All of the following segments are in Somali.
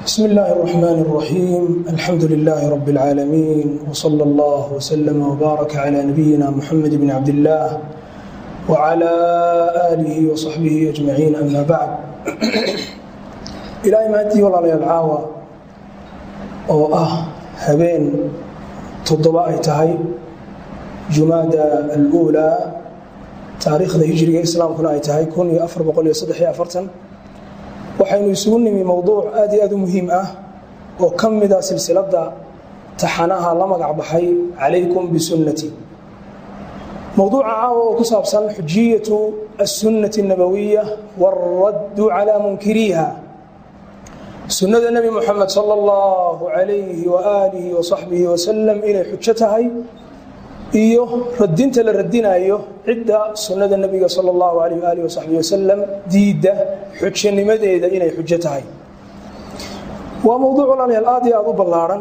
بسم الله الرحمن الرحيم الحمد لله رب العالمين وصلى الله وسلم وبارك على نبينا محمد بن عبد الله وعلى آله وصحبه أجمعين أما بعد إلهي maantii walaalayaal caawa oo ah habeen toddoba ay tahay jumaada aluulaa taariikhda hijriga islaamkuna ay tahay kun iyo afar boqol iyo saddex iyo afartan waxaynu isugu nimi mowduuc aad iyo aad u muhiim ah oo ka mida silsiladda taxanaha la magac baxay calaykum bisunnati mowduuca caawa oo ku saabsan xujiyatu assunnati الnabawiya wاlraddu calaa munkiriiha sunnada nebi moxamed sala allahu calayhi waaalihi wasaxbihi wasalam inay xujo tahay iyo radinta la radinayo cidda sunnada nebiga sala allahu alayh waalihi wasaxbihi wasalam diidda xujanimadeeda inay xujo tahay waa mowduuc walaalayaal aad iyo aad u ballaarhan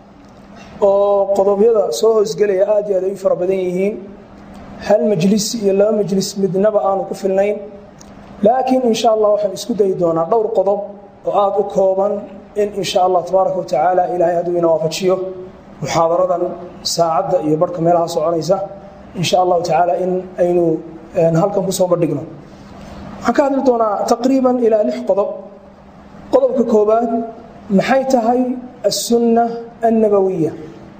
oo qodobyada soo hoosgelaya aad iyo aad ay u fara badan yihiin hal majlis iyo laba majlis midnaba aanu ku filnayn laakiin insha allah waxaan isku dayi doonaa dhowr qodob oo aada u kooban in insha allah tabaaraka wa tacaala ilaahay hadduu ina waafajiyo muxaadaradan saacadda iyo barhka meelaha soconaysa insha allahu tacaala in aynu halkan kusoo bandhigno waxaan ka hadli doonaa taqriiban ilaa lix qodob qodobka koobaad maxay tahay assunna annabawiya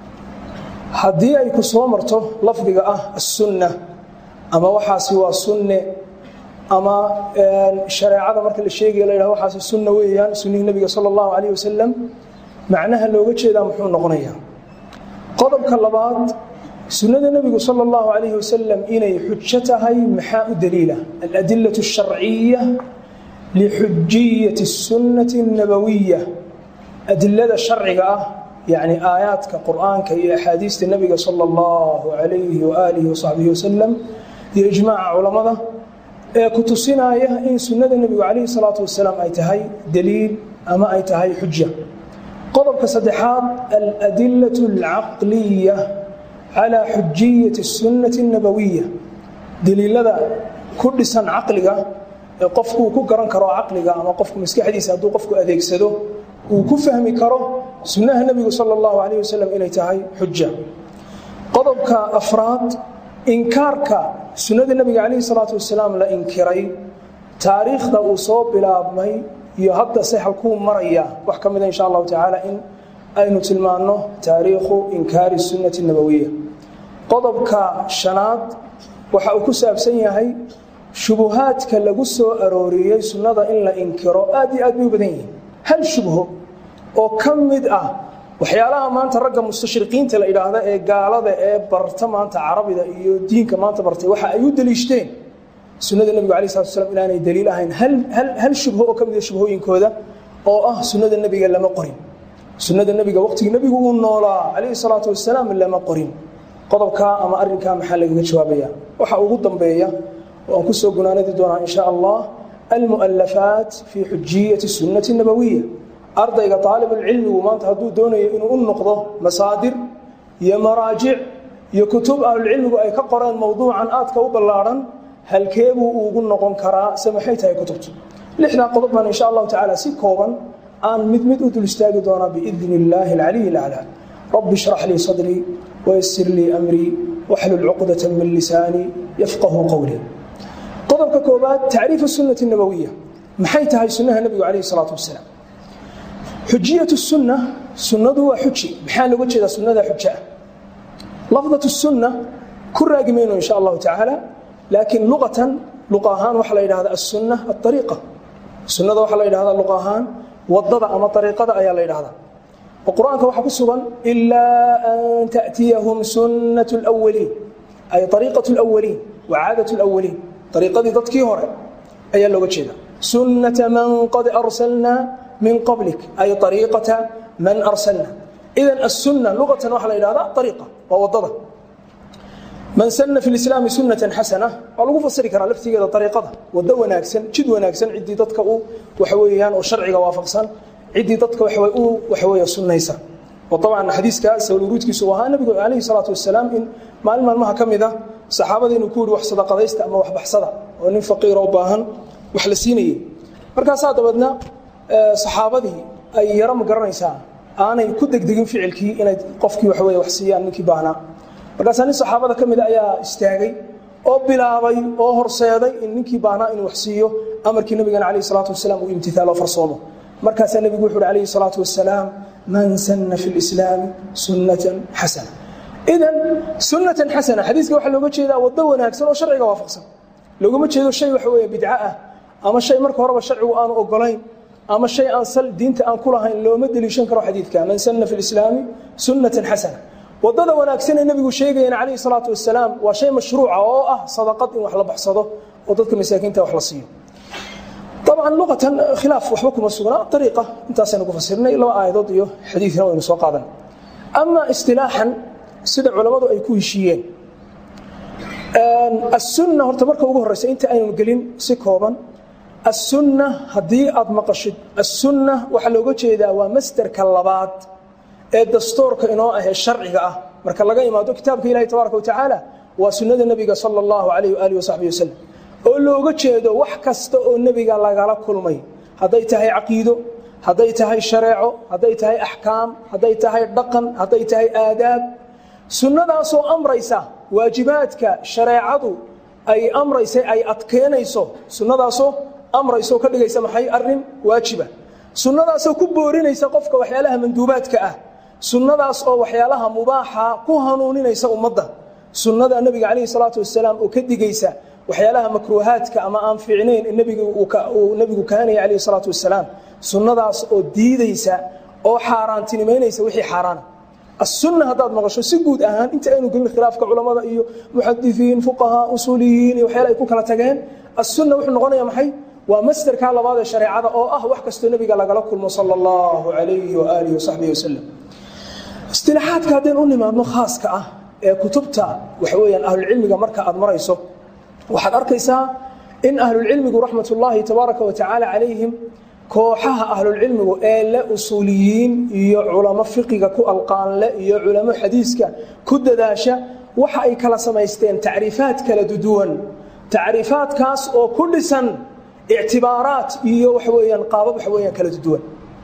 haddii ay ku soo marto lafdiga ah assunna ama waxaasi waa sunne ama shareecada marka la sheegaya la yhah waxaasi sunna weeyaan sunnihii nebiga sala allahu calayh wasalam macnaha looga jeedaa muxuu noqonayaa qodobka labaad sunnada nebigu sala allahu calayhi wasalam inay xujo tahay maxaa u daliila aladilatu asharciya lixujiyati sunnati annabawiya adilada sharciga ah yacni aayaadka qur'aanka iyo axaadiista nebiga sala allahu calayhi waaalihi wasaxbihi wasalam iyo ijmaaca culammada ee ku tusinaya in sunnada nebigu calayhi salaatu wasalaam ay tahay daliil ama ay tahay xuja qodobka saddexaad aladilatu alcaqliya calaa xujiyati sunnati annabawiya daliilada ku dhisan caqliga ee qofkuu ku garan karo caqliga ama qofku maskaxdiisa hadduu qofku adeegsado uu ku fahmi karo sunnaha nebigu sala allahu calayh wasalam inay tahay xuja qodobka afraad inkaarka sunnada nebiga calayhi salaatu wasalaam la inkiray taariikhda uu soo bilaabmay iyo hadda se halkuu maraya wax ka mida insha allahu tacaala in aynu tilmaanno taariikhu inkaari sunnati nabawiya qodobka shanaad waxa uu ku saabsan yahay shubuhaadka lagu soo arooriyey sunnada in la inkiro aad iyo aad bay u badan yihiin hal shubho oo ka mid ah waxyaalaha maanta ragga mustashriqiinta la idhaahda ee gaalada ee barta maanta carabida iyo diinka maanta bartay waxa ay u daliishteen sunnada nebigu alai slat slam inaanay daliil ahayn hal shubho oo ka mida shubhooyinkooda oo ah sunnada nebiga lama qorin sunnada nebiga waqtigii nebigu uu noolaa calayhi salaatu wasalaam lama qorin qodobkaa ama arrinkaa maxaa lagaga jawaabaya waxa ugu dambeeya oo aan kusoo gunaanadi doonaa insha allah almu'alafaat fii xujiyati sunnati nabawiya ardayga aalibulcilmigu maanta hadduu doonayo inuu u noqdo masaadir iyo maraajic iyo kutub ahlulcilmigu ay ka qoreen mowduucan aadka u ballaadhan halkeebuu ugu noqon karaa se maxay tahay kutubtu lixdaa qodob baan insha allahu tacaala si kooban aan mid mid u dul istaagi doonaa biidni illaahi alcaliy alaclaa rabbi shrax lii sadrii wayasir lii amrii waxlul cuqdata min lisaanii yafqahu qowlii qodobka koobaad tacriifu sunnati nabawiya maxay tahay sunnaha nebigu calayhi salaatu wasalaam xujiyatu sunna sunnadu waa xuji maxaa looga jeedaa sunnada xuja ah lafdat sunna ku raagi mayno insha allahu tacaala laakiin luqatan luqa ahaan waxaa la yidhahda asunna aariiqa sunnada waxaa la yidhahda luqa ahaan wadada ama ariiqada ayaa la yidhahdaa oo qur-aanka waxaa ku sugan ilaa an ta'tiyahum sunnat lwaliin ay ariiqat lwaliin wa caadat lwaliin ariiqadii dadkii hore ayaa looga jeeda sunnata man qad arsalnaa min qablik ay ariiqata man arsalna idan asunna luqatan waxaa la yidhahda ariiqa waa wadada man sana fi lislaami sunnatan xasana waa lagu fasiri karaa laftigeeda ariiqada wado wanaagsan jid wanaagsan ciddii dadka u waxaweyaan oo sharciga waafaqsan ciddii dadka u waxaweeye sunnaysa oo dabcan xadiiska sawluruudkiisu ahaa nabigu calayhi salaatu wasalaam in maalin maalmaha ka mid a saxaabada inuu ku yihi wax sadaqadaysta ama wax baxsada oo nin faqiiroo baahan wax la siinayey markaasaa dabeedna saxaabadii ay yaro ma garanaysaa aanay ku degdegin ficilkii inay qofkii waxa weye wax siiyaan ninkii baahnaa markaasaa nin saxaabada ka mida ayaa istaagay oo bilaabay oo horseeday in ninkii baahnaa inuu wax siiyo amarkii nabigana calayhi salaatu wasalaam uu imtithaaloo farsoomo markaasaa nebigu wuxu uhi calayhi salaatu wasalaam man sanna fi lislaami sunnatan xasana idan sunnatan xasana xadiiska waxaa looga jeedaa waddo wanaagsan oo sharciga waafaqsan loogama jeedo shay waxa weeye bidco ah ama shay marka horeba sharcigu aanu ogolayn ama shay aan sal diinta aan ku lahayn looma deliishan karo xadiidka man sanna fi lislaami sunnatan xasana wadada wanaagsan ee nebigu sheegayana calayhi salaatu wasalaam waa shay mashruuca oo ah sadaqad in wax la baxsado oo dadka masaakiinta wax la siiyo dabcan luqatan khilaaf waxba kuma sugnaa ariiqa intaasaynu ku fasirnay laba aayadood iyo xadiidna waynu soo qaadan ama istilaaxan sida culammadu ay ku heshiiyeen asunna horta marka ugu horeysa inta aynu gelin si kooban asunna haddii aad maqashid asunna waxaa looga jeedaa waa masderka labaad ee dastuurka inoo ahee sharciga ah marka laga imaado kitaabka ilahi tabaaraka watacaala waa sunnada nebiga sala allahu alayh waaalih wasaxbi wasalam oo looga jeedo wax kasta oo nebiga lagala kulmay hadday tahay caqiido hadday tahay shareeco hadday tahay axkaam hadday tahay dhaqan hadday tahay aadaab sunnadaasoo amraysa waajibaadka shareecadu ay amraysa ay adkeynayso sunnadaasoo amrayso ka dhigaysa maxay arin waajiba sunnadaasoo ku boorinaysa qofka waxyaalaha manduubaadka ah sunnadaas oo waxyaalaha mubaaxa ku hanuuninaysa ummadda sunnada nebiga calayhi salaatu wasalaam oo ka digaysa waxyaalaha makruuhaadka ama aan fiicnayn uu nebigu kahanaya calayhi salaatu wasalaam sunnadaas oo diidaysa oo xaaraantinimaynaysa wixii xaaraana asunna haddaad maqasho si guud ahaan inta aynu gelin khilaafka culammada iyo muxadisiin fuqahaa usuuliyiin iyo waxyaala ay ku kala tageen asunna wuxuu noqonaya maxay waa masderkaa labaad ee shareecada oo ah wax kastoo nebiga lagala kulmo sala allahu calayhi waaalihi wasaxbihi wasalam istilaaxaadka haddaynu u nimaadno khaaska ah ee kutubta waxa weyaan ahlulcilmiga marka aad marayso waxaad arkaysaa in ahlulcilmigu raxmatullaahi tabaaraka watacaala calayhim kooxaha ahlulcilmigu ee le usuuliyiin iyo culamo fiqiga ku alqaanle iyo culamo xadiiska ku dadaasha waxa ay kala samaysteen tacriifaad kala duduwan tacriifaadkaas oo ku dhisan ictibaaraat iyo waxaweyaan qaabab waxaweyaan kala duduwan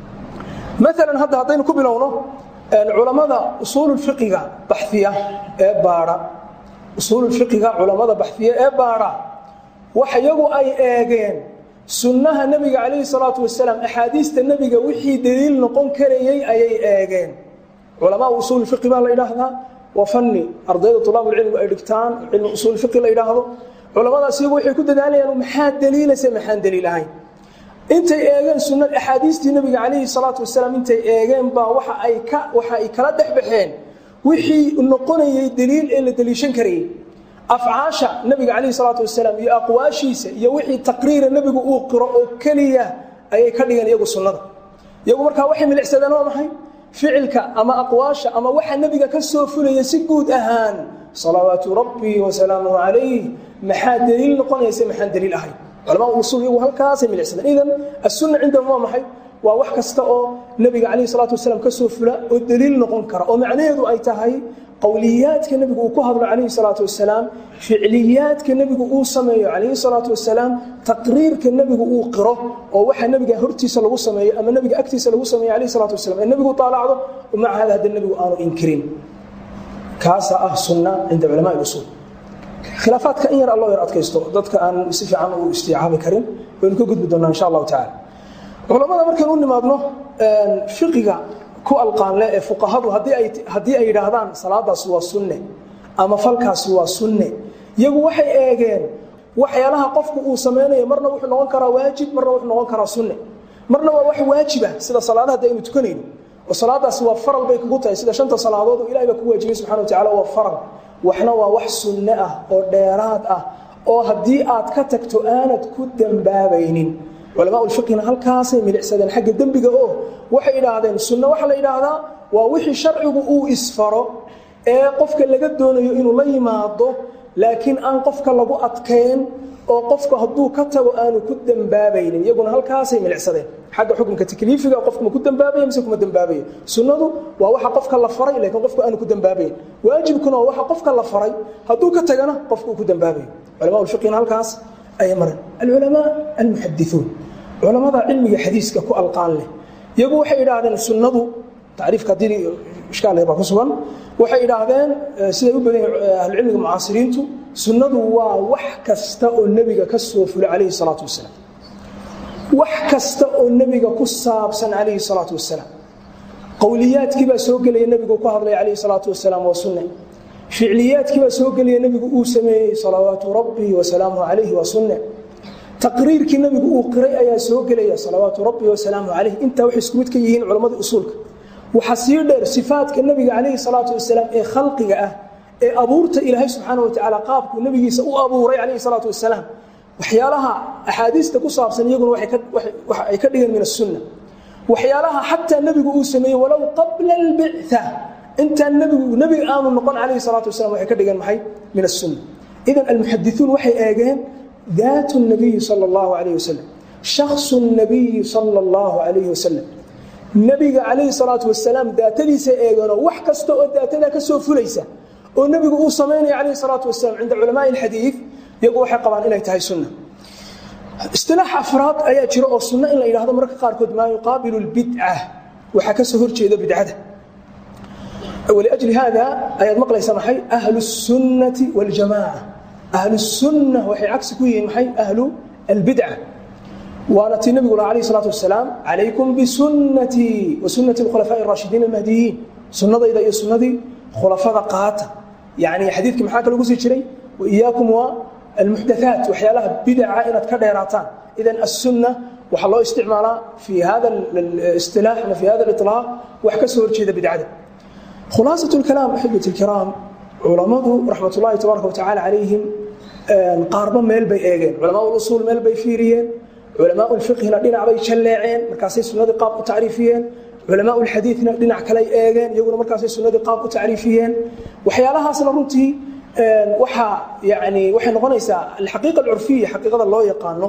maalan hadda haddaynu ku bilowno culammada usuululfiqiga baxiya ee baadha usuululfiqiga culammada baxiya ee baadha wax iyagu ay eegeen sunnaha nebiga calayhi salaatu wasalaam axaadiista nebiga wixii daliil noqon karayey ayay eegeen culamaa usuul fiqi baa la yidhaahdaa waa fanni ardayda tulaabulcilmigu ay dhigtaan cilmi usuul fiqi la yidhaahdo culamadaas iyagu waxay ku dadaalayaan maxaa daliilase maxaan daliil ahayn intay eegeen sunnad axaadiistii nebiga calayhi salaatu wasalaam intay eegeen baa waxa ay ka waxa ay kala dhex baxeen wixii noqonayay daliil ee la daliishan karayey afcaasha nebiga calayhi salaatu wasalaam iyo aqwaashiisa iyo wixii taqriira nebigu uu qiro oo keliya ayay ka dhigeen iyagu sunnada iyagu markaa waxay milicsadeen waa maxay ficilka ama aqwaasha ama waxa nebiga ka soo fulaya si guud ahaan salawaatu rabbii wasalaamuhu calayh maxaa daliil noqonaysa maxaan daliil ahayn culamaa usul iyagu halkaasay milicsadeen idan assunna cindahum waa maxay waa wax kasta oo nebiga calayhi salaatu wasalaam ka soo fula oo daliil noqon kara oo macnaheedu ay tahay qowliyaadka nebigu uu ku hadlo calayhi salaatu wasalaam ficliyaadka nebigu uu sameeyo calayhi salaatu wasalaam taqriirka nebigu uu qiro oo waxa nebiga hortiisa lagu sameeyo ama nebiga agtiisa lagu sameeyo calayhi salaatu wasalam ee nebigu taalacdo maca hada hadda nebigu aanu inkirin kaasaa ah sunna cinda culamaa usuul khilaafaadka in yar alloo yar adkaysto dadka aan si fiican u istiicaabi karin waynu ka gudbi doonaa insha allahu tacala culammada markaynu u nimaadno fiqiga ku alqaanle ee fuqahadu haddii ay yidhaahdaan salaadaas waa sunne ama falkaasi waa sunne iyagu waxay eegeen waxyaalaha qofku uu samaynayo marna wuxuu noqon karaa waajib marna wuxuu noqon karaa sunne marna waa wax waajiba sida salaadaha hadda aynu tukanayno oo salaadaasi waa faral bay kugu tahay sida shanta salaadood oo ilahay baa ku waajibay subxana watacala waa faral waxna waa wax sunne ah oo dheeraad ah oo haddii aad ka tagto aanad ku dembaabaynin culamaa ulfiqina halkaasay milicsadeen xagga dembiga oo waxay idhaahdeen sunne waxaa la yidhaahdaa waa wixii sharcigu uu isfaro ee qofka laga doonayo inuu la yimaado laakiin aan qofka lagu adkayn oo qofku hadduu ka tago aanu ku dembaabaynin iyaguna halkaasay milicsadeen xagga xukunka takliifiga qofku ma ku dembaabaya mise kuma dembaabayo sunnadu waa waxa qofka la faray laakiin qofku aanu ku dembaabayn waajibkuna waa waxa qofka la faray hadduu ka tagana qofku uu ku dembaabayo culamaa ulfiqina halkaas ayay mareen alculamaa almuxadithuun culamada cilmiga xadiiska ku alqaan leh iyagu waxay idhaahdeen sunnadu tacriifka haddii ishkaal baa ku sugan waxay idhaahdeen siday u badan ahlucilmiga mucaasiriintu sunnadu waa wax kasta oo nebiga ka soo fulay calayhi salaatu wasalaam wax kasta oo nebiga ku saabsan calayhi salaatu wasalaam qowliyaadkii baa soo gelaya nebigu ku hadlay calayhi salaatu wasalaam waa sunne ficliyaadkii baa soo gelaya nebigu uu sameeyey salawaatu rabbii wasalaamuhu calayhi waa sunne taqriirkii nebigu uu qiray ayaa soo gelaya salawaatu rabbi wasalaamu calayh intaa waxay isku mid ka yihiin culammada usuulka waxaa sii dheer sifaadka nebiga calayhi salaatu wasalaam ee khalqiga ah ee abuurta ilaahay subxaana wa tacaala qaabkuu nebigiisa u abuuray calayhi salaatu wasalaam waxyaalaha axaadiista ku saabsan iyaguna waxa ay ka dhigeen min asunna waxyaalaha xataa nebigu uu sameeyey walow qabla albictha intaan nebigu nebiga aanu noqon calayhi salaatu wasalam waxay ka dhigeen maxay min asunna idan almuxadisuun waxay eegeen daat الnabiyi salى اllahu alayh wasalam shaksu الnabiyi salى اllahu alayh wasalam nebiga calayhi salaatu wasalaam daatadiisa eegeenoo wax kasta oo daatadaa ka soo fulaysa oo nebigu uu samaynaya calayhi salaatu wasalam cinda culamaai اlxadiid iyagu waxay qabaan inay tahay sunna istilaax afraad ayaa jira oo sunno in la yidhahdo mararka qaarkood maa yuqaabilu اlbidca waxaa ka soo horjeeda bidcada wliajli haada ayaad maqlaysaa maxay ahlu الsunnati wاljamaca ahlu الsunna waxay cagsi ku yihiin maxay ahlu albidca waana tii nebigu laha alayh الsalaatu wasalaam calaykum bisunnatii wa sunnati اlkhulafaaءi الraashidiin almahdiyiin sunnadayda iyo sunnadii khulafada qaata yani xadiidkii maxaa kale ugu sii jiray waiyaakum waa almuxdathaat waxyaalaha bidaca inaad ka dheeraataan idan aلsunna waxaa loo isticmaalaa fi hada اstilaax ama fi hada اliطlaaq wax ka soo horjeeda bidcada khulaasaة اlkalaam axibati اlkiraam culammadu raxmat ullahi tabaaraka watacala calayhim qaarba meel bay eegeen culamaa usuul meel bay fiiriyeen culamaa lfiqhina dhinac bay jalleeceen markaasay sunnadii qaab u tacriifiyeen culamaa lxadiidna dhinac kaley eegeen iyaguna markaasay sunnadii qaab u tacriifiyeen waxyaalahaasna runtii waxaa yani waxay noqonaysaa alxaqiiqa alcurfiya xaqiiqada loo yaqaano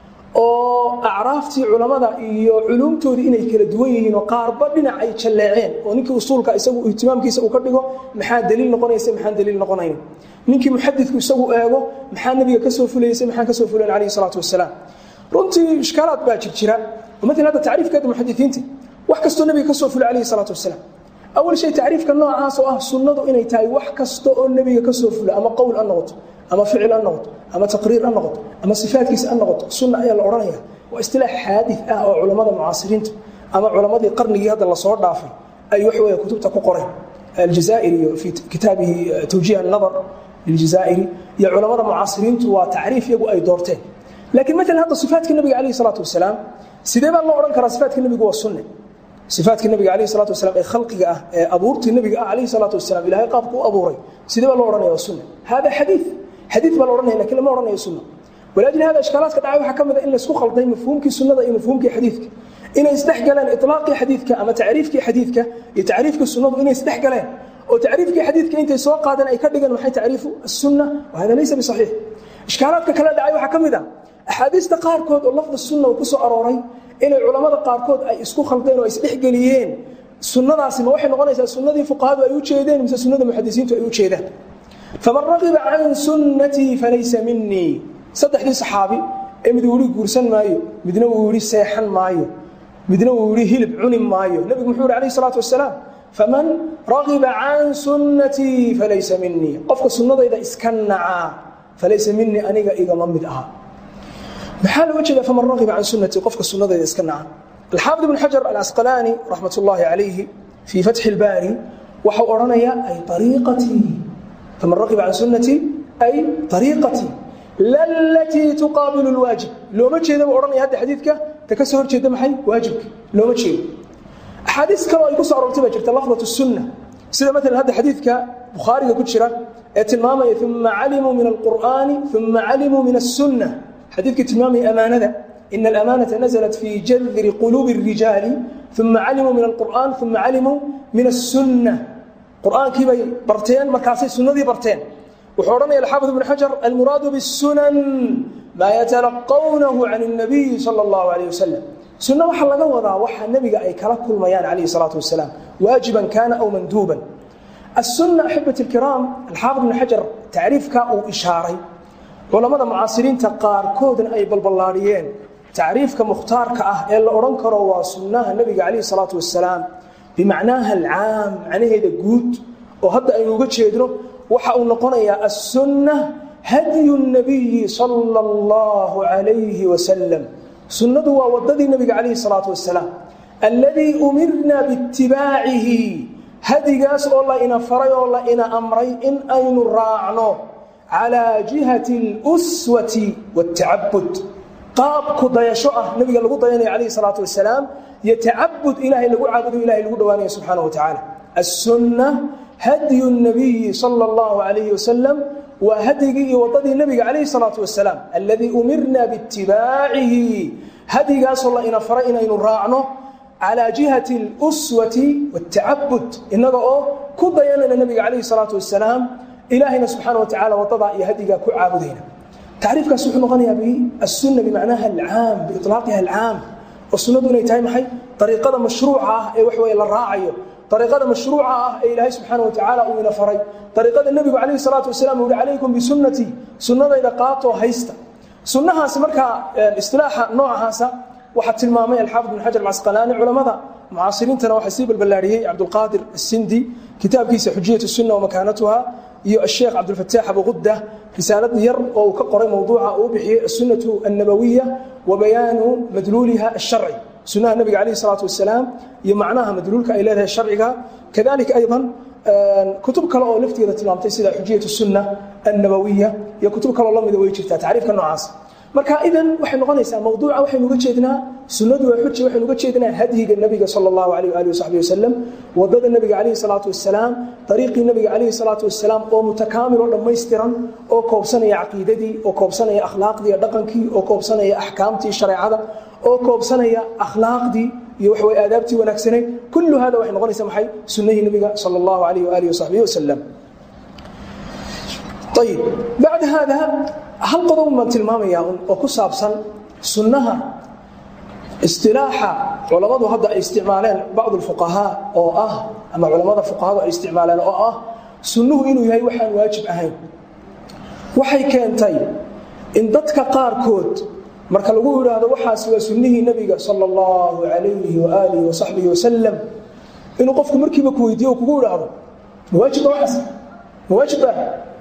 oo acraaftii culammada iyo culuumtoodii inay kala duwan yihiin oo qaarba dhinac ay jalleeceen oo ninkii usuulka isagu ihtimaamkiisa uu ka dhigo maxaa daliil noqonaysa maxaan daliil noqonayn ninkii muxadidku isagu eego maxaa nebiga ka soo fulaysa maxaan ka soo fulayn calayhi salaatu wasalaam runtii ishkaalaad baa jir jira oo maalan hadda tacriifkeeda muxadisiinta wax kastoo nebiga ka soo fulay calayhi salaatu wasalaam awal shay tacriifka noocaas oo ah sunnadu inay tahay wax kasta oo nebiga ka soo fula ama qowl ha noqoto ama ficil ha noqoto ama taqriir ha noqoto ama sifaadkiisa ha noqoto sunna ayaa la odhanaya waa istilaax xaadid ah oo culammada mucaasiriinta ama culammadii qarnigii hadda lasoo dhaafay ay wax weeye kutubta ku qoreen aljazaa'iri iyo fii kitaabihi tawjiih annadar liljazaa'iri iyo culammada mucaasiriintu waa tacriif iyagu ay doorteen laakiin maalan hadda sifaadka nebiga calayhi salaatu wasalaam sidee baa loo odhan karaa sifaadka nebigu waa sunne sifaadka nebiga calayhi salaatu wasalaam ee khalqiga ah ee abuurtii nebiga ah calayhi salaatu wasalaam ilaahay qaabku u abuuray sidee baa loo odhanaya waa sunne hada xadiid xadiid baa la odhanaya lakin lama odhanayo sunna walaajli hada ishkaalaadka dhacay waxaa ka mid a in laysku khalday mafhuumkii sunnada iyo mafhuumkii xadiidka inay isdhex galeen ilaaqii xadiidka ama tacriifkii xadiidka iyo tacriifkii sunnadu inay isdhex galeen oo tacriifkii xadiidka intay soo qaadeen ay ka dhigeen maxay tacriifu asunna wahada laysa bisaxiix ishkaalaadka kale dhacay waxaa ka mid a axaadiista qaarkood oo lafda sunna ku soo arooray inay culammada qaarkood ay isku khaldeen oo ay isdhexgeliyeen sunnadaasi ma waxay noqonaysaa sunnadii fuqahadu ay u jeedeen mise sunnada muxadisiintu ay u jeedaan faman ragiba can sunnatii falaysa minii saddexdii saxaabi ee mid uu yihi guursan maayo midna uu yihi seexan maayo midna uu yihi hilib cuni maayo nebigu muxuu yihi alayh salaatu wasalaam faman ragiba can sunnatii falaysa minii qofka sunnadayda iska nacaa falaysa minii aniga igama mid aha maxaa looga jeeda faman ragiba can sunnatii qofka sunnadayda iska naca alxaafid ibn xajar alasqalaani raxmat ullaahi calayhi fii fatxi ilbaari waxau odhanayaa ay ariiqatii faman ragiba can sunnatii ay ariiqatii lalatii tuqaabilu lwaajib looma jeeda buu odhanaya hadda xadiidka ta ka soo horjeeda maxay waajibka looma jeedo axaadiis kaleo ay ku soo aroortay baa jirta lafdat sunna sida maalan hadda xadiidka bukhaariga ku jira ee tilmaamaya uma calimuu min alqur'aani uma calimuu min asunna xadiidkii tilmaamaya amaanada ina alamaanata naزlat fii jadri quluubi الrijaali uma calimuu min alqur'an uma calimuu min aلsunna qur'aankii bay barteen markaasay sunnadii barteen wuxuu odhanaya alxaafid ibn xajar almuraadu bالsunan maa yatalaqawnahu can الnabiyi salى اllahu alayh wasalam sunno waxaa laga wadaa waxa nebiga ay kala kulmayaan calayhi الsalaatu wasalaam waajiban kaana aw manduuban aلsunna axibati اlkiraam alxaafid ibn xajar tacriifkaa uu ishaaray culammada mucaasiriinta qaarkoodna ay balballaadhiyeen tacriifka mukhtaarka ah ee la odhan karo waa sunnaha nebiga calayhi salaatu wasalaam bimacnaaha alcaam macnaheeda guud oo hadda aynu uga jeedno waxa uu noqonayaa assunna hadyu nabiyi sala allahu calayhi wasalam sunnadu waa waddadii nebiga calayhi salaatu wasalaam alladii umirna biitibaacihi hadigaas oo la ina faray oo la ina amray in aynu raacno calaa jihati اluswati wاtacabud qaab ku dayasho ah nebiga lagu dayanaya calayhi salaatu wasalaam iyo tacabud ilaahay lagu caabudo ilahay lagu dhowaanaya subxaana wa tacaala assunna hadyu nabiyi sala allahu calayhi wasalam waa hadyigii iyo waddadii nebiga calayhi salaatu wasalaam alladii umirna biitibaacihi hadigaasoo la ina faray inaynu raacno calaa jihati اluswati wاtacabud innaga oo ku dayanayna nebiga calayhi salaatu wasalaam ilaahayna subxaana wa tacala waddadaa iyo hadigaa ku caabudayna tacriifkaas wuxuu noqonayaa biassunna bimacnaha alcaam biiطlaaqiha alcaam oo sunnadu inay tahay maxay ariiqada mashruuca ah ee wax weye la raacayo ariiqada mashruuca ah ee ilaahay subxaana wa tacaala uu ina faray ariiqada nebigu calayhi salaatu wasalam uu yihi calaykum bisunnatii sunnadayda qaatoo haysta sunnahaasi markaa istilaaxa noocahaasa waxaa tilmaamay alxaafid bin xajar alcasqalaani culammada mucaasiriintana waxaa sii balballaariyey cabdulqaadir asindi kitaabkiisa xujiyat sunna wamakaanatuha iyo asheekh cabdulfataax abuqudda risaalad yar oo uu ka qoray mowduuca uu bixiyey assunnatu annabawiya wa bayaanu madluuliha asharci sunnaha nebiga calayhi salaatu wasalaam iyo macnaha madluulka ay leedahay sharciga kadalika aydan kutub kale oo lafteeda tilmaamtay sida xujiyat sunna annabawiya iyo kutub kaleo la mida way jirtaa tacriifka noocaas marka idan waxay noqonaysaa mawduuca waxaynu uga jeednaa sunnadu waa xuji waxaynu uga jeednaa hadyiga nebiga sala allahu alayh waalihi wasaxbi wasalam waddada nebiga calayhi salaatu wasalaam dariiqii nebiga calayhi salaatu wasalaam oo mutakaamil oo dhammaystiran oo koobsanaya caqiidadii oo koobsanaya akhlaaqdii dhaqankii oo koobsanaya axkaamtii shareecada oo koobsanaya akhlaaqdii iyo waxaway aadaabtii wanaagsaneyd kullu hada waxay noqonaysaa maxay sunnahii nebiga sala allahu alayh waalihi wasaxbihi wasalam ayib bacda haada hal qodob baan tilmaamayaa oo ku saabsan sunnaha istilaaxa culammadu hadda ay isticmaaleen bacdu lfuqahaa oo ah ama culammada fuqahadu ay isticmaaleen oo ah sunnuhu inuu yahay waxaan waajib ahayn waxay keentay in dadka qaarkood marka lagu idhaahdo waxaas waa sunnihii nebiga sala allahu calayhi waaalihi wasaxbihi wasalam inuu qofku markiiba ku weydiiyo kugu idhaahdo ma waajibba waxaas ma waajibba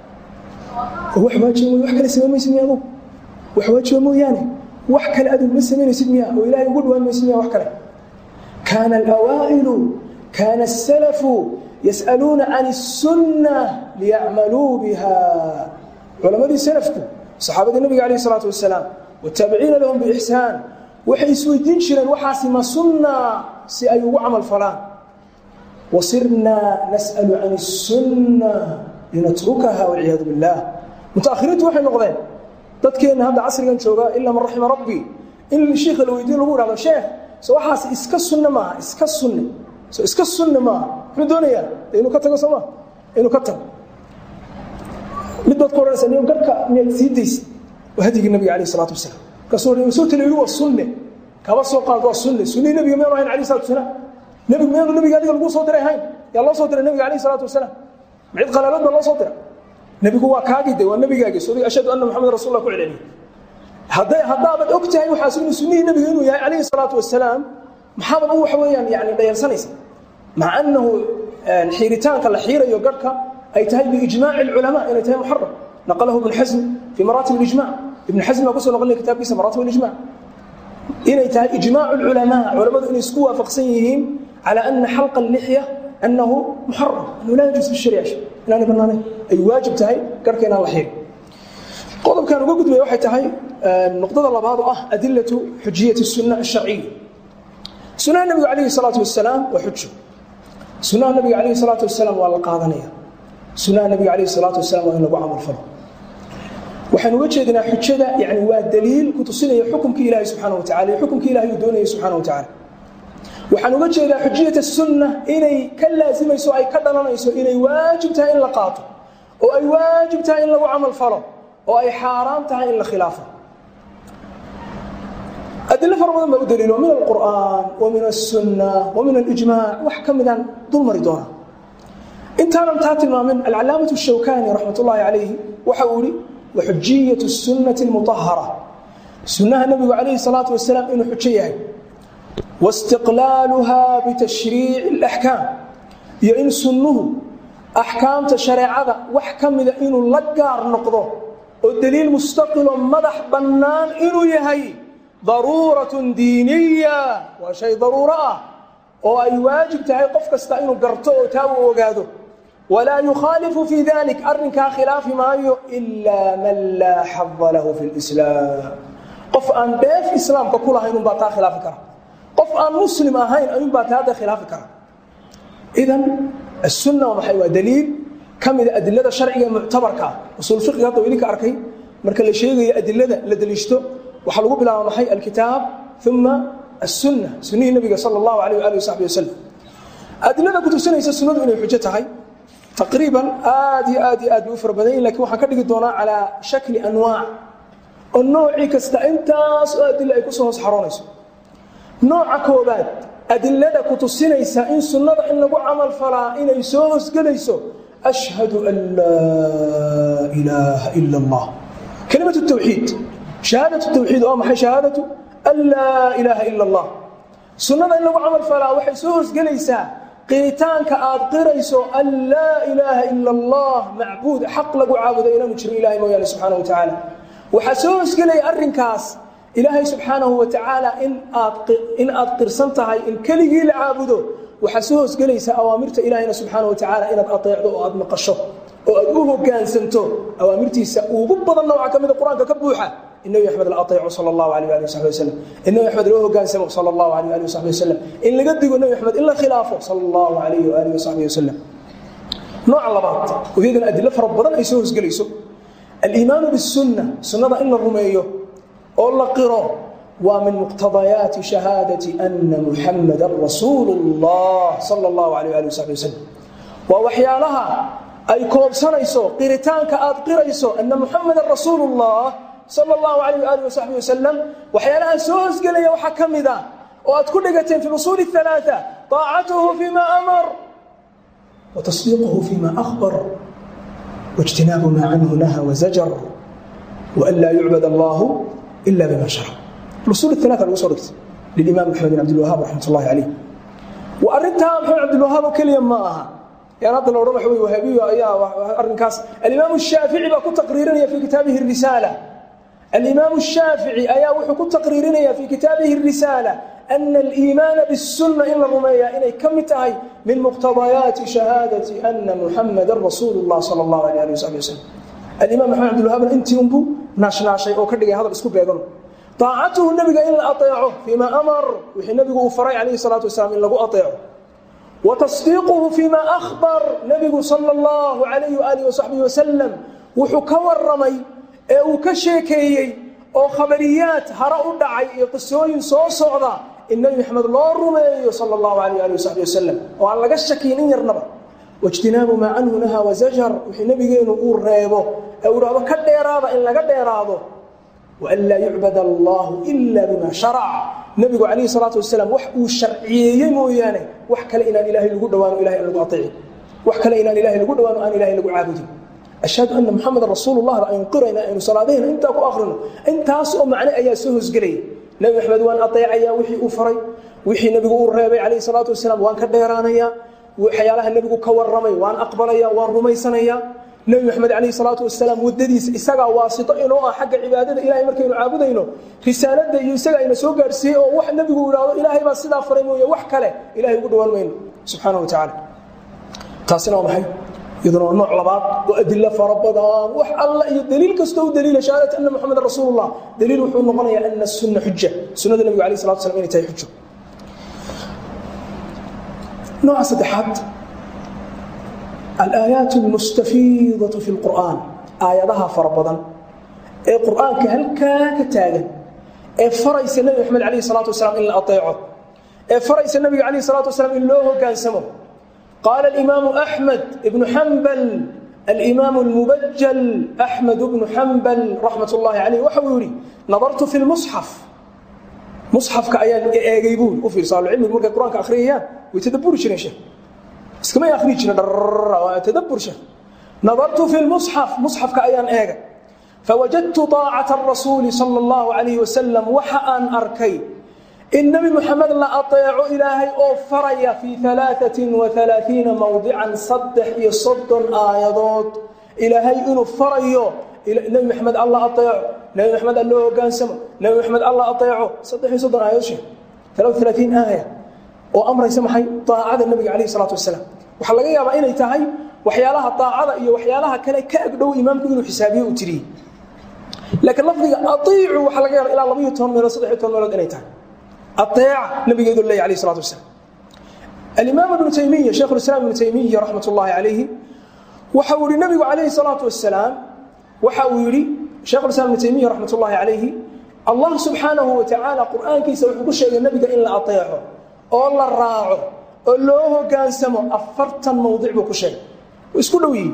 wax waajiba wax kale samamaysid miya adugu wax waajiba mooyaane wax kale adigu ma samaynaysid miya oo ilaahay ugu dhawaan maysid miya wax kale kaana alawaa'ilu kaana asalafu yas'aluuna can الsunna liyacmaluu biha culammadii salafku saxaabadii nabiga calayh isalaatu wasalaam wataabiciina lahum biixsaan waxay isweydiin jireen waxaasi ma sunna si ay ugu camal falaan wasirnaa nas'alu can الsunna linatrukaha walciyaadu biاllah mutaahiriintu waxay noqdeen dadkeenna hadda casrigan jooga ilaa man raxima rabbi in shiikha la weydiin lagu ihahdo sheekh so waxaas iska sunne maaha iska sunne so iska sunne maaha muxuu doonayaa inuu ka tago soo maa inuu ka tago mid baad ku odhanaysa niyo garhka miyaad sii daysa waa hadyigii nabiga alayh isalaatu wasalaam markaasuu soo tala yidhi waa sunne kaba soo qaad waa sunne sunnihii nabiga miyaanu ahayn alayh salatu wasalaam nebigu miyaanu nabiga adiga lagu soo diray ahayn yaa loo soo diray nabiga alayh isalaatu wasalaam macid qalaalood baa loo soo dira nebigu waa kaagii de waa nebigaagii soo ashhadu anna maxamed rasul lah ku celceliye hadday haddaabaad og tahay waxaas inuu sunnihii nebiga inuu yahay calayhi salaatu wasalaam maxaabaad u waxa weeyaan yani dhayalsanaysa maca annahu xiiritaanka la xiirayo garhka ay tahay biijmaaci alculamaa inay tahay muxaram naqalahu ibn xasm fii maraatib alijmac ibn xasm baa kusoo noqonaya kitaabkiisa maraatib alijmac inay tahay ijmaacu alculamaa culammadu inay isku waafaqsan yihiin cala ana xalqa allixya أنه محرم أنه لا يجوز في الشريعة inaanay banaanayn ay waajib tahay garhka inaan la xirin qodobkan uga gudbaya waxay tahay nuqdada labaad oo ah adilatu xujiyati الsunna الsharciya sunaha nebiga calayhi الsalaatu wasalaam waa xujo sunaha nebiga calayhi الsalaatu wasalaam waa la qaadanaya sunaha nebiga calayhi الsalaatu wasalaam waa in lagu camal falo waxaan uga jeedinaa xujada yani waa daliil ku tusinaya xukumkii ilahi subxaana wa tacala iyo xukumkii ilahi uu doonayay subxaana wa tacala waxaan uga jeedaa xujiyat sunna inay ka laasimayso ay ka dhalanayso inay waajib tahay in la qaato oo ay waajib tahay in lagu camal falo oo ay xaaraan tahay in la khilaafo adilo fara badan baa u daliilo min alqur'aan wa min aلsunna wa min alijmac wax ka midaan dul mari doona intaanan taa tilmaamin alcalaamaة الshawkani raxmat ullaahi calayhi waxa uu ihi waxujiyat الsunnati اlmuطahara sunnaha nebigu calayhi salaatu wasalaam inuu xujo yahay waistiqlaaluha bitashriici اlaxkaam iyo in sunnuhu axkaamta shareecada wax ka mida inuu la gaar noqdo oo daliil mustaqilo madax bannaan inuu yahay daruuratun diiniya waa shay daruuro ah oo ay waajib tahay qof kasta inuu garto oo taa uu ogaado walaa yukhaalifu fii dalik arrinkaa khilaafi maayo ilaa man laa xada lahu fi lislaam qof aan dheef islaamka ku lahayn unbaa taa khilaafi kara qof aan muslim ahayn ayuunbaa taa hadda khilaafi kara idan asunna waa maxay waa daliil ka mida adilada sharciga ee muctabarka ah usuul fiqiga hadda idinka arkay marka la sheegayo adilada la daliishto waxaa lagu bilaaba maxay alkitaab uma asunna sunnihii nabiga sala allahu alayh waali wasaxbi wasalam adilada kutusinaysa sunnadu inay xujo tahay taqriiban aad iyo aad iyo aad bay u fara badan yihin lakin waxaan ka dhigi doonaa calaa shakli anwaac oo noocii kasta intaas oo adila ay kusoo hoos xaroonayso nooca koobaad adilada kutusinaysa in sunnada in lagu camal falaa inay soo hoosgelayso ashhadu an laa ilaaha ila allah kalimat tawxiid shahaadat tawxiid waa maxay shahaadatu an laa ilaaha ila allah sunnada in lagu camal falaa waxay soo hoosgelaysaa qiritaanka aad qirayso an laa ilaaha ila allah macbuud xaq lagu caabudo inaanu jirin ilahay mooyaane subxaana wa tacaala waxaa soo hoosgelaya arrinkaas ilaahay subxaanahu wa tacaala in aad qirsan tahay in keligii la caabudo waxaa soo hoosgelaysa awaamirta ilaahayna subxaana wa tacaala inaad ateecdo oo aad maqasho oo aad u hogaansanto awaamirtiisa ugu badan nooca ka mida qur-aanka ka buuxa in nabi axmed la aeeco sal allahu alayh ali wasabi wasalam in nabi axmed loo hogaansamo sal allahu alayh ali wasabi wasalam in laga digo nabi axmed in la khilaafo sal allahu alayh waalihi wasaxbi wasalam nooca labaad oo iyadana adilo fara badan ay soo hoosgelayso aliimaanu bisunna sunnada in la rumeeyo oo la qiro waa min muqtadayaati shahaadati ana muxamadan rasuulu اllah sal اllahu alayh ali wasabi wasalam waa waxyaalaha ay koobsanayso qiritaanka aad qirayso ana muxamadan rasuulu اllah sal اllahu alayh ali wasaxbi wasalam waxyaalaha soo hoosgelaya waxaa ka mid a oo aad ku dhigateen fi usuuli الثalaaثة طaacatuhu fima amar watasdiiquhu fima akhbar واجتناaب mا عnه نhى وزجر وأn laa يucbad الlah إلا bma شhرc usul الثaلaثة lagu soo dhigtay للimaam mحamed بن عبدالوهاab رaxmat الlahi عalيه arintaa mxamed cabdالوهاab oo keliya ma aha yan hadda la odhan wa wy wahaabiyo ayaa arrinkaas alimaam الشhaafiعي baa ku taqriirinaya fi kitaabihi الrisaalة alimaam الشhaafiعي ayaa wuxuu ku taqriirinaya fi kitaabihi الrisaalة أن الإيمان بالسنة in la rumeeyaa inay ka mid tahay min مqتضaيaaتi شhahaadaةi أنa محamda رasuul الlah salى الlaه عليه aلي وsaحبi وsلم alimaam maxamed abdilwahaabna intii unbuu naashnaashay oo ka dhigay hadal isku beegano طaacatuhu nebiga in la aطeeco فيma amar wixii nebigu uu faray calayhi الصلاaةu wasalaam in lagu aطeeco وتصديiquhu فيma أخbar nebigu salى الlaه عalayه وآliه وصaحبiه وسلم wuxuu ka waramay ee uu ka sheekeeyey oo khabariyaad hare u dhacay iyo qisooyin soo socda in nebi maxamed loo rumeeyo sal اllahu alayh ali wasaxbi wasalam oo aan laga shakiin in yarnaba waijtinaabu maa canhu nahaa wazajar wixii nebigeenu uu reebo ee uu dhahdo ka dheeraada in laga dheeraado waan laa yucbad allahu ila bima sharac nebigu calayhi salaatu wasalaam wax uu sharciyeeyey mooyaane wax kale inaan ilaahay lagu dhawaano ilahay aan lagu aeecin wax kale inaan ilahay lagu dhawaano aan ilahay lagu caabudin ashhadu ana muxamadan rasuulu lah aynu qirayna aynu salaadahayna intaa ku akrino intaas oo macne ayaa soo hoosgelaya nebi maxamed waan aeecayaa wixii uu faray wixii nebigu uu reebay calayhi salaatu wasalaam waan ka dheeraanayaa waxyaalaha nebigu ka waramay waan aqbalaya waan rumaysanayaa nebi maxamed calayhi salaatu wasalaam waddadiisa isagaa waasito inoo ah xagga cibaadada ilahay markaynu caabudayno risaaladda iyo isaga ayna soo gaadhsiiyey oo wax nebigu idhaahdo ilaahay baa sidaa faray mooye wax kale ilahay ugu dhawaan mayno subxaana wa tacaala taasina waa maxay iyaduna waa nooc labaad oo adilo fara badan wax alla iyo daliil kastoo u daliila shahaadat ana muxameda rasuul اllah daliil wuxuu noqonayaa ana sunna xuja sunada nebigu alayh salatu slam inay tahay xujo nooca saddexaad alaayaat اlmustafiidaةu fi اlqur'an aayadaha fara badan ee qur'aanka halkaa ka taagan ee faraysa nebi maxamed alayh الsalaatu wasalaam in la aeeco ee faraysa nebiga alayh الsalatu wasalaam in loo hogaansamo قال الإمام أحمد بن حنبل الإمام المبجل أحمد بن حنبل رحمة الله عليه وxuu yihi نظرت في المصحف مصحفka ayaan eegay bu u fiirsa cilmigu markay quraanka akhriyayaan way tadaburi jireen sheekh iskamay akhriyi jireen tadabur sheekh نظرت في المصحف مصحفka ayaan eegay fawajadtu طaacata الrasuuli salى اllahu عalayh wasalam waxa aan arkay in nebi moxamed la aطeeco ilaahay oo faraya fii ثalaaثaةi وaثalaaثiina mowdican saddex iyo soddon aayadood ilaahay inuu farayo nebi maxamed alla aeeco nebi maxamed alloo hogaansamo nebi maxamed alla aeeco saddex iyo soddon aayadood sheeg alaaثiin aaya oo amraysa maxay aacada nebiga calayh الsalaatu wasalaam waxaa laga yaabaa inay tahay waxyaalaha aacada iyo waxyaalaha kale ka agdhow imaamku inuu xisaabiye u tiriyey laakiin lafdiga aiicu waxaa laga yaaba ilaa labaiyo toban meelood saddex iyo toban meelood inay tahay aeeca nabigeedu leeya alayh الsalatu wasalaam alimaam ibnu taymiya shaykh اlislaam ibnu taymiya raxmat ullaahi calayhi waxa uu yihi nabigu calayhi الsalaatu wasalaam waxa uu yihi shekh islam ibnu taymiya raxmat ullaahi calayhi allah subxaanahu wa tacaala qur'aankiisa wuxuu ku sheegay nebiga in la aeeco oo la raaco oo loo hogaansamo afartan mawdic buu ku sheegay isku dhow yihi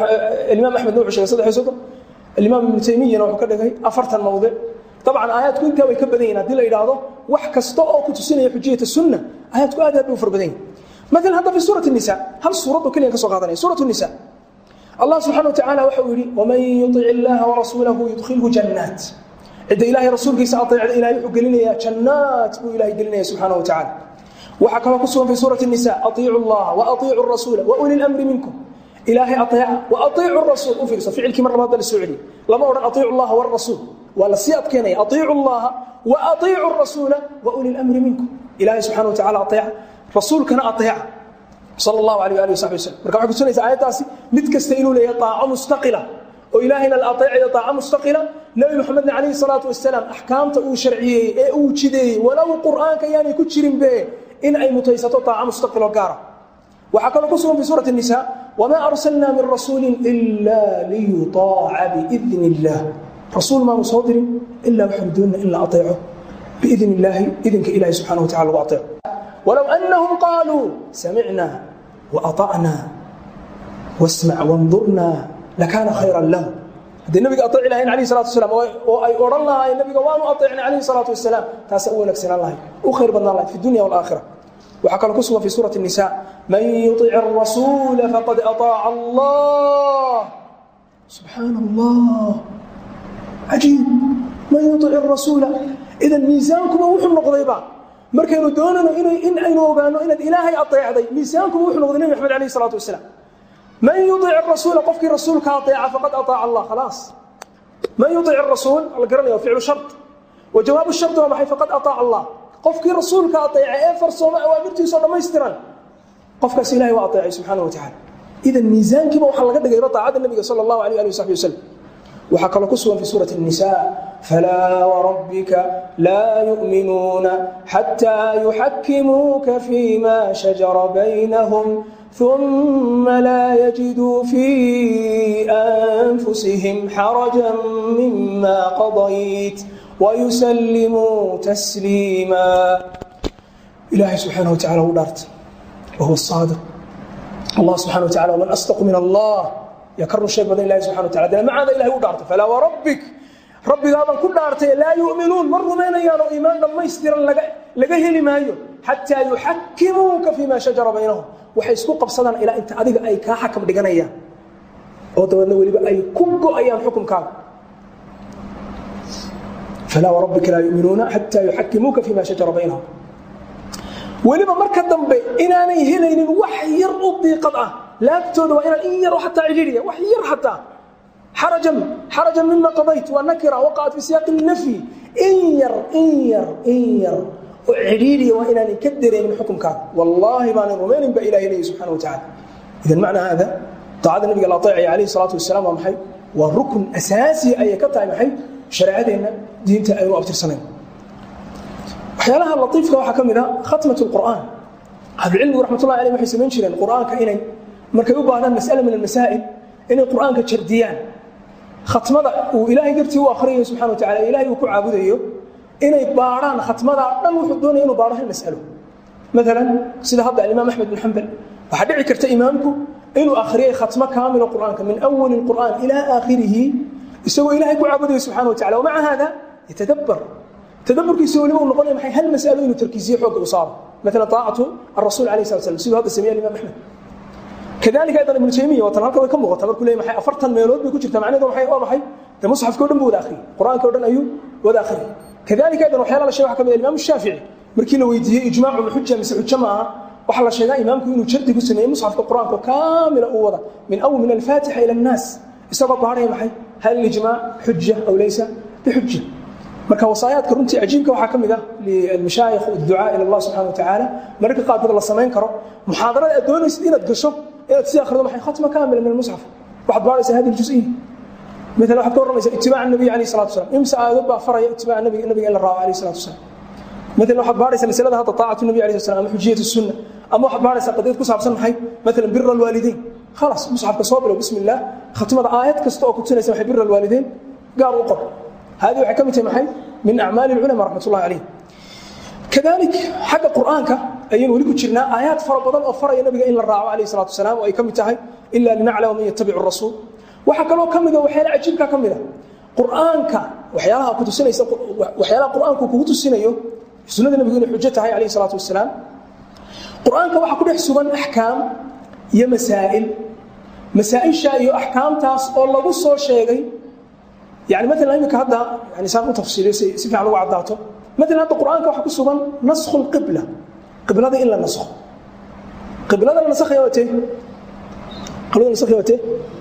imaam axmedna wuxuu shegay saddex iyo soddon alimaam ibnu taymiyana wuxuu ka dhigay afartan mawdic dabcan aayaadku intaa way ka badan yihin hadii la yidhaahdo wax kasta oo ku tusinaya xujiyata sunna aayaadku aad aad bay u far badan yihin maalan hadda fi suurat nisa hal suuradoo keliyan ka soo qaadanaya suurat nisa allah subxana wa tacala waxa uu yihi waman yuic illaha warasuulahu yudkhilhu jannaat cidda ilahay rasuulkiisa aeecda ilahay wuxuu gelinayaa jannaat buu ilahay gelinaya subxaana wa tacala waxaa kaloo ku sugan fi suurati nisa aiicu llaha waaiicu rasuula wauli lmri minkum ilaahay aeeca waaiicu rasuul u fiirso ficilkii mar labaad ba la soo celiye lama odhan aiicu llaha warasuul waa la sii adkeenaya aiicu llaha waaiicu rasuula wauli lmri minkum ilahay subxana wa tacala aeeca rasuulkana aeeca sal allahu alayh ali wasabi waslm marka waxay kutusinaysa aayaddaasi mid kasta inuu leeyahay aaco mustaqila oo ilaahayna la aeecayo aaco mustaqila nebi moxamedna calayhi salaatu wasalaam axkaamta uu sharciyeeyey ee uu jideeyey walow qur'aanka yaanay ku jirinbe in ay mutaysato aaco mustaqiloo gaara waxaa kaloo ku sugan fi suurati nisa wamaa arsalnaa min rasuulin ila liyuaaca biidn illah rasuul maanu soo dirin ilaa waxaanu doonina in la aeeco biidn illaahi idinka ilahi subxana wa tacala lagu aeeco wlow anahum qaaluu samicna waaطacna wasmac wandurna lakaana khayra lahu haddii nabiga aeeci lahayn alayh salatu wasalaam oo ay odhan lahaayeen nabiga waanu aeecnay calayhi salaatu wasalaam taasa u wanaagsanaan lahay u khayr badnaan lahay fi dunya walaaakhira waxaa kaloo ku sugan fi suurati الnisa man yuطic الrasuula faqad aطaaca allah subxaana allah cajiib man yuطic الrasuula idan miisaankuba wuxuu noqdayba markaynu doonano in aynu ogaano inaad ilaahay aeecday miisaankuba wuxuu noqday nebi maxamed alayh salaatu wasalaam man yuic rasuula qofkii rasuulka aeeca faqad aaaca allah khalaas man yuic rasuul la garanaya ficlu shar wa jawaabu shardi waa maxay faqad aaaca allah qofkii rasuulka aeeca ee farsooma awaamirtiisao dhammaystiran qofkaas ilahay waa aeecay subxaana wa tacala idan miisaankiiba waxaa laga dhigayba aacadda nebiga sal allahu alayh ali wasaxbi waslm waxaa kaloo ku sugan fi suurati الnisa falaa wrabbika laa yuؤminuuna xataa yuxakimuuka fima shajara baynahum ثuma laa yajiduu fii أnfusihim xaraja mima qadayt wayusalimuu tasliima ilahay subxaanaه wa tacala u dhaarta wahuwa saadiq allah subxana wa tacala wman asdaqu min allah yaa ka run sheeg badan ilahi subxana wa tacala dee macaada ilahay u dhaartay falaa warabbik rabbigaabaan ku dhaartay laa yu'minuun ma rumaynayaan oo iimaan dhammaystiran laga heli maayo xataa yuxakimuuka fii ma shajara baynahum waxay isku qabsadaan ilaa inta adiga ay kaa xakam dhiganayaan oo dabeedna weliba ay ku go'ayaan xukunkaaga falaa warabbika laa yu'minuuna xataa yuxakimuuka fii ma shajara baynahum weliba marka dambe inaanay helaynin wax yar u diiqad ah laabtooda waa inaan in yaro ataa cidhiiriya wax yar ataa xarajan xarajan mima qadayt waa nakira waqacat fi siyaaqi nafyi in yar in yar in yar oo cidhiiriya waa inaanay ka dareemin xukunkaada wallaahi baanan rumaynin baa ilahi leeyahy subxana wa tacala idan macna haada daacada nabiga la aeecaya alayhi salaatu wasalaam waa maxay waa rukun asaasiya ayay ka tahay maxay shareecadeenna diinta aynu abtirsanayn waxyaalaha laiifka waxaa ka mid a khatmat qur'aan ahlucilmigu raxmatullahi aleyh waxay samayn jireen qur'aanka inay markay u baahdaan mas'ala min almasaa'il inay qur'aanka jardiyaan khatmada uu ilaahay dartii u akhriyayo subxana wa tacala ilahay uu ku caabudayo inay baadhaan khatmadaa dhan wuxuu doonaya inuu baadho hal mas'alo maalan sida hadda alimaam axmed bin xambal waxaa dhici karta imaamku inuu akhriyay khatmo kaamilo qur'aanka min awali qur'aan ilaa aakhirihi isagoo ilahay ku caabudayo subxana wa tacala wamaca hada yatadabbar tadaburkiisa weliba uu noqonaya maxay hal mas'alo inuu tarkiisiyo xoogga u saaro مثلا طاعة الرسول عليه الصلاة والسلام سيدو هذا سميه الإمام أحمد kadalika aydan ibnu taymiya watan halka way ka muuqata markuu leeyahay maxay afartan meelood bay ku jirtaa macnaheedu maxay waa maxay de musxafka oo dhan buu wada akhriyay qur-aanka oo dhan ayuu wada akhriyay kadalika aydan waxyaala la sheegay waxa ka mid ah imaamu shaafici markii la weydiiyey ijmaacu ma xuja mise xujo ma aha waxaa la sheegaa imaamku inuu jardi ku sameeyey musxafka qur-aanka kaamila uu wada min awl min alfaatixa ila annaas isagoo baaraya maxay hal ijmaac xuja aw laysa bixuja marka wasaayaadka runtii cajiibka waxaa ka mid ah lilmashaayikh adducaa ila allah subxana watacaala mararka qaarkood la samayn karo muxaadarada aad doonaysid inaad gasho inaad sii akhrido maxay khatma kaamila min almusxaf waxaad baaraysaa hadi ljuziya مثلا waxaad ka warramaysaa itibaaca nabiy alayhi salatu wasalam imsa aayadood baa faraya itibaaca nabiga nabiga in la raaco alayhi salatu wasalam مثلا waxaad baaraysaa masalada hadda taacatu nabi alayhi salam ama xujiyatu sunna ama waxaad baaraysaa qadiyad ku saabsan maxay مثلا bir alwaalidayn خلاص musxafka soo bilow bismi illah khatmada aayad kasta oo ku tusinaysa maxay bir alwaalidayn gaar u qor هذه waxay ka mid tahay maxay min acmaali العلماء رحمة الله عليه كذلك xagga qur'aanka ayaynu weli ku jirnaa aayaad fara badan oo faraya nabiga in la raaco alayhi الصلاة والسلام oo ay ka mid tahay إلا لنعلم من يتبع الرسول waxaa kaloo ka mida waxyaala cajiibka ka mida qur'aanka waxyaalaha ku tusinaysa waxyaalaha qur'aanku kugu tusinayo sunnada nabigu inay xujo tahay alayhi salaatu wasalaam qur'aanka waxaa ku dhex sugan axkaam iyo masaa'il masaa'isha iyo axkaamtaas oo lagu soo sheegay yani maalan iminka hadda yani saan u tafsiiliyo si si fiican ugu caddaato maalan hadda qur'aanka waxaa ku sugan naskhu lqibla qiblada in la naskho qiblada la nasakhaya waa tee qiblada la nasakhaya waa tee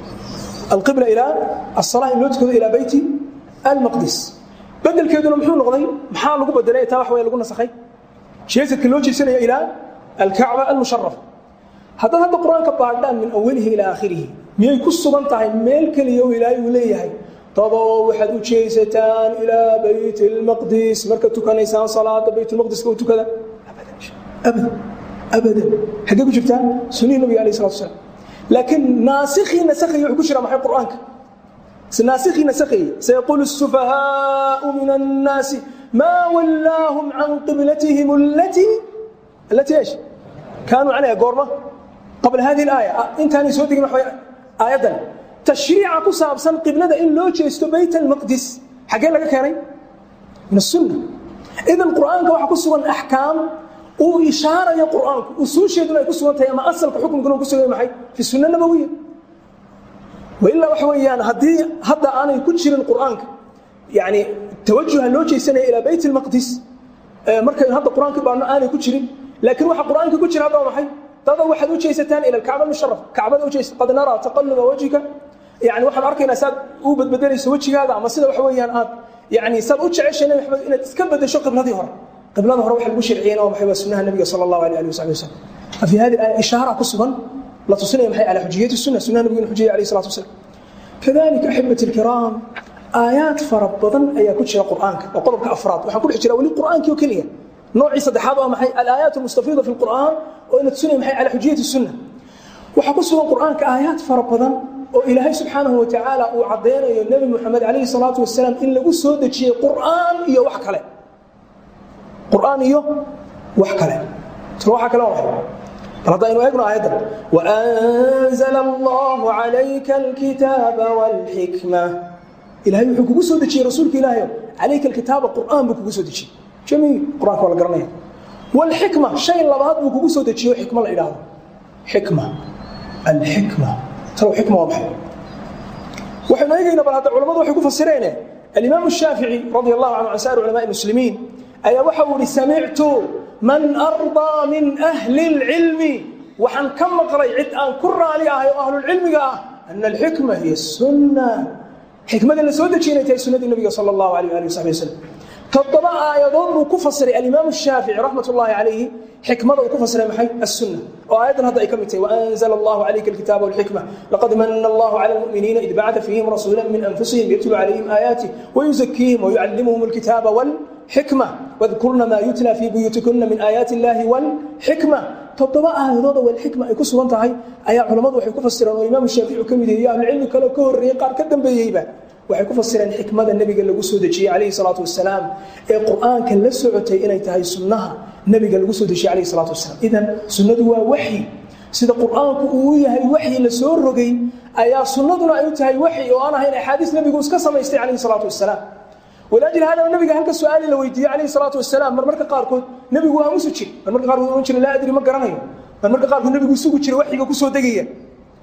القبلة إلى الصلاة إن لوتكو إلى بيت المقدس بدل كيدنا محو نقضي محال لقو بدل إيه تاوح ويا لقو نسخي شيء كلوتي سنة إلى الكعبة المشرفة هذا هذا القرآن كباردان من أوله إلى آخره مي كسو بنتهي ميل كليو إلى يوليه تضوحد وشيستان إلى بيت المقدس مركتو كان إنسان صلاة بيت المقدس كوتو كذا أبدا أبدا أبدا حقيقة شفتها سنين النبي عليه الصلاة والسلام لكن ناسخي نسخي يحكشر محي قرآنك ناسخي نسخي سيقول السفهاء من الناس ما ولاهم عن قبلتهم التي التي ايش كانوا عليها قرمة قبل هذه الآية انت هاني سودك محوي آية تشريع كساب سن قبلة إن لو جيستو بيت المقدس حقين لك كاري من السنة إذا القرآن كوحا كسوان أحكام uu ishaaraya qur-aanku usuusheeduna ay ku sugan tahay ama asalka xukunkuna uu ku sugan maxay fi sunna nabawiya wailaa waxa weeyaan haddii hadda aanay ku jirin qur-aanka yani tawajuha loo jeesanaya ilaa bayt almaqdis markaynu hadda qur-aanka baano aanay ku jirin laakiin waxa qur-aanka ku jira hadda waa maxay dada waxaad u jeesataan ila alkacba almusharaf kacbada u jeesa qad naraa taqalluba wajhika yani waxaan arkaynaa saad u badbedelayso wejigaada ama sida waxa weeyaan aad yani saad u jeceshay nabi maxamed inaad iska bedesho qibladii hore قبلنا هو روح المشرع عين ومحي وسنها النبي صلى الله عليه وصحبه وسلم ففي هذه الآية إشارة كسبا لا تصنع محي على حجية السنة سنة النبي الحجية عليه الصلاة والسلام كذلك أحبة الكرام آيات فربضا أي كتشر قرآنك وقضبك أفراد وحن كل حجرة ولي قرآنك وكلية نوع صدحات ومحي الآيات المستفيضة في القرآن وإن تسنع محي على حجية السنة وحكسوا قرآنك آيات فربضا وإلهي سبحانه وتعالى وعضينا النبي محمد عليه الصلاة والسلام إن لقوا سودة شيء قرآن إيا وحك عليه qur'aan iyo wax kale isla waxa kale waa bal hadda aynu eegno aayaddan waanzala allahu calayka alkitaaba walxikma ilahay wuxuu kugu soo dejiyey rasuulka ilaahayo calayka alkitaaba qur'aan buu kugu soo dejiyey jamiil qur'aanka waa la garanaya walxikma shay labaad buu kugu soo dejiyo xikma la idhaahdo xikma alxikma talow xikma waa maxay waxaynu eegaynaa bal hadda culammadu waxay ku fasireene alimaamu shaafici radi allahu canhu can saa'ir culamaai muslimiin ayaa waxa uu ihi samictu man ardaa min ahli اlcilmi waxaan ka maqlay cid aan ku raali ahay oo ahlulcilmiga ah ana alxikma hiya sunna xikmada la soo dejiya inay tahay sunnadii nabiga sala allahu alayh ali wasaxbi wasalam toddoba aayadood buu ku fasiray alimaamu shaafici raxmat ullahi calayhi xikmada uu ku fasiray maxay assunna oo aayaddan hadda ay ka mid tahay waanzala allahu calayka alkitaaba walxikma laqad mana allahu cala almu'miniina id bacata fiihim rasuula min anfusihim yatlu calayhim aayaatih wayuzakiihim wayucallimuhum alkitaaba wal حكمة واذكرن ما يتلى في بيوتكن من آيات الله والحكمة تطبع آيات والحكمة ay ku sugan tahay ayaa culimadu waxay ku fasireen oo imaam Shaafici kamid yahay ahlu cilmi kale ka horeeyay qaar ka dambeeyayba waxay ku fasireen xikmada nabiga lagu soo dejiyay calayhi salaatu wasalaam ee quraanka la socotay inay tahay sunnaha nabiga lagu soo dejiyay calayhi salaatu wasalaam idan sunnadu waa waxyi sida quraanku uu yahay waxyi la soo rogay ayaa sunnaduna ay tahay waxyi oo aan ahayn axaadiis nabigu iska samaystay calayhi salaatu wasalaam walaajil hada nabiga halka su-aali la weydiiyey calayhi salaatu wasalaam marmarka qaarkood nebigu waa musu jir marmarka qaarkood ohan jira laa adri ma garanayo marmarka qaarkood nebigu isugu jira waxyiga kusoo degaya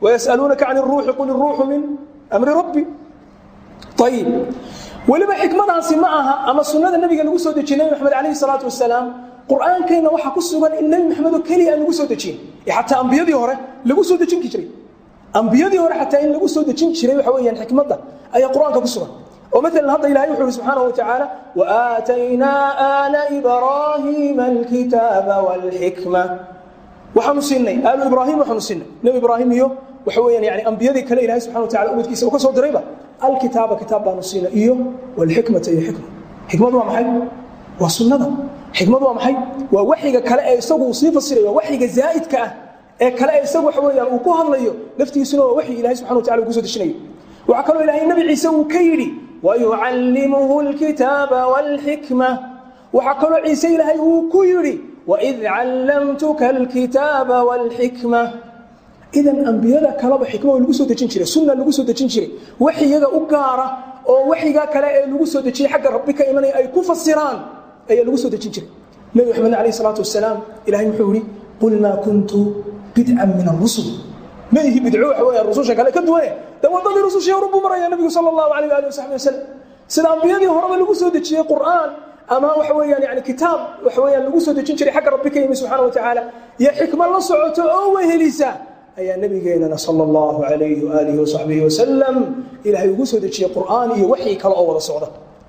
wayasaluunaka can iruuxi qul iruuxu min amri rabbi ayib weliba xikmadaasi ma aha ama sunnada nabiga lagu soo dejiye nabi maxamed calayhi salaatu wasalaam qur'aankeenna waxaa ku sugan in nebi maxamed oo keliya aan lagu soo dejin xataa ambiyadii hore lagu soo dejinki jiray ambiyadii hore xataa in lagu soo dejin jiray waxa weeyaan xikmadda ayaa qur'aanka ku sugan oo maalan hadda ilahay wuxuu yhi subxaanahu watacaala waaataynaa aala ibraahiima alkitaaba waalxikma waxaanu siinay aalu ibraahim waxaanu siinay nebi ibraahim iyo waxa weeyaan yani ambiyadii kale ilahay subxana watacala umadkiisa uu ka soo dirayba alkitaaba kitaab baanu siinay iyo walxikmata iyo xikma xikmadu waa maxay waa sunnada xikmadu waa maxay waa waxyiga kale ee isagu uu sii fasirayo waa waxyiga zaa'idka ah ee kale ee isagu waxa weeyaan uu ku hadlayo laftiisuna waa waxyi ilahay subxana watacala uu kusoo dejinayo waxaa kaloo ilahay nabi ciise uu ka yidhi wayucallimuhu alkitaaba waalxikma waxaa kaloo ciise ilaahay uu ku yidhi waid callamtuka alkitaaba waalxikma idan ambiyada kaleba xikma waa lagu soo dejin jiray sunna lagu soo dejin jiray waxyiga u gaara oo waxyiga kale ee lagu soo dejiyey xagga rabbi ka imanaya ay ku fasiraan ayaa lagu soo dejin jiray nebi maxamed alayh salaatu wasalaam ilahay wuxuu yihi qul maa kuntu bidcan min arusul ma ihi bidco waxa weeyaan rususha kale ka duwane de waddadii rusushii horu buu maraya nebigu sala allahu alayh waali wasaxbi wasalam sida ambiyadii horeba lagu soo dejiyey qur'aan ama waxa weeyaan yani kitaab waxa weeyaan lagu soo dejin jiray xagga rabbi ka yimi subxana watacaala iyo xikmad la socoto oo wehelisa ayaa nabigeenana sal اllahu alayhi waalihi wasaxbihi wasalam ilaahay ugu soo dejiyey qur'aan iyo waxyi kale oo wada socda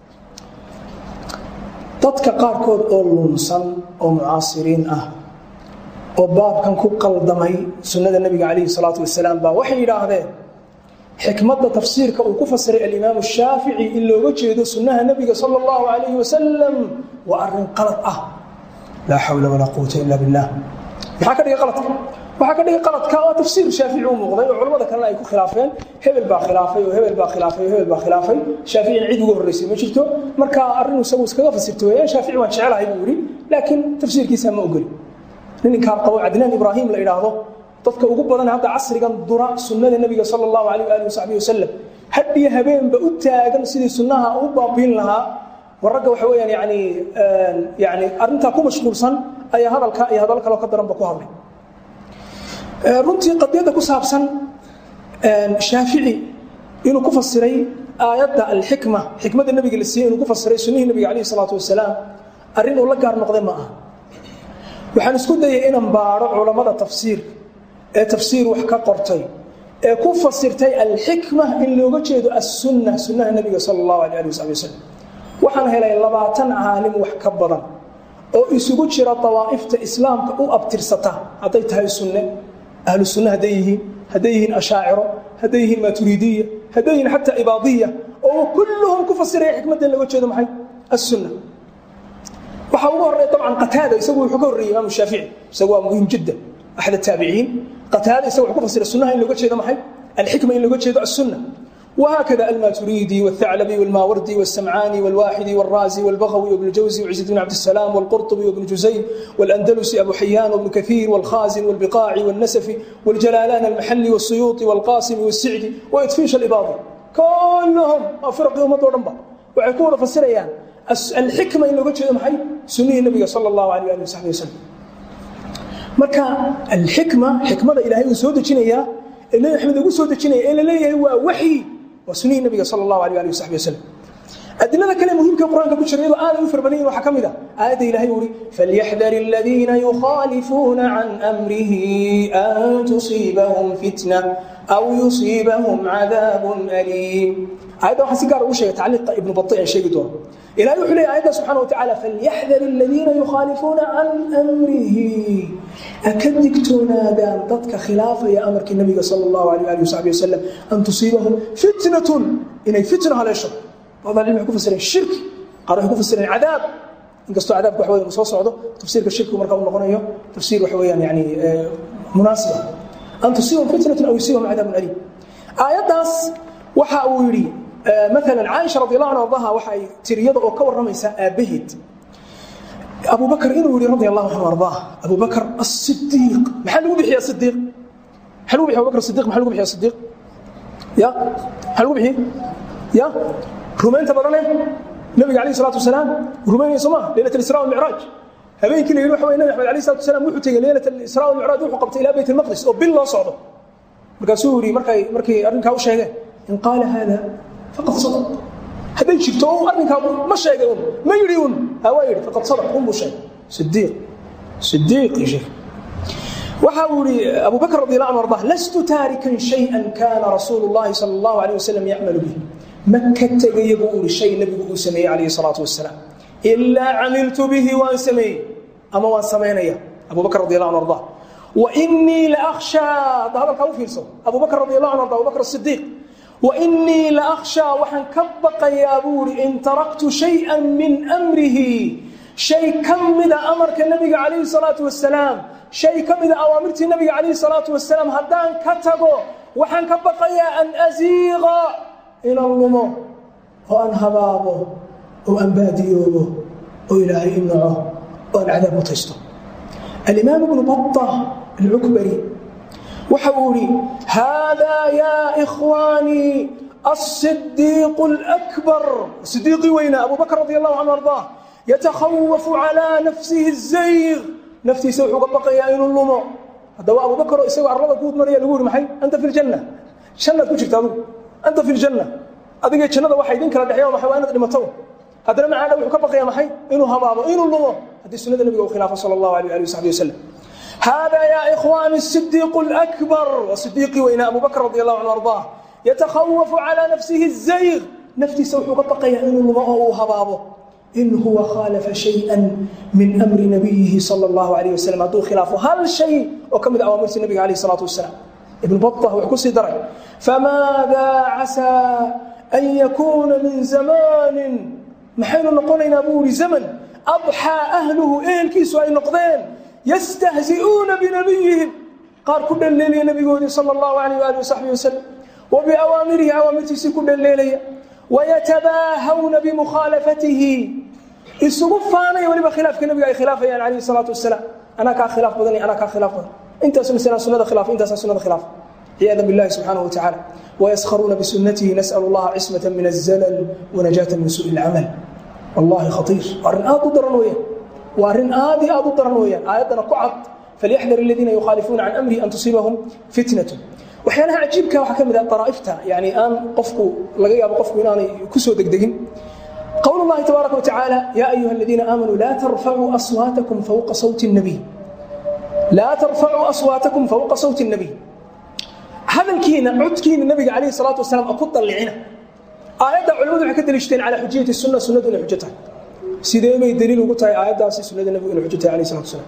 dadka qaarkood oo lunsan oo mucaasiriin ah oo baabkan ku qaldamay sunnada nebiga calayhi salaatu wasalaam baa waxay yidhaahdeen xikmadda tafsiirka uu ku fasiray alimaamu shaafici in looga jeedo sunnaha nebiga sala allahu alayhi wasalam waa arrin qalad ah laa xawla walaa quwata ila billah maxaa ka dhigay qaladka waxaa ka dhigay qaladka oo tafsiir shaafici u muuqday oo culamada kalena ay ku khilaafeen hebel baa khilaafay oo hebel baa khilaafay oo hebel baa khilaafay shaaficina cid uga horreysay ma jirto marka arrin isagu iskaga fasirta weeyaan shaafici waan jecelahay buu yidhi laakiin tafsiirkiisa ma ogoli ninkaa qabo cadnaan ibraahim la idhaahdo dadka ugu badan hadda casrigan dura sunnada nebiga sala allahu alayh waalihi wasaxbihi wasalam hadhiyo habeenba u taagan sidii sunnaha u baabiin lahaa war ragga waxa weeyaan yani yani arrintaa ku mashquulsan ayaa hadalka iyo hadal kaloo ka daranba ku hadlay runtii qadiyadda ku saabsan shaafici inuu ku fasiray aayadda alxikma xikmadda nebiga la siiyey inuu ku fasiray sunnihii nebiga calayhi salaatu wasalaam arrin uu la gaar noqday ma aha waxaan isku dayay inaan baadho culammada tafsiirka ee tafsiir wax ka qortay ee ku fasirtay alxikma in looga jeedo assunna sunnaha nebiga sala allahu alay ali wasabi wasalam waxaan helay labaatan caalim wax ka badan oo isugu jira dawaa'ifta islaamka u abtirsata hadday tahay sunne ahlu sunne hadday yihiin hadday yihiin ashaaciro hadday yihiin maaturiidiya hadday yihiin xataa ibaadiya oo kulluhum ku fasiraya xikmadda in looga jeedo maxay assunna waxaa ugu horreya dabcan qataada isagu wuxuu ka horreeyey imaamu shaafici isagu waa muhiim jiddan axad ataabiciin qataada isagu wuxuu ku fasira sunnaha in looga jeedo maxay alxikma in looga jeedo assunna وهكذا الماتريدي والثعلبي والماوردي والسمعاني والواحدي والرازي والبغوي وابن الجوزي وعزة بن عبد السلام والقرطبي وابن جزي والأندلسي أبو حيان وابن كثير والخازن والبقاعي والنسفي والجلالان المحلي والسيوطي والقاسمي والسعدي ويدفيش الإباضي كلهم فرق يوم الضرنبا ويكون فسريان الحكمة إن لقيت محي سنيه النبي صلى الله عليه وآله وصحبه وسلم marka alxikma xikmada ilaahay uu soo dejinaya ee nabi maxamed ugu soo dejinaya ee la leeyahay waa waxyi waa sunnihii nabiga sala allahu alayh ali wasaxbi wasalam adilada kale muhiimka qur-aanka ku jira iyadoo aaday u farbadan yihin waxaa ka mid ah aayadda ilahay uu ihi falyaxdar aladiina yukhaalifuuna can amrihi an tusiibahum fitna aw yusiibahum cadaabun aliim aayadda waxaan si gaar ugu sheegay tacliiqa ibnu bati aan sheegi doono ilahay wuxuu leeyahy aayadda subxana wa tacaala falyaxdar aladiina yukhaalifuuna can amrihi aka digtoonaadaan dadka khilaafaya amarkii nabiga sala allahu alayh ali wasaxbi wasalam an tusiibahum fitnatun inay fitna haleesho بعض العلم يكون فسرين الشرك قالوا يكون فسرين عذاب inkastoo cadaabka wax weyn uu soo socdo tafsiirka shirkigu marka uu noqonayo tafsiir waxa weeyaan yani munaasiba an tusiibahum fitnatun aw yusiibahum cadaabun aliim aayaddaas waxa uu yidhi مثلا عائشة رضي الله عنها وارضاها waxay tiriyada oo ka waramaysa aabaheed أبو بكر inuu yidhi رضي الله عنه وارضاه أبو بكر الصديق maxaa lagu bixiya صديق maxaa lagu bixiya أبو بكر الصديق maxaa lagu bixiya صديق ya maxaa lagu bixiye ya rumaynta badane nabiga alayh salatu wasalaam rumaynaya soo maa leylat alisra walmicraaj habeenkii la yidhi waxa weye nabi axmed alayh salatu wasalaam wuxuu tegey leylat alisra walmicraaj wuxuu qabtay ilaa bayt almaqdis oo bil loo socdo markaasuu yidhi markay markay arrinkaa u sheegeen in qaala haada faqad sadaq hadday jirto o arrinkaa ma sheegay un ma yidhi un ha waa yidhi faqad sadaq un buu sheegay sidiiq sidiiqii sheekh waxa uu yihi abu bakr radi allah anu ardah lastu taarikan shayئa kana rasuulu اllahi salى اllahu alيه wasalam yacmalu bih ma ka tegaya buu ihi shay nebigu uu sameeyey calayhi الsalaatu wasalaam ilaa camiltu bihi waan sameeyey ama waan samaynaya abu bakr radi allah anu ardah wainii laأkhshaa hadda hadalkaa u fiirso abu bakr radi allah anu ardah abu bakr الصidiiq wainii laأkhshaa waxaan ka baqayaa buu ihi in taraktu shayئa min amrihi shay ka mida amarka nebiga calayhi الsalaatu wasalaam shay ka mida awaamirtii nabiga calayhi salaatu wasalaam haddaan ka tago waxaan ka baqayaa an asiiqa inaan lumo oo aan habaabo oo aan baadiyoobo oo ilaahay i naco oo aan cadaab mutaysto alimaam ibnu bata alcukbari waxa uu ihi haadaa yaa ikhwaanii الصديق الأكبر صديقي وين أبو بكر رضي الله عنه وارضاه يتخوف على نفسه الزيغ naftiisa wuxuu ka baqayaa inuu lumo haddaba abu bakro isagoo arlada guud maraya lagu yuri maxay anta fi ljanna jannaad ku jirta adigu anta fi ljanna adigee jannada waxa idin kala dhexeeya maxay waa inaad dhimato haddana macaana wuxuu ka baqaya maxay inuu habaabo inuu lumo haddii sunnada nabiga uu khilaafo sala allahu alayh ali wasaxbi wasalam هذا يا إخواني الصديق الأكبر وصديقي وإن أبو بكر رضي الله عنه وأرضاه يتخوف على نفسه الزيغ نفتي سوح قطق يعني الماء هبابه إن هو خالف شيئا من أمر نبيه صلى الله عليه وسلم هذا خلافه هل شيء وكم أوامر النبي عليه الصلاة والسلام ابن بطة وحكسي درع فماذا عسى أن يكون من زمان محين نقولنا أبو زمن أضحى أهله إيه الكيس وأي نقضين يستهزئون بنبيهم قال كل الليل نبي صلى الله عليه وآله وصحبه وسلم وبأوامره أوامرتي كل الليل ويتباهون بمخالفته isugu faanaya waliba khilaafka nabiga ay khilaafayaan calayhi salaatu wasalaam anaa kaa khilaaf badan anaa kaa khilaaf badan intaas masalan sunnada khilaaf intaasa sunnada khilaaf عياذا بالله سبحانه وتعالى ويسخرون بسنته نسأل الله عصمة من الزلل ونجاة من سوء العمل والله خطير وارن آدو درن ويان وارن آدي آدو درن ويان آياتنا قعد فليحذر الذين يخالفون عن أمره أن تصيبهم فتنة waxyaalaha cajiibka waxaa ka mid ah daraa'ifta yani aan qofku laga yaabo qofku inaanay ku soo degdegin قول الله تبارك وتعالى يا أيها الذين آمنوا لا ترفعوا أصواتكم فوق صوت النبي لا ترفعوا أصواتكم فوق صوت النبي هذا الكينا عدكين النبي عليه الصلاة والسلام أكد طلعنا آيات علماء حكت الاشتين على حجية السنة سنة إلى حجتها سيدي ما يدليل وقلت هاي آيات داسي سنة النبي إلى حجتها عليه الصلاة والسلام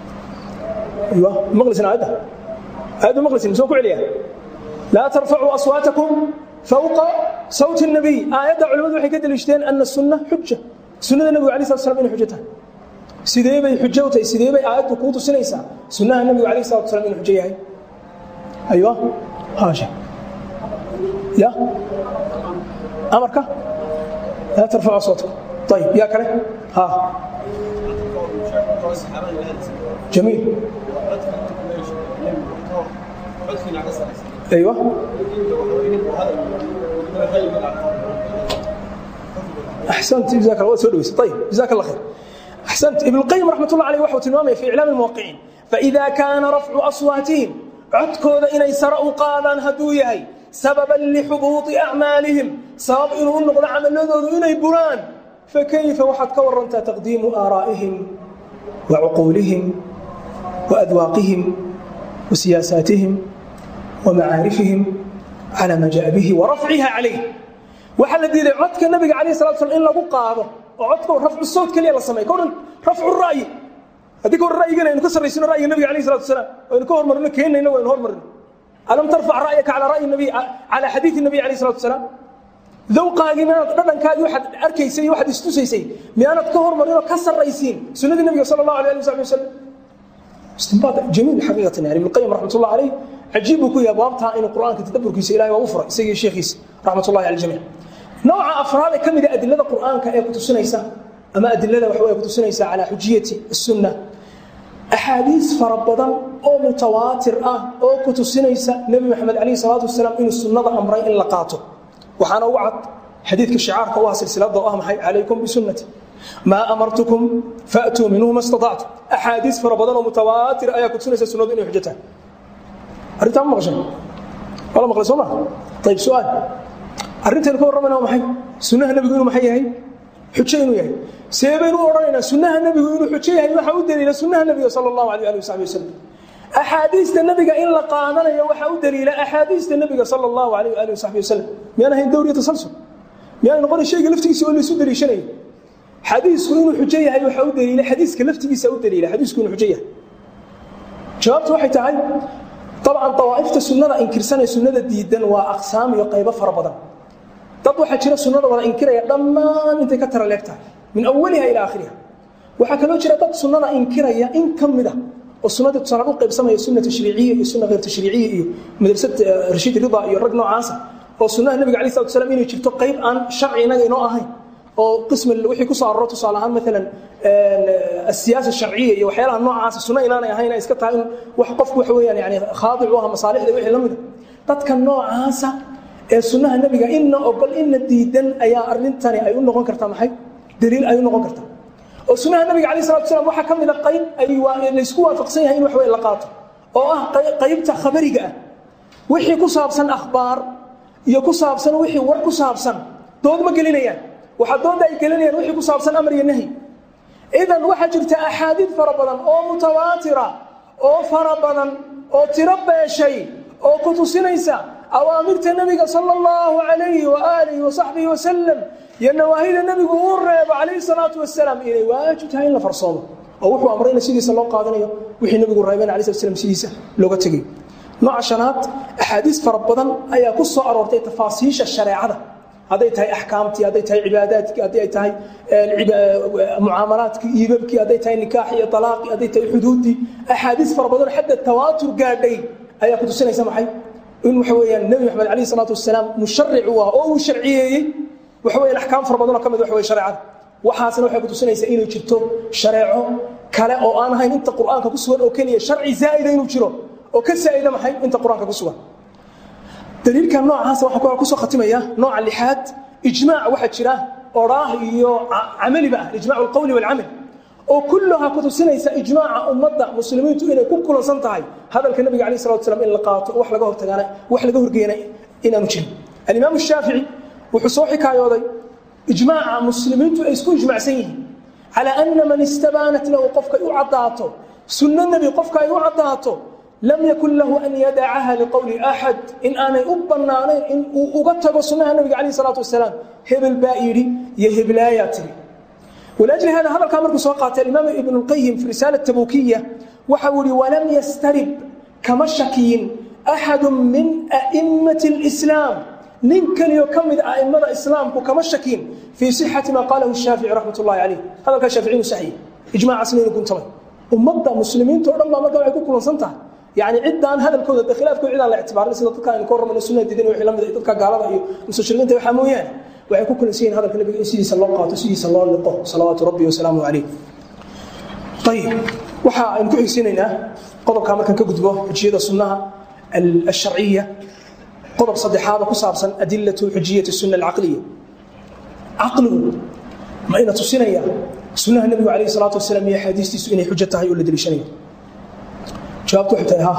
أيوة مغلس آيات هذا مغلس مسوك عليها لا ترفعوا أصواتكم فوق صوت النبي آيات علماء waxay ka dalishteen أن السنة حجة سنة النبي عليه الصلاة والسلام inay xujata sidee bay xujo u tahay sidee bay aayaddu kuu tusinaysaa sunnaha nabigu عليه الصلاة والسلام inuu xujo yahay أيوة هاشا يا أمرك لا ترفعوا صوتكم طيب يا كره ها جميل ايوه احسنت جزاك الله سو دويس طيب جزاك الله خير احسنت ابن القيم رحمه الله عليه وحو تلمامه في اعلام الموقعين فاذا كان رفع اصواتهم عدكودا اني سروا قادان هدو يحي سببا لحبوط اعمالهم سبب انه نقض عملودود اني بران فكيف وحد كورنت تقديم ارائهم وعقولهم واذواقهم وسياساتهم ومعارفهم على ما جاء به ورفعها عليه waxaa la diiday codka nabiga calayh salatu slam in lagu qaado oo codka rafcu sawt keliya la sameeyo koran rafcu ra'yi haddii kahor ra'yigana aynu ka sarraysino ra'yiga nabiga calayh salatu wasalaam aynu ka hormarino keenayna waynu hormarino alam tarfac ra'yaka calaa ra'yi nabiy calaa xadiidi nabiy calayh salatu wasalaam dawqaagii miyaanad dhadhankaagii waxaad arkaysay iyo waxaad istusaysay miyaanad ka hormarinoo ka sarraysiin sunnadii nabiga sala allahu alayh ali wasaxbi wasalam istinbaad jamiil xaqiiqatan yani ibn qayim raxmat ullah calayh cajiib buu ku yahay baabtaa inuu qur'aanka tadabburkiisa ilahay waa u furay isagii sheekhiisa raxmat ullahi cala aljamiic nooca afraad ee ka mid a adilada qur'aanka ee ku tusinaysa ama adilada waxa way ku tusinaysa calaa xujiyati الsunna axaadiis fara badan oo mutawaatir ah oo ku tusinaysa nebi maxamed calayhi salaatu wasalaam inuu sunnada amray in la qaato waxaana ugu cad xadiidka shicaarka u ah silsilada oo ah maxay calaykum bisunnati maa amartukum faatuu minhu ma istatactum axaadiis fara badan oo mutawaatir ayaa ku tusinaysa sunnadu inay xujo tahay arrintaa ma maqashan wala maqlay soo ma ayib su-aal arrintaynu ka warramayna waa maxay sunnaha nebigu inuu maxay yahay xujo inuu yahay see baynu u odhanaynaa sunnaha nebigu inuu xujo yahay waxaa u daliila sunnaha nebiga sala allahu alayh ali wasaxbi wasalam axaadiista nebiga in la qaadanayo waxaa u daliila axaadiista nebiga sala allahu alayh ali wasaxbi wasalam miyaan ahayn dowriya tasalsul miyaan noqonay shayga laftigiisa oo laysu daliishanayo xadiisku inuu xujo yahay waxaa u daliila xadiiska laftigiisa u daliila xadiisku inuu xujo yahay jawaabtu waxay tahay dabcan dawaa'ifta sunnada inkirsanee sunnada diidan waa aqsaam iyo qaybo fara badan dad waxaa jira sunnada wada inkiraya dhammaan intay ka tara leeg tahay min awaliha ilaa aakhiriha waxaa kaloo jira dad sunnada inkiraya in ka mid a oo sunnadii tusaalaan u qaybsamaya sunna tashriiciya iyo sunna hayr tashriiciya iyo madrasad rashiid rida iyo rag noocaasa oo sunnaha nebiga alai salatu salam inay jirto qayb aan sharci inaga inoo ahayn oo qismi wixii ku soo aroro tusaale ahaan maalan asiyaasa sharciya iyo waxyaalaha noocaasa sunno inaanay ahayn ay iska tahay in wax qofku waxa weeyaan yani khaadic u aha masaalixda wixii la mida dadka noocaasa ee sunnaha nebiga inna ogol inna diidan ayaa arrintani ay u noqon kartaa maxay daliil ay u noqon kartaa oo sunnaha nebiga alai salatu salam waxaa ka mid a qayb ay laysku waafaqsan yahay in wax wey la qaato oo ah qaybta khabariga ah wixii ku saabsan akhbaar iyo ku saabsan wixii war ku saabsan dood ma gelinayaan waxaa dooda ay gelinayaan wixii ku saabsan amar iyo nahyi idan waxaa jirta axaadiid fara badan oo mutawaatira oo fara badan oo tiro beeshay oo ku tusinaysa awaamirta nebiga sala allahu calayhi waaalihi wasaxbihi wasalam iyo nawaahida nebigu uu reebo calayhi salaatu wasalaam inay waajib tahay in la farsoomo oo wuxuu amrayna sidiisa loo qaadanayo wixii nebigu reebeen alai slat slam sidiisa looga tegay nooca shanaad axaadiis fara badan ayaa ku soo aroortay tafaasiisha shareecada hadday tahay axkaamtii hadday tahay cibaadaadkii hadday ay tahay mucaamalaadkii iibabkii hadday tahay nikaaxi iyo alaaqii hadday tahay xuduuddii axaadiis fara badan xadda tawaatur gaadhay ayaa ku tusinaysa maxay in waxa weeyaan nebi maxamed alayh salaatu wasalaam musharic u ah oo uu sharciyeeyey waxa weyan axkaam fara badanoo ka mid waxa wey shareecada waxaasna waxay ku tusinaysaa inay jirto shareeco kale oo aan ahayn inta qur'aanka ku sugan oo keliya sharci zaa'ida inuu jiro oo ka saa'ida maxay inta qur-aanka ku sugan daliilkan noocaasa waxaa kusoo khatimaya nooca lixaad ijmaac waxaa jira oraah iyo camaliba ah ijmac alqowli walcamal oo kulluhaa ku tusinaysa ijmaaca ummadda muslimiintu inay ku kulansan tahay hadalka nabiga alayh salatu slam in la qaato wax laga hortagaana wax laga horgeena inaanu jirin alimaam shaafici wuxuu soo xikaayooday ijmaaca muslimiintu ay isku ijmacsan yihiin calaa ana man istabaanat lahu qofkay u caddaato sunno nebi qofka ay u caddaato lam yakun lahu an yadacaha liqowli axad in aanay u bannaanayn in uu uga tago sunnaha nabiga calayh salaatu wasalaam hebel baa yidhi iyo heblaayaa tiri walaajli hada hadalkaa markuu soo qaatay alimaam ibn اlqayim fi risaala tabukiya waxa uu yihi walam yastarib kama shakiyin axadu min a'immati اlislaam nin keliyo ka mid a'immada islaamku kama shakiyin fii sixati ma qaalahu shaafici raxmat ullahi calayh hadalkaa shaafici inu saxiye ijmaacaasna inu guntamay ummadda muslimiinta o dhan baa marka waxay ku kulansan tahay yani ciddaan hadalkooda de khilaafkooda cidaan la ictibaarin sida dadka aynu ka warramayno sunnaha diidan wixii la mid ah dadka gaalada iyo mustashriqiinta waxaa mooyaane waxay ku kulansan yihin hadalka nabiga in sidiisa loo qaato sidiisa loo liqo salawaatu rabbi wasalaamu calayh ayib waxa aynu ku xigsiinaynaa qodobkaa markaan ka gudbo xujiyada sunnaha alsharciya qodob saddexaada ku saabsan adilatu xujiyati sunna alcaqliya caqligu ma ina tusinaya sunnaha nebigu calayhi salaatu wasalaam iyo axaadiistiisu inay xujo tahay oo la deliishanayo jawaabtu waxay tahay ha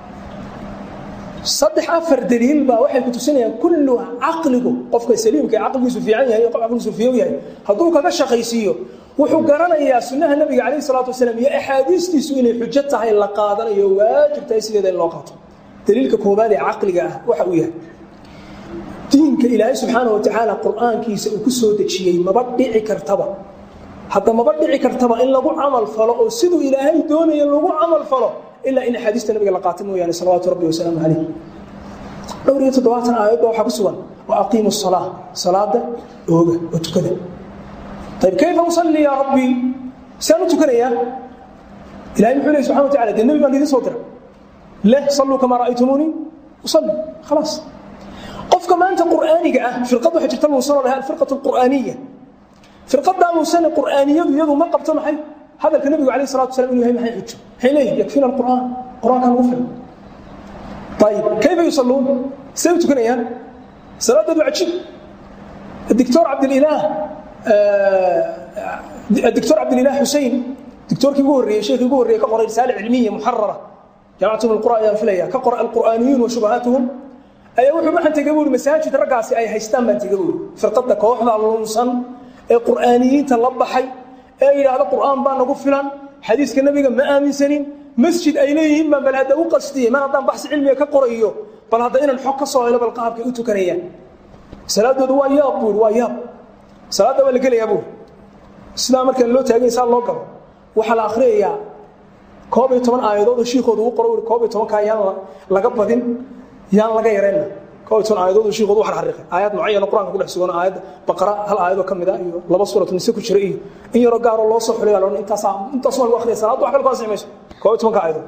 saddex afar daliil baa waxay ku tusinayaan kullu caqligu qofka saliimka ee caqligiisu fiican yahay qof caqligiisu fiyow yahay hadduu kaga shaqaysiiyo wuxuu garanayaa sunnaha nebiga calayhi salaatu wasalaam iyo axaadiistiisu inay xujo tahay la qaadanayo waajib tahay sideeda in loo qaato daliilka koobaad ee caqliga ah waxa uu yahay diinka ilaahay subxaanahu watacaala qur'aankiisa uu ku soo dejiyey maba dhici kartaba hadda maba dhici kartaba in lagu camal falo oo siduu ilaahay doonaya lagu camal falo ilaa in axaadiista nabiga la qaato mooyaane salawaatu rabbi wasalaamu calayh dhowr iyo toddobaatan aayadba waxaa ku sugan wa aqiimu salaa salaada ooga oo tukada ayb kayfa usalli yaa rabbi saan u tukanayaa ilahay muxuu lehy subxana wa tacala dee nebi baan idiin soo diray leh salluu kamaa ra'aytumuunii usalli khalaas qofka maanta qur'aaniga ah firqad waxaa jirta muusan oo lahaa alfirqatu alqur'aaniya firqadaa muusane qur'aaniyadu iyadu ma qabto maxay hadalka nebigu alayh salatu wasalam inuu yahay maxay xujo maxay leeyihin yakfina alqur'aan qur'aanka lagu filan ayib kayfa yusalluun say u tukanayaan salaadeedu cajiib الدكتور عبد الإله الدكتور عبد الإله حسين دكتور كي يقول شيخ يقول كقرأ رسالة علمية محررة جماعة من القرآن ينفليها كقرأ القرآنيون وشبهاتهم ayaa wuxuu waxaan tegay buuri masaajid raggaasi ay haystaan baan tegay buuri firqadda kooxda lunsan ee qur'aaniyiinta la baxay ee yidhaahda qur'aan baa nagu filan xadiiska nebiga ma aaminsanin masjid ay leeyihiin baan bal hadda u qastiyey mar haddaan baxsi cilmiga ka qorayo bal hadda inaan xog ka soo helo bal qaabkay u tukanayaan salaadoodu waa yaab buuri waa yaab salaadda waa la gelayaa buuri sidaa markaan loo taagay saa loo galo waxaa la akhriyayaa koob iyo toban aayadood oo shiikoodu u qoro uri koob iyo tobankaa yaan laga badin yaan laga yarayna koob iyo toban aayadood oo shiikoodu u xarxariqay aayad mucayana qur-aanka ku dhex sugan aayadda baqara hal aayadoo ka mid ah iyo laba suuratu nise ku jira iyo in yaroo gaaroo loo soo xulay loodhan intaasaa intaasuma lagu akhriya salaaddu wax kale ku ansixi mayso koob iyo tobanka aayadood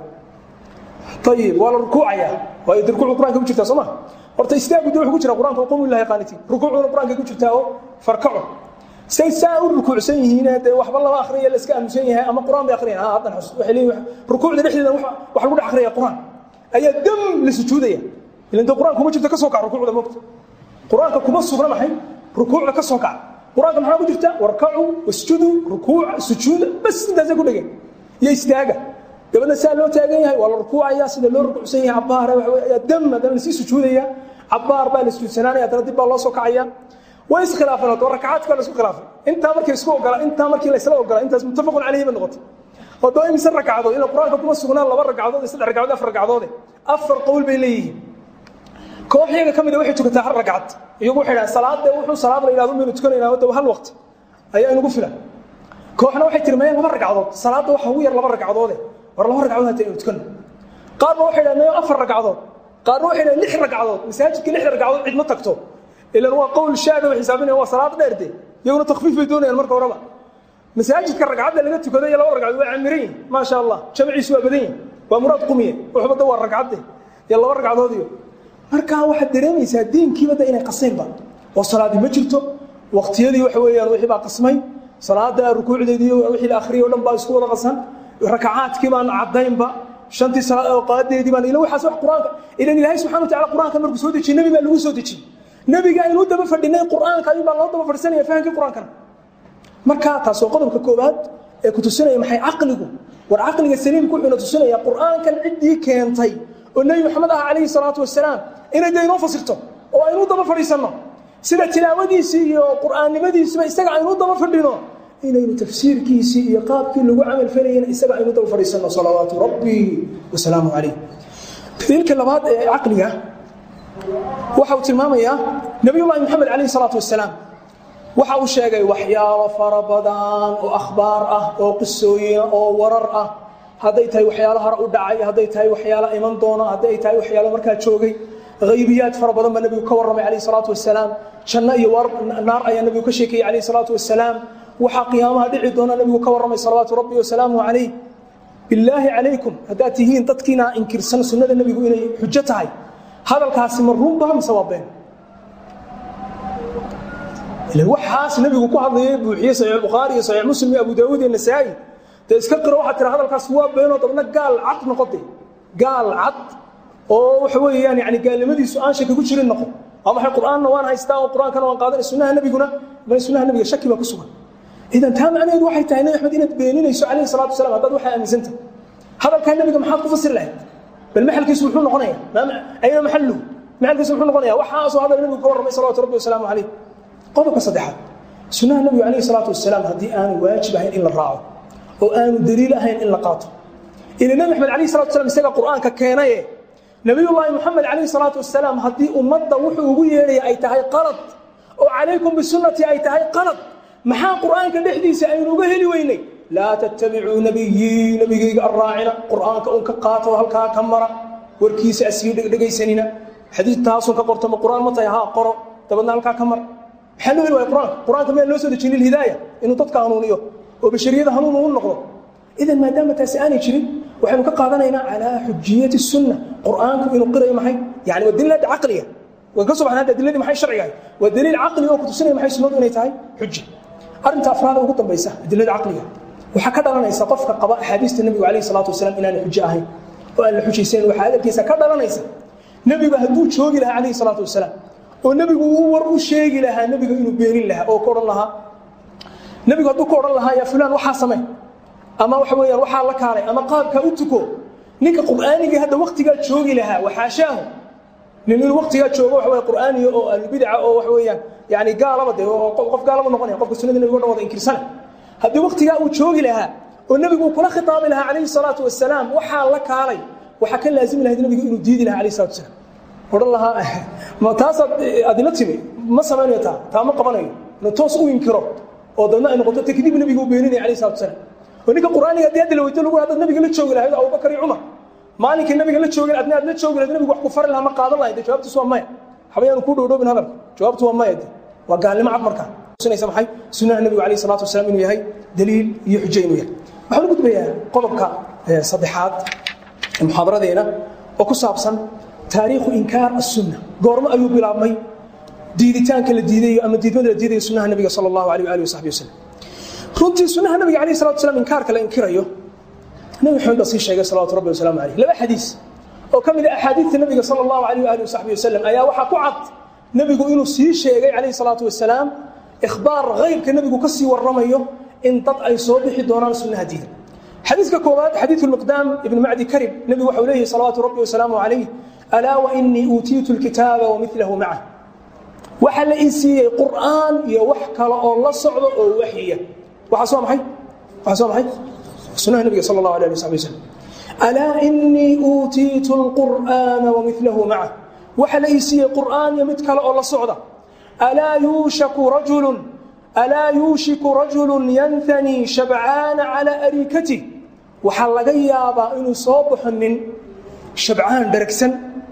ayib waa la rukuucayaa waayo de rukuucu qur-aanka ku jirtaa soo ma horta istaagu de wuxuu ku jira qur-aanka qumu lillahi qaanitiin rukuucuna qur-aanka ku jirtaa oo farkaco say saa u rukuucsan yihiin dee waxba lama akhriya la iska aamusan yahay ama qur-aan bay akhriyaan haddan xus waxay leeyihin rukuucda dhexdeeda wax lagu dhex akhriya qur-aan ayaa dam la sujuudaya ilan dee qur-aanka kuma jirto ka soo kac rukuucda moogta qur-aanka kuma sugna maxay rukuucda ka soo kac qur-aanka maxaa ku jirta warkacu wasjudu rukuuc sujuuda bas intaasay ku dhegeen iyo istaaga dabadna saa loo taagan yahay waa la rukuucaya sida loo rukuucsan yahay cabaar ayaa dam haddana lasii sujuudaya cabaar baa la sujuudsanaanaya haddana dib baa loo soo kacaya way iskhilaafeen oo rakacaadka la isku khilaafay intaa markii isku ogola intaa markii la isla ogola intaas muttafaqun calayhi bay noqotay oo doo imise ragcadood ina qur-aanka kuma sugnaan laba ragcadood iyo saddex ragcadood afar ragcadoode afar qowl bay leeyihiin koox iyaga ka mid a waxay tukataa hal ragcad iyagu waxay dhahaan salaadde wuxuu salaad la yidhahdo maynu tukanaynaa wadda hal waqti ayaa inugu filan kooxna waxay tirmayeen laba ragcadood salaadda waxa ugu yar laba ragcadoode war laba ragcadood hata inu tukano qaarna waxay dhahaan afar ragcadood qaarna waxay dhahaan lix ragcadood masaajidka lix ragcadood cid ma tagto ilan waa qowl shaada way xisaabinayaan waa salaad dheerde iyaguna takfiif bay doonayaan marka horeba masaajidka ragcadda laga tukado iyo laba ragcadood waa camiran yihin maasha allah jamciisu waa badan yihin waa muraad qumiye waxbada waa ragcadde iyo laba ragcadood iyo markaa waxaad dareemaysaa diinkiiba da inay qaseenba oo salaadii ma jirto waqtiyadii waxa weeyaan wixii baa qasmay salaada rukuucdeedii wixii la akhriyay o dhan baa isku wada qasan rakacaadkii baan caddaynba shantii salaad oo qaadeedii baan ila waxaas wax qur-aanka ilan ilaahay subxana wa tacala qur-aanka markuu soo dejiyey nebi baa lagu soo dejiyey nebiga aynu daba fadhinay qur-aanka ayun baa loo daba fadhisanaya fahamkii qur-aankana markaa taas waa qodobka koowaad ee ku tusinaya maxay caqligu war caqliga saliimku wuxuuna tusinaya qur-aankan ciddii keentay oo nebi maxamed ah calayhi salaatu wasalaam inay dee inoo fasirto oo aynu daba fadhiisanno sida tilaawadiisii iyo qur'aannimadiisiba isaga aynu daba fadhino inaynu tafsiirkiisii iyo qaabkii lagu camal falayana isaga aynu daba fadhiisanno salawaatu rabbi wasalaamu calayh daliilka labaad ee caqliga waxa uu tilmaamayaa nebiyullaahi moxamed calayhi salaatu wasalaam waxa uu sheegay waxyaalo fara badan oo akhbaar ah oo qisooyina oo warar ah hadday tahay waxyaalo hore u dhacay hadday tahay waxyaalo iman doona hadday tahay waxyaalo markaa joogay haybiyaad fara badan baa nebigu ka warramay calayhi salaatu wasalaam janno iyo naar ayaa nebigu ka sheekayey calayhi salaatu wasalaam waxaa qiyaamaha dhici doona nebigu ka warramay salawaatu rabbi wasalaamuhu calayh bilaahi calaykum haddaad tihiin dadkiina inkirsan sunnada nebigu inay xujo tahay hadalkaasi ma runba mise waa been waxaas nebigu ku hadlayay buuxiyey saxiix bukhaari iyo saxiix muslim iyo abu daawuud iyo nasaa'i dee iska qiro waxaad tira hadalkaas waa beenoo dabna gaal cad noqote gaal cad oo waxa weeyaan yani gaalnimadiisu aan shaki ku jirin noqo ama waxay qur'aanna waan haystaa oo qur'aankana waan qaadanay sunnaha nebiguna bal sunnaha nebiga shaki baa ku sugan idan taa macnaheedu waxay tahay nebi axmed inaad beeninayso calayhi salaatu wasalam haddaad waxaa aaminsanta hadalkaa nebiga maxaad ku fasiri lahayd bal maxalkiisu muxuu noqonaya ayna maxaluhu maxalkiisu muxuu noqonaya waxaasoo hadal nebigu ka warramay salawatu rabbi wasalaamu calayh qodobka saddexaad sunnaha nebigu calayhi salaatu wasalaam haddii aanu waajib ahayn in la raaco oo aanu daliil ahayn in la qaato ila nebi axmed calayhi salatu wasalam isaga qur'aanka keenaye nabiyullaahi moxamed calayhi salaatu wasalaam haddii ummadda wuxuu ugu yeedhaya ay tahay qalad oo calaykum bisunnatii ay tahay qalad maxaa qur'aanka dhexdiisa aynu uga heli weynay laa tattabicuu nabiyii nebigayga arraacina qur'aanka un ka qaato halkaa ka mara warkiisa asii dhegaysanina xadiid taasun ka qorto ma qur'aan ma tahay haa qoro dabadna halkaa ka mar maxaa loo heli waaya qur'aanka qur'aanka miyaan loo soo dejin lilhidaaya inuu dadka hanuuniyo oo bashariyada hanuun uu noqdo idan maadaama taasi aanay jirin waxaynu ka qaadanaynaa calaa xujiyati sunna qur'aanku inuu qirayo maxay yani waa daliil hadda caqliga waan ka soo baxnaa hadda adiladii maxay sharciga waa daliil caqli oo ku tusinaya maxay sunnadu inay tahay xuja arrinta afraada ugu dambaysa adilada caqliga waxaa ka dhalanaysa qofka qaba axaadiista nebigu calayhi salaatu wasalaam inaanay xujo ahayn oo aan la xujaysayn waxaa hadalkiisa ka dhalanaysa nebigu hadduu joogi lahaa calayhi salaatu wasalaam oo nebigu uu war u sheegi lahaa nebiga inuu beenin lahaa oo ka odhan lahaa nebigu hadduu ka odhan lahaa yaa fulaan waxaa samey ama waxa weeyaan waxaa la kaalay ama qaabkaa u tuko ninka qur'aanigii hadda waktigaa joogi lahaa waxaashaahu nin inuu waqtigaa joogo waxa weye qur'aaniya oo ahlubidaca oo waxa weeyaan yani gaalaba de oo qof gaalaba noqonaya qofka sunnada nebiga o dhan wada inkirsana haddii waqtigaa uu joogi lahaa oo nebigu uu kula khitaabi lahaa calayhi salaatu wasalaam waxaa la kaalay waxaa ka laazimi lahayd nebiga inuu diidi lahaa calayhi salatu wasalaam odhan lahaa ma taasaad adila timi ma samaynayo taa taa ma qabanayo inuu toos u inkiro oo dadna ay noqoto takdiib nebiga u beeninaya calayhi salatu wasalaam oo ninka qur'aaniga haddii hadda la weydo lagu haddaad nebiga la joogi lahayd abubakar iyo cumar maalinkii nabiga la joogay adna aad la joogi lahayd nebigu wax ku fari lahaa ma qaadan lahayd jawaabtiisu waa maya xabayaanu ku dhowdhoobin hadalka jawaabtu waa maya de waa gaalnimo cad markaa tusinaysa maxay sunnaha nebigu calayhi salaatu wasalaam inuu yahay daliil iyo xujo inuu yahay waxaan u gudbayaa qodobka saddexaad ee muxaadaradeena oo ku saabsan taariikhu inkaar asunna goormo ayuu bilaabmay diiditaanka la diidayo ama diidmada la diidayo sunnaha nebiga sala allahu alayh waalihi wasaxbi wasalam runtii sunnaha nebiga calayhi salatu wasalaam inkaarka la inkirayo nebi maxamed baa sii sheegay salawatu rabbi wasalaamu calayh laba xadiis oo ka mid a axaadiidta nebiga sala allahu alayh waalihi wasaxbi wasalam ayaa waxaa ku cad nebigu inuu sii sheegay calayhi salaatu wasalaam ikhbaar haybka nebigu ka sii warramayo in dad ay soo bixi doonaan sunnaha diida xadiiska koowaad xadiidu lmiqdaam ibn macdi karib nebigu waxau leeyahy salawaatu rabbi wasalaamu calayh alaa wainii uutiitu lkitaaba wamilahu macah waxaa la ii siiyey qur'aan iyo wax kale oo la socdo oo waxyiya waxaas waa maxay waxaas waa maxay sunnaha nebiga sala allahu alayh ali wasabi wasalam alaa inii uutiitu lqur'aana wamilahu macah waxaa la ii siiyey qur'aan iyo mid kale oo la socda alaa yuushaku rajulun alaa yuushiku rajulu yanhanii shabcaana calaa ariikatih waxaa laga yaabaa inuu soo baxo nin shabcaan dharagsan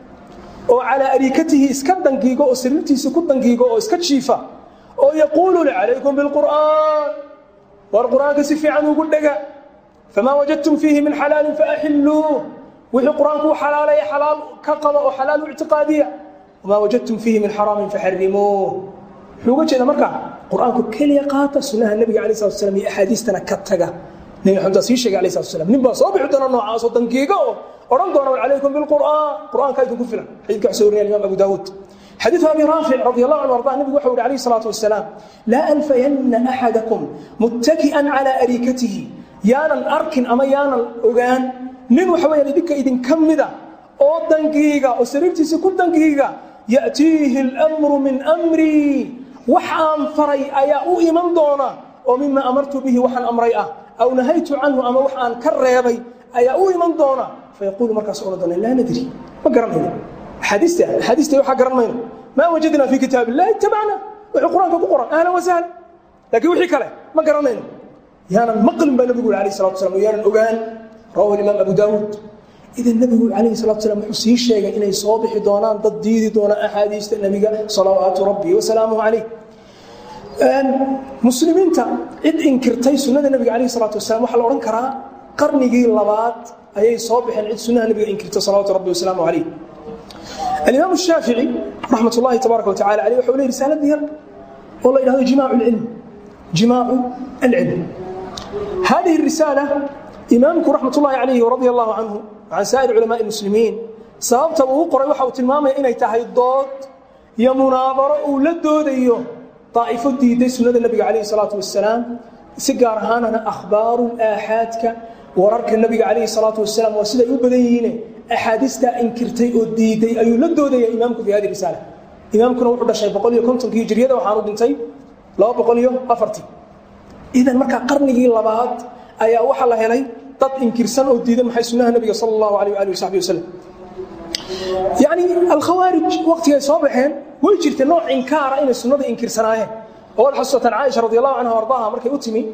oo calaa ariikatihi iska dangiigo oo sariirtiisa ku dangiigo oo iska jiifa oo yaquulu li calaykum bilqur'aan war qur'aanka si fiican ugu dhega famaa wajadtum fiihi min xalaalin faaxilluuh wixii qur'aanku u xalaalaya xalaal ka qaba oo xalaal u ictiqaadiya wamaa wajadtum fiihi min xaraamin faxarimuuh muxuu uga jeeda markaa qur'aanku keliya qaata sunnaha nebiga alay slat slam iyo axaadiistana ka taga nebi maxamed baa sii sheegay alay slat slam nin baa soo bixi doona noocaasoo dangiiga oo odhan doona calaykum bilqur'aan qur'aanka idinku filan xadiidka wax soo warinaya imaam abu daawuud xadiiث abi raafic radi allahu anhu arda nebigu waxau yihi alayh الsalaatu wasalaam laa alfayanna axadakum muttaki'an calaa ariikatihi yaanan arkin ama yaanan ogaan nin waxa weyaan idinka idinka mida oo dangiiga oo sariirtiisa ku dangiiga ya'tiihi اlmru min amrii wax aan faray ayaa u iman doona oo mima amartu bihi waxaan amray ah aw nahaytu canhu ama wax aan ka reebay ayaa u iman doona fayaquulu markaas ohan doona laa nadri ma garanayno axaadiista axaadiista waxaa garan mayno maa wajadnaa fi kitaab illahi ittabacna wuxuu qur-aanka ku qoran ahlan wasahlan laakiin wixii kale ma garanayno yaanan maqlin baa nebigu yuri alayh salatu waslam oo yaanan ogaan rawahu imaam abu daawuud idan nebigu calayhi salatu wasalaam wuxuu sii sheegay inay soo bixi doonaan dad diidi doona axaadiista nebiga salawaatu rabbi wasalaamuhu calayh muslimiinta cid inkirtay sunnada nebiga calayhi salatu wasalam waxaa la odhan karaa qarnigii labaad ayay soo baxeen cid sunnaha nebiga inkirta salawaatu rabbi wasalaamu calayh alimaam الshaafici raxmat اllahi tabaaraka wa tacala aleyh waxau ley risaalad yar oo la yidhahdo jimaacu اlcilm jimaacu alcilm hadihi الrisaala imaamku raxmat ullahi calayhi radia allahu canhu can saa'ir culamaءi اlmuslimiin sababta uu qoray waxa uu tilmaamaya inay tahay dood iyo munaadaro uu la doodayo daa'ifo diiday sunnada nebiga calayhi salaatu wasalaam si gaar ahaanana akhbaaru aaxaadka wararka nebiga calayhi salaatu wasalaam waa siday u badan yihiine axaadiistaa inkirtay oo diiday ayuu la doodaya imaamku fi hadi risaala imaamkuna wuxuu dhashay boqol iyo kontonkii hijriyada waxaanu dhintay laba boqol iyo afartii idan markaa qarnigii labaad ayaa waxaa la helay dad inkirsan oo diiday maxay sunnaha nebiga sala allahu alayh waali wasaxbi wasalam yacni alkhawaarij waqtigay soo baxeen way jirtay nooc inkaara inay sunnada inkirsanaayeen oo wad xasuusataan caaisha radi allahu canha ardaaha markay u timi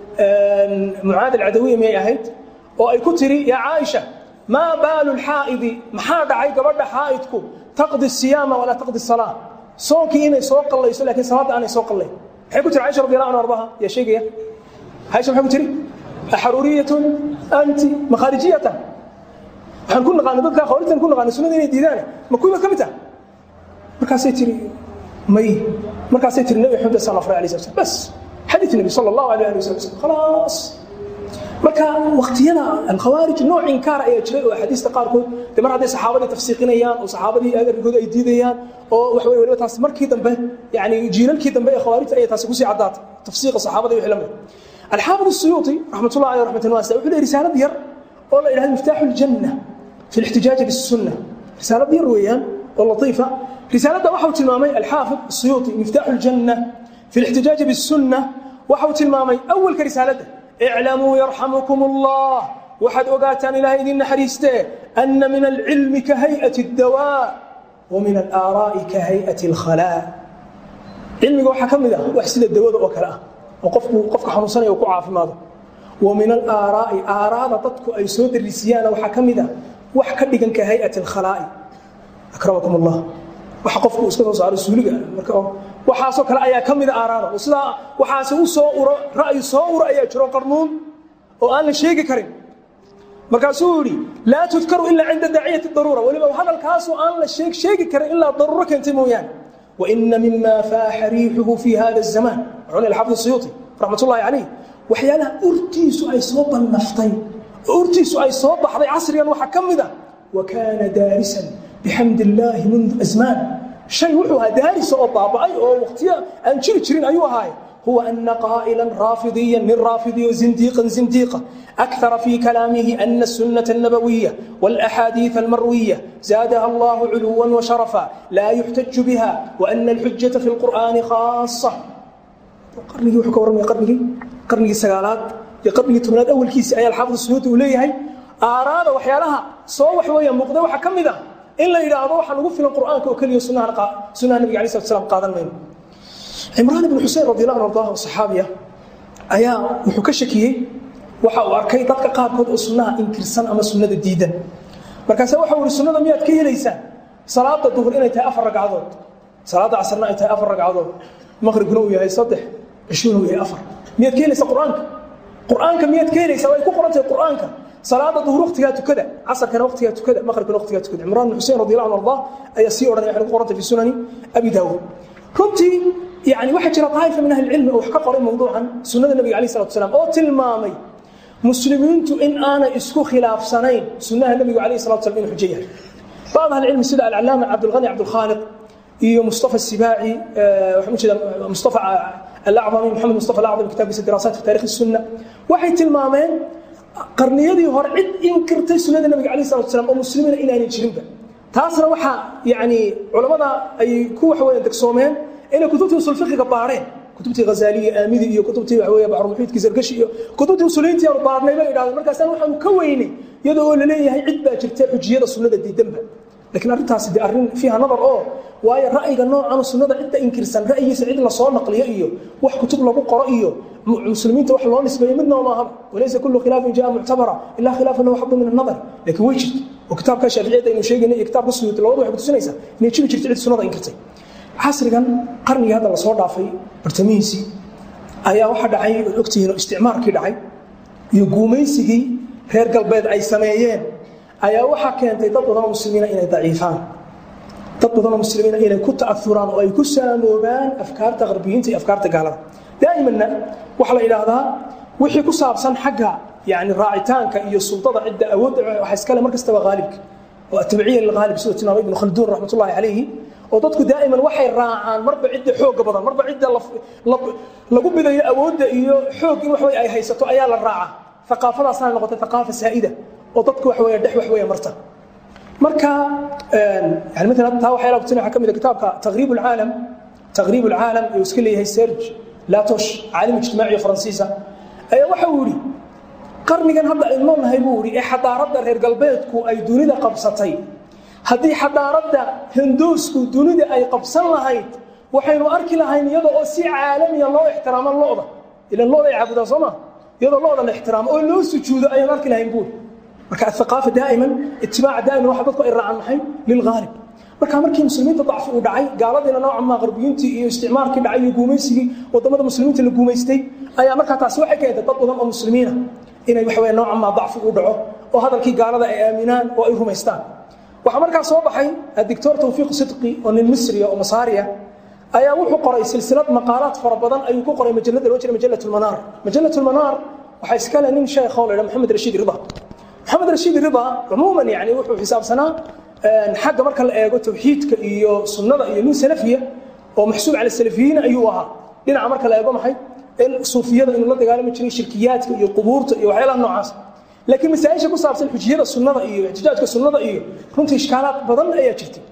mucaad alcadawiya miyay ahayd oo ay ku tiri yaa caaisha maa baalu lxaa'idi maxaa dhacay gabadha xaa'idku taqdi siyaama walaa taqdi salaa soonkii inay soo qallayso lakiin salaadda aanay soo qallayn maxay ku tiri caaisha radi allahu anha ardaha yaa sheegaya caaisha maxay ku tiri axaruuriyatun anti makhaarijiyatan waxaan ku naqaana dadka khawaarijtan ku naqaana sunnada inay diidaan ma kuwiba ka mid ah markaasay tiri may markaasay tiri nabi maxamed sal afray alay slam bas xadiid nabi sala allahu alayh ali wasalam khalaas marka wakhtiyada alkhawaarij nooc inkaar ayaa jiray oo axaadiista qaarkood de mar hadday saxaabadii tafsiiqinayaan oo saxaabadii arrinkooda ay diidayaan oo waxa weye waliba taas markii dambe yani jiilalkii dambe ee khawaarijta ayay taasi kusii caddaatay tafsiiqa saxaabada iyo wixii la mid alxaafid الsuyuuطi raxmat ullahi aleyh raxmatan waasica wuxuu leey risaalad yar oo la yidhahdo miftaaxu اljanna fi اlixtijaaji biالsunna risaalad yar weeyaan oo latiifa risaaladda waxau tilmaamay alxaafid الsuyuuطi miftaaxu اljanna fi اlاxtijaaji bالsunna waxau tilmaamay awalka risaaladda iclamuu yarxamukum اllah waxaad ogaataan ilahay idin naxariistee ana min alcilmi ka hay'ati اdawaa wa min alaaraa'i ka hay'ati اlkhalaa cilmiga waxaa ka mid ah wax sida dawada oo kale ah oo qofku qofka xanuunsanaya uu ku caafimaado wa min alaaraa'i aaraada dadku ay soo darisiyaana waxaa ka mid ah wax ka dhigan ka hay'ati alkhalaa'i akramakum allah waxa qofku iska soo saaro suuliga marka waxaasoo kale ayaa ka mida aaraada oo sidaa waxaase u soo uro ra'yi soo uro ayaa jiro qarnuun oo aan la sheegi karin markaasuu yidhi laa tudkaru ilaa cinda daaciyati daruura weliba hadalkaasoo aan la sheeg sheegi karin ilaa daruuro keentay mooyaane waina mima faaxa riixuhu fi hada الzamaan wuxuu leeyahay xafid الsuyuuطi raxmat ullahi calayh waxyaalaha urtiisu ay soo bannaftay oo urtiisu ay soo baxday casrigan waxaa ka mid a wa kaana daarisan bixamdi illaahi mundu asmaan shay wuxuu ahaa daarisa oo baaba'ay oo waqtiyo aan jiri jirin ayuu ahaaye هو أن قائلا رافضيا من رافضي وزنديقا زنديقا أكثر في كلامه أن السنة النبوية والأحاديث المروية زادها الله علوا وشرفا لا يحتج بها وأن الحجة في القرآن خاصة قرني وحكى ورمي قرني قرني سقالات قرني تمناد أول كيس أي الحافظ السيوطي وليه آراد وحيالها صوح ويا مقدة وحكم ذا إلا إذا أضوح نقول القرآن كوكلي سنة سنة النبي عليه الصلاة والسلام قاضا منه cimraan ibnu xusein radi allah an ardaah saxaabiya ayaa wuxuu ka shakiyey waxa uu arkay dadka qaarkood oo sunnaha inkirsan ama sunnada diidan markaase waxa uu ihi sunnada miyaad ka helaysaan salaada duhur inay tahay afar ragcadood salaada casrna ay tahay afar ragcadood maqribkuna uu yahay saddex cishuna uu yahay afar miyaad ka helaysaa qur-aanka qur-aanka miyaad ka helaysaa way ku qoran tahay qur-aanka salaada duhur waqtigaa tukada casarkana waqtigaa tukada maqribkana waqtigaa tukada cimraan ibnu xusein radi allah an ardaah ayaa sii odhanaya waxay ku qoran tahay fi sunani abi daawuud runtii يعني waxaa jira طائفة من أهل العلم oo wax ka qoray mawduucan sunnada nabiga عليه الصلاة والسلام oo tilmaamay muslimiintu in aanay isku khilaafsanayn sunnaha nabiga عليه الصلاة والسلام inuu xujo yahay بعض أهل العلم sida العلامة cabdالغني cabdالخالق iyo مصطفى السباعي waxaan ujeeda مصطفى الأعظمي محمد مصطفى الأعظمي kitaabkiisa دراسات في تاريخ السنة waxay tilmaameen qarniyadii hore cid inkirtay sunnada nabiga عليه الصلاة والسلام oo muslimiina inaanay jirinba taasna waxaa yani culamada ay ku waxweeyaan degsoomeen inay kutubtii usul fiqiga baareen kutubtii ghazaaliya aamidi iyo kutubtii waxa weeye baxrumuxiidkii sargashi iyo kutubtii usuliyiintii aanu baarnay bay idhahdeen markaasaan waxaanu ka weynay iyadoo oo laleeyahay cid baa jirta xujiyada sunnada diidanba laakiin arrintaasi de arrin fiiha nadar oo waayo ra'yiga noocan sunnada cidda inkirsan ra'yigiisa cid la soo naqliyo iyo wax kutub lagu qoro iyo muslimiinta wax loo nisbeeyo midna ma aha walaysa kullu khilaafin jaa muctabara ilaa khilaafan lahu xadu min annadar laakiin way jirta oo kitaabka shaaficiyadda aynu sheegayna iyo kitaabka suyuuti labadu waxay kutusinaysaa inay jiri jirta cid sunnada inkirtay casrigan qarnigii hadda lasoo dhaafay bartamihiisii ayaa waxaa dhacay ood ogtihiin oo isticmaarkii dhacay iyo guumaysigii reer galbeed ay sameeyeen ayaa waxaa keentay dad badanoo muslimiina inay daciifaan dad badanoo muslimiina inay ku ta'auraan oo ay ku saamoobaan afkaarta qarbiyiinta iyo afkaarta gaalada daa'imanna waxaa la idhaahdaa wixii ku saabsan xagga yani raacitaanka iyo sultada cidda awoodda waxa iskale mar kastaba haalibka oo atbiciya lilghaalib sida tilmaamay ibnu khalduun raxmat ullahi calayhi oo dadku daa'iman waxay raacaan marba cidda xooga badan marba cidda lagu bidayo awoodda iyo xoog in waxwey ay haysato ayaa la raacaa aqaafadaasana noqotay aqaafa saa'ida oo dadku waxwey dhex waxwey marta marka yani maalan taa waxyaala kutina waxaa ka mid a kitaabka taqriib alcaalam taqriib alcaalam ee iska leeyahay serge latosh caalim ijtimaaci faransiisa ayaa waxa uu yidhi qarnigan hadda aynu noolnahay buu yidhi ee xadaaradda reer galbeedku ay dunida qabsatay haddii xadaaradda hinduusku dunida ay qabsan lahayd waxaynu arki lahayn iyada oo si caalamiya loo ixtiraamo lo'da ilan lo'da ay caabudaan soo ma iyadoo lo'da la ixtiraamo oo loo sujuudo ayaynu arki lahayn buuri marka athaqaafa daa'iman itibaaca daa'iman waxa dadku ay raacaan maxay lilghaalib marka markii muslimiinta dacfi uu dhacay gaaladiina noocan maa qarbiyiintii iyo isticmaarkii dhacay iyo guumaysigii wadamada muslimiinta la guumaystay ayaa markaa taasi waxay keentay dad badan oo muslimiina inay waxa weeye noocan maa dacfi uu dhaco oo hadalkii gaalada ay aaminaan oo ay rumaystaan waxaa markaa soo baxay adictor tawfiiq sidqi oo nin misriya oo masaariya ayaa wuxuu qoray silsilad maqaalaad fara badan ayuu ku qoray majalada loo jira majalat lmanaar majalat lmanaar waxaa iskale nin sheekho la yidhaha maxamed rashiid rida maxamed rashiid rida cumuuman yani wuxuu xisaabsanaa xagga marka la eego tawxiidka iyo sunnada iyo nin salafiya oo maxsuub cala salafiyiina ayuu ahaa dhinaca marka la eego maxay in suufiyada inuu la dagaalami jiray shirkiyaadka iyo qubuurta iyo waxyaalaha noocaas laakiin masaaisha ku saabsan xujiyada sunnada iyo ixtijaajka sunnada iyo runtii ishkaalaad badan ayaa jirtay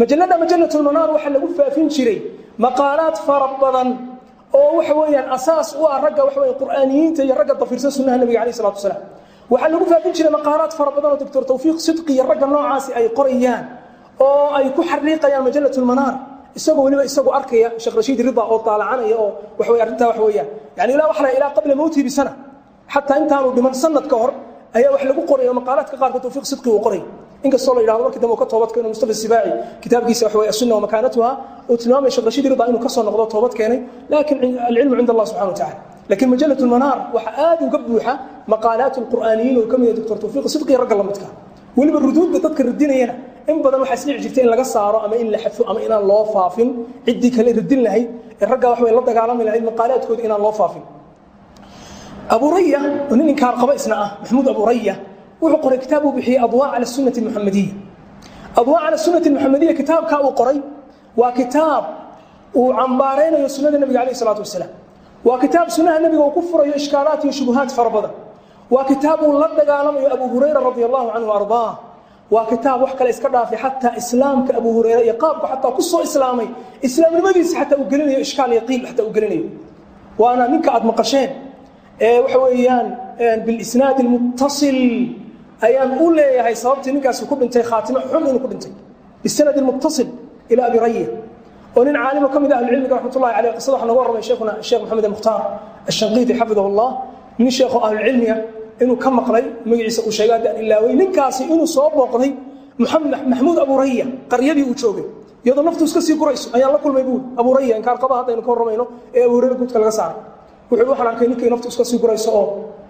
majalada majalatulmanaar waxaa lagu faafin jiray maqaalaad fara badan oo waxa weeyaan asaas u ah ragga waxa weeye qur'aaniyiinta iyo ragga dafirsan sunnaha nabiga calayhi salatu wasalaam waxaa lagu faafin jiray maqaalaad fara badan oo doctor tawfiiq sidqi iyo ragga noocaasi ay qorayaan oo ay ku xariiqayaan majalatulmanaar isagoo weliba isagoo arkaya sheekh rashiid rida oo daalacanaya oo waxa weye arrintaa waxa weeyaan yani ilaa waxa la ilaa qabla mawtihi bisana xataa intaanu dhiman sanad ka hor ayaa wax lagu qoraya maqaalaadka qaarkood tawfiiq sidqi uu qoray inkastoo la yidhahdo markii dambe uu ka toobad keeno mustafa sibaaci kitaabkiisa waxa weye asunna wa makaanatuha uu tilmaamaya sheekh rashiid rida inuu ka soo noqdo toobad keenay laakiin alcilmu cinda allah subxana wa tacala laakiin majalat lmanaar waxaa aad uga buuxa maqaalaat lqur'aaniyiin oo ka mid ah doctor tawfiiq sidqi ragga la midka weliba ruduudda dadka radinayana in badan waxaa isdhici jirta in laga saaro ama in la xadfo ama inaan loo faafin ciddii kale radin lahayd ee raggaa wax way la dagaalami lahayd maqaalaadkooda inaan loo faafin abu raya oo nin inkaar qaba isna ah maxamuud abu raya wuxuu qoray kitaab uu bixiyey adwaa cala sunnati almuxamadiya adwaa cala sunnati almuxamadiya kitaabkaa uu qoray waa kitaab uu cambaaraynayo sunnada nebiga calayhi salaatu wasalaam waa kitaab sunnaha nebiga uu ku furayo ishkaalaat iyo shubuhaat fara badan waa kitaab uu la dagaalamayo abu hurayra radi allahu canhu ardaa waa kitaab wax kale iska dhaafay xataa islaamka abu hurayra iyo qaabku xataa ku soo islaamay islaamnimadiisa xataa uu gelinayo ishkaal iyo qiil xataa uu gelinayo waana ninka aad maqasheen ee waxa weeyaan bilisnaad almuttasil ayaan u leeyahay sababtii ninkaasi ku dhintay khaatimo xun inuu ku dhintay bisanad almuttasil ila abi raya oo nin caalimo ka mid ah ahlucilmiga raxmatullahi caleyh qisada waxaa noga warramay sheekhuna sheekh maxamed almukhtaar ashanqiiti xafidahu allah nin sheekho ahlucilmiga inuu ka maqlay magaciisa uu sheegay haddaan ilaaway ninkaasi inuu soo booqday muxamed maxmuud abu raya qaryadii uu joogay iyadoo naftu iska sii gurayso ayaan la kulmay buuri abu raya inkaar qaba haddaynu ka warramayno ee abu hurayra guudka laga saaray wuxuu waxaan arkay ninkay naftu iska sii gurayso oo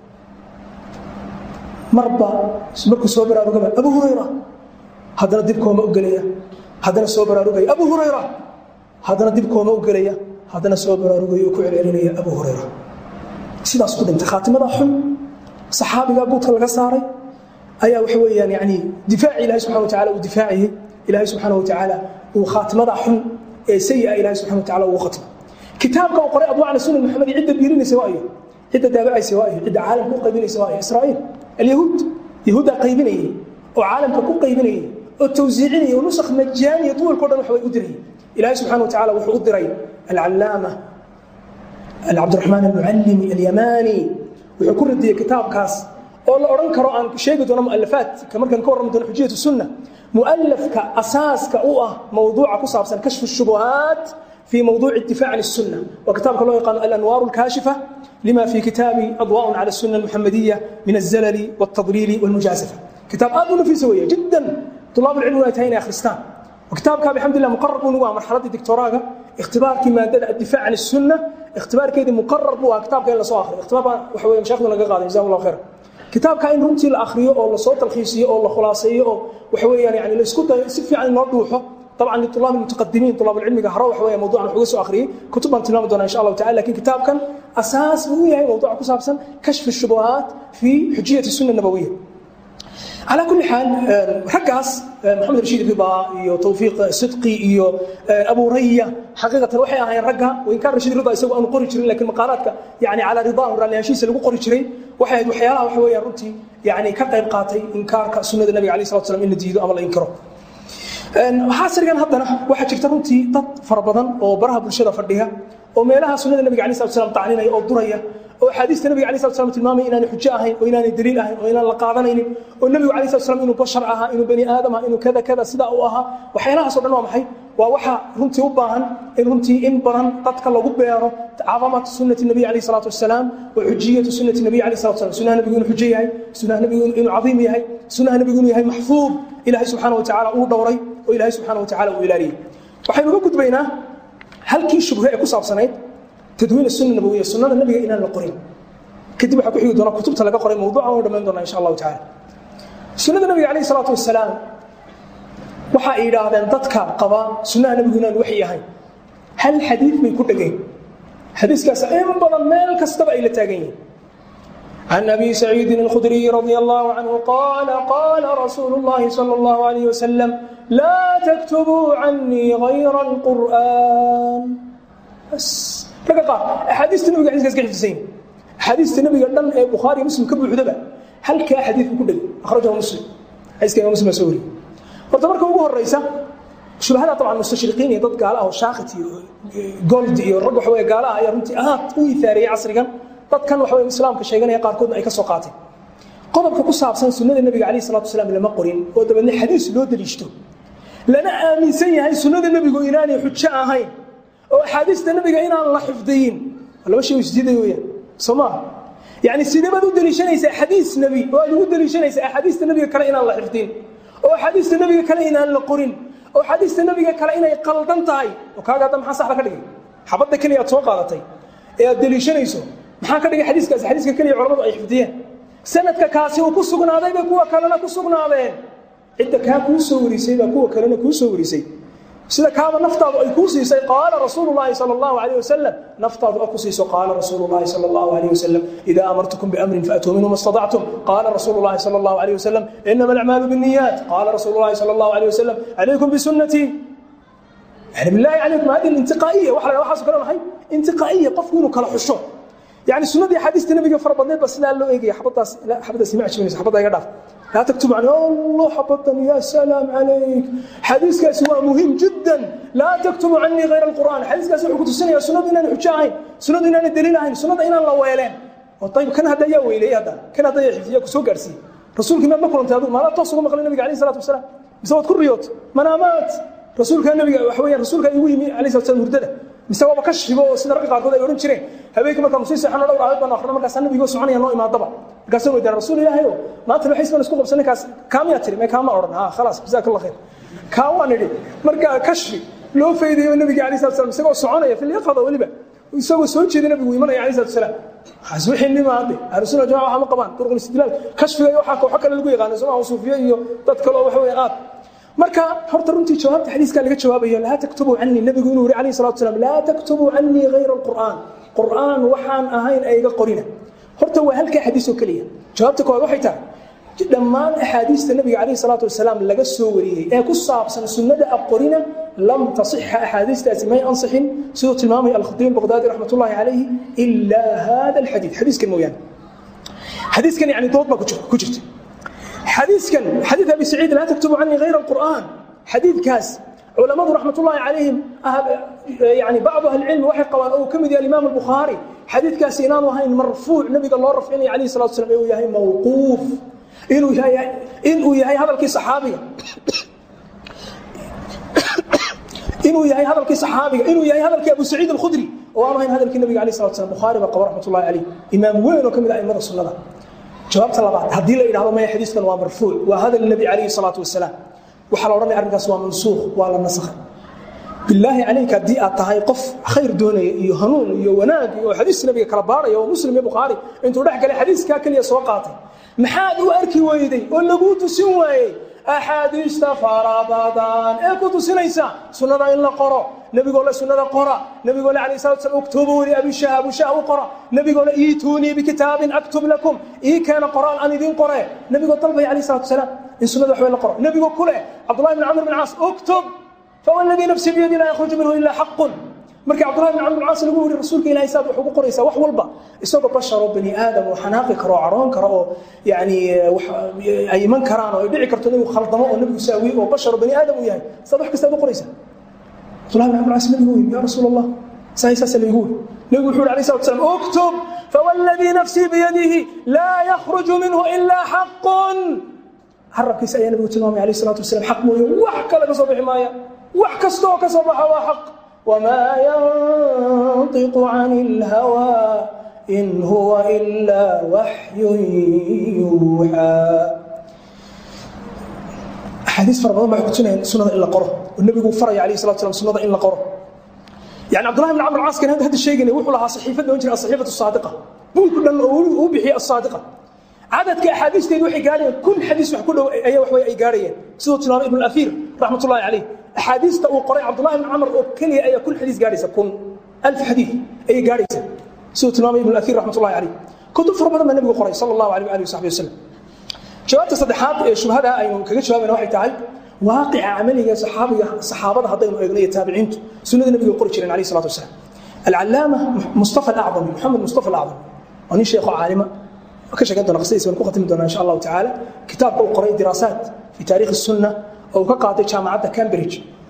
marba markuu soo baraarugaba abu hurayra haddana dib kooma u gelaya haddana soo baraarugaya abu hurayra haddana dib kooma u gelaya haddana soo baraarugaya oo ku celcelinaya abu hurayra sidaas ku dhintay khaatimada xun saxaabigaa guudka laga saaray ayaa waxa weeyaan yani difaaci ilahi subxana watacala uu difaaciyey ilaahay subxaana watacaala uu khaatimada xun ee sayi-a ilahi subxana watacala ugu khatimo kitaabka uu qoray adwaa cala sunan maxamedi cidda biirinaysa waa iyo cidda daabacaysa waa iyo cidda caalamka u qaybinaysa waa iyo israa'iil alyahuud yahuuddaa qaybinayay oo caalamka ku qaybinayay oo tawsiicinayay oo nusakh majaaniya duwalko dhan wax way u dirayay ilaahay subxana watacala wuxuu u diray alcallaama cabdiraxmaan almucallimi alyamaani wuxuu ku radiyey kitaabkaas oo la odhan karo aan sheegi doono mualafaadka markaan ka warrami doono xujiyatu sunna mualafka asaaska u ah mawduuca ku saabsan kashfu shubuhaat في موضوع الدفاع عن السنة وكتاب الله يقال الأنوار الكاشفة لما في كتاب أضواء على السنة المحمدية من الزلل والتضليل والمجازفة كتاب آدم في سوية جدا طلاب العلم والتهين يا خريستان وكتاب كان بحمد الله مقرر بنوا مرحلة الدكتوراه اختبار كما الدفاع عن السنة اختبار كيدي مقرر بوا كتاب كان لسو آخر اختبار وحوية مشايخنا لقى قادم جزاهم الله خير كتاب كان رمتي الآخرية أو لصوت الخيسية أو لخلاصية أو وحوية يعني لسكوت سفي عن نوضوحه طبعا للطلاب المتقدمين طلاب العلم هروح وهي موضوع نحوه سو اخري كتب ان تنام دون ان شاء الله تعالى لكن كتاب كان اساس هو هي موضوع كسابسا كشف الشبهات في حجيه السنه النبويه على كل حال رقاص محمد رشيد رضا iyo tawfiiq sidqi iyo abu raya xaqiiqatan waxay ahaayeen ragga oo inkaan rashid rida isagu aanu qori jirin laakiin maqaalaadka yani calaa ridaahu raalliyaashiisa lagu qori jiray waxay ahayd waxyaalaha waxa weeyaan runtii yani ka qayb qaatay inkaarka sunnada nabiga alayh salatu salam in la diido ama la inkiro xaasirigan haddana waxaa jirta runtii dad fara badan oo baraha bulshada fadhiya oo meelaha sunnada nabiga alay slat slam tacninaya oo duraya oo axaadiista nabiga alay slat slam tilmaamaya inaanay xujo ahayn oo inaanay daliil ahayn oo inaan la qaadanaynin oo nebigu alay slat slam inuu bashar ahaa inuu bani aadam ahaa inuu kada kada sidaa uu ahaa waxyaalahaas o dhan waa maxay waa waxa runtii u baahan in runtii in badan dadka lagu beero cadamata sunnati nabiy alayh salaatu wasalaam wa xujiyatu sunnati nabiy alayh salatu wasalam sunnaha nabigu inuu xujo yahay sunnaha nabigu inuu cadiim yahay sunnaha nabigu inuu yahay maxfuud ilaahay subxaana wa tacaala uu dhowray oo ilaahay subxaana wa tacala uu ilaaliyey waxaynu uga gudbaynaa halkii shubhe ee ku saabsanayd tadwiin sunna nabawiya sunnada nabiga inaan la qorin kadib waxaa ku xigi doona kutubta laga qoray mawduuca waanu dhammayn doonaa insha allahu tacala sunnada nabiga calayhi salaatu wasalaam waxa ay yidhaahdeen dadka qaba sunnaha nabigu inaan waxyi ahayn hal xadiid bay ku dhegeen xadiiskaas in badan meel kastaba ay la taagan yihiin عن أبي سعيد الخدري رضي الله عنه قال قال رسول الله صلى الله عليه وسلم لا تكتبوا عني غير القرآن بس لقى قال أحاديث النبي قاعد يسكت في الزين أحاديث النبي قال لنا بخاري مسلم كبر حدبة هل كأحاديث كله أخرجه مسلم حديث كان مسلم سوري وتبارك أبوه الرئيسة shubahada طبعا mustashriqiin iyo dad gaala ah oo shaakit iyo gold iyo rag waxa weeye gaala ah ayaa runtii aad u ifaariyey casrigan dadkan waxa weeye islaamka sheeganaya qaarkoodna ay ka soo qaateen qodobka ku saabsan sunnada nebiga calayhi salatu wasalaam lama qorin oo dabeedna xadiis loo daliishto lana aaminsan yahay sunnada nebigu inaanay xujo ahayn oo axaadiista nebiga inaan la xifdiyin laba shay isdiiday weeyaan soo maaha yani sideebaad u daliishanaysaa xadiis nebi oo aad ugu daliishanaysaa axaadiista nebiga kale inaan la xifdin oo axaadiista nebiga kale inaan la qorin oo axaadiista nebiga kale inay qaldan tahay oo kaaga hadda maxaa saxda ka dhigay xabadda keliya aad soo qaadatay ee aad daliishanayso maxaa ka dhigay xadiiskaasi xadiiska keliya culamadu ay xifdiyeen sanadka kaasi uu ku sugnaaday bay kuwa kalena ku sugnaadeen cidda kaa kuu soo warisay baa kuwa kalena kuu soo warisay sida kaaba naftaadu ay kuu siisay qaala rasuulu llaahi sal allahu alayh wasalam naftaadu a ku siiso qaala rasuulu llaahi sal allahu alayh wasalam idaa amartukum biamrin faatuu minhu ma stadactum qaala rasuulu llaahi sal allahu alayh wasalam inama alacmaalu binniyaat qaala rasuulu llaahi sal allahu alayh wasalam calaykum bisunnatii yani billahi calaykum hadi intiqaa'iya waxa la waxaaso kale maxay intiqaa'iya qofku inuu kala xusho يعني سنة حديث النبي فر بدنيت بس لا لو ايجي حبطها لا حبطها سمعت شو حبطها يقدر لا تكتب عني الله حبطني يا سلام عليك حديث كاس هو مهم جدا لا تكتب عني غير القران حديث كاس حكوت السنه يا سنة ان حجاين سنة ان الدليل هاي سنة ان الله ويلين طيب كان هذا يا ويلي هذا كان هذا يحفظك سو غارسي رسولك ما بكون انت ما لا توصل مقال النبي عليه الصلاه والسلام بسبب كريوت منامات رسولك النبي وحويا رسولك يوي عليه الصلاه والسلام هردده mise waaba ka shibo oo sida ragga qaarkood ay odhan jireen habeenkii markaan sii seexano dhowr aayad baan akhrinay markaas nabigoo soconaya noo imaadaba markaasaan weydiina rasuul ilaahay oo maanta waxay isman isku qabsan ninkaas kaamiyaa tiri mee kaama odhan ha khalaas jazaak allah khayr kaa waan idhi markaa kashfi loo faydayo nabiga alayh salatu salam isagoo soconaya filyaqada weliba isagoo soo jeeda nabigu imanaya alayh salatu salaam waxaas wixii nima hadde ahlusunna jamaca waxaa ma qabaan duruq istidlaal kashfiga iyo waxaa kooxo kale lagu yaqaano somaa suufiye iyo dad kale oo waxa weeye aad marka horta runtii jawaabta xadiiskaa laga jawaabayo laa taktubuu canii nabigu inuu yihi alayh salatu salam laa taktubuu canii hayra alqur'aan qur'aan waxaan ahayn ayga qorina horta waa halkaa xadiis oo keliya jawaabta koowaad waxay tahay dhammaan axaadiista nabiga calayh salaatu wasalaam laga soo wariyey ee ku saabsan sunnada aqorina lam tasixa axaadiistaasi may ansixin siduu tilmaamaya alkhatiib baqdaadi raxmat ullahi calayhi ilaa hada alxadiid xadiiskan mooyaane xadiiskan yani dood baa ku jirta xadiiskan xadiid abi saciid laa taktubu canii hayra alqur'aan xadiidkaas culamadu raxmat ullahi calayhim yani bacdu ahli cilmi waxay qabaan oo ka mid yahay alimaam albukhaari xadiidkaasi inaanu ahayn marfuuc nabiga loo rafcinaya calayhi salatu wasalam inuu yahay mawquuf inuu yahay inuu yahay hadalkii saxaabiga inuu yahay hadalkii saxaabiga inuu yahay hadalkii abu saciid alkhudri oo aanu ahayn hadalkii nabiga alayh salatu wasalam bukhaari baa qaba raxmat ullahi calayh imaam weyn oo ka mid ah aimada sunnada jawaabta labaad haddii la yidhahdo maya xadiiskan waa marfuuc waa hadal nebi calayhi salaatu wasalaam waxaa la odhanaya arrinkaas waa mansuukh waa la nasakhay bilaahi calayka haddii aad tahay qof khayr doonaya iyo hanuun iyo wanaag iyo xadiis nabiga kala baaraya oo muslim iyo bukhaari intuu dhex galay xadiiskaa keliya soo qaatay maxaad u arki weyday oo laguu tusin waayey axaadiista farabadan ee ku tusinaysa sunnada in la qoro nebigoo le sunnada qora nebigoo le alayh salatu slam uktubuu li abishah abushaah u qora nebigoo le iituunii bikitaabin aktub lakum ii keena qoraal aan idiin qore nebigoo dalbaya alayh salatu wasalaam in sunnada waxbay la qoro nebigoo ku leh cabdullahi bin camr bin caas uktub فوالذي نفسي بيدي لا يخرج منه إلا حق markii cabdullahi bin camr bin caas lagu yiri rasuulka ilaahay saad wax ugu qoraysaa wax walba isagoo bashar oo bani aadam oo xanaaqi karo oo caroon karo oo yani ay iman karaan oo ay dhici karto inuu khaldamo oo nebigu saawiye oo bashar oo bani aadam uu yahay saad wax kasta ugu qoraysaa cabdullahi bin camr bin caas nabigu yiri yaa rasuul allah sahay saasa laygu yiri nebigu wuxuu yiri alayhi salatu wasalam uktub fawalladii nafsii biyadihi laa yakhruju minhu ilaa xaqun carabkiisa ayaa nabigu tilmaamay alayh salatu wasalam xaq mooye wax kale ka soo bixi maaya wax kasta oo ka soo baxa waa xaq wamaa yantiqu can اlhawaa in huwa ilaa waxyun yuuxaa axaadiis fara badan baa kutusinayaan sunnada in la qoro oo nebigu faraya alayh salatu salam sunnada in la qoro yani cabdullahi bin camr caaskan hadda sheegaynay wuxuu lahaa saxiifad ohan jiray asaxiifatu saadiqa buulku dhan oo uu bixiyey asaadiqa cadadka axaadiisteedu waxay gaarayeen kun xadiis wax ku dhow ayaa wax way ay gaarayeen siduu tilmaamay ibnu afiir raxmat ullahi calayh axaadiista uu qoray cabdullahi ibn camr oo keliya ayaa kun xadiis gaaraysa kun alf xadiis ayay gaaraysa siduu tilmaamay ibnu afiir raxmat ullahi calayh kutub fara badan baa nebigu qoray sala allahu alayh waalihi wasaxbi wasalam jawaabta saddexaad ee shubhada aynu kaga jawaabayna waxay tahay waaqica camaliga saxaabiga saxaabada haddaynu eegno iyo taabiciintu sunnada nebiga qori jireen alayh salatu wasalaam alcalaama mustafa alacdami maxamed mustafa alacdami waa nin sheekho caalima ka sheegan doona qisadiisa waan ku khatimi doonaa insha allahu tacaala kitaabka uu qoray diraasaat fi taarikh الsunna oo uu ka qaatay jaamacadda cambridge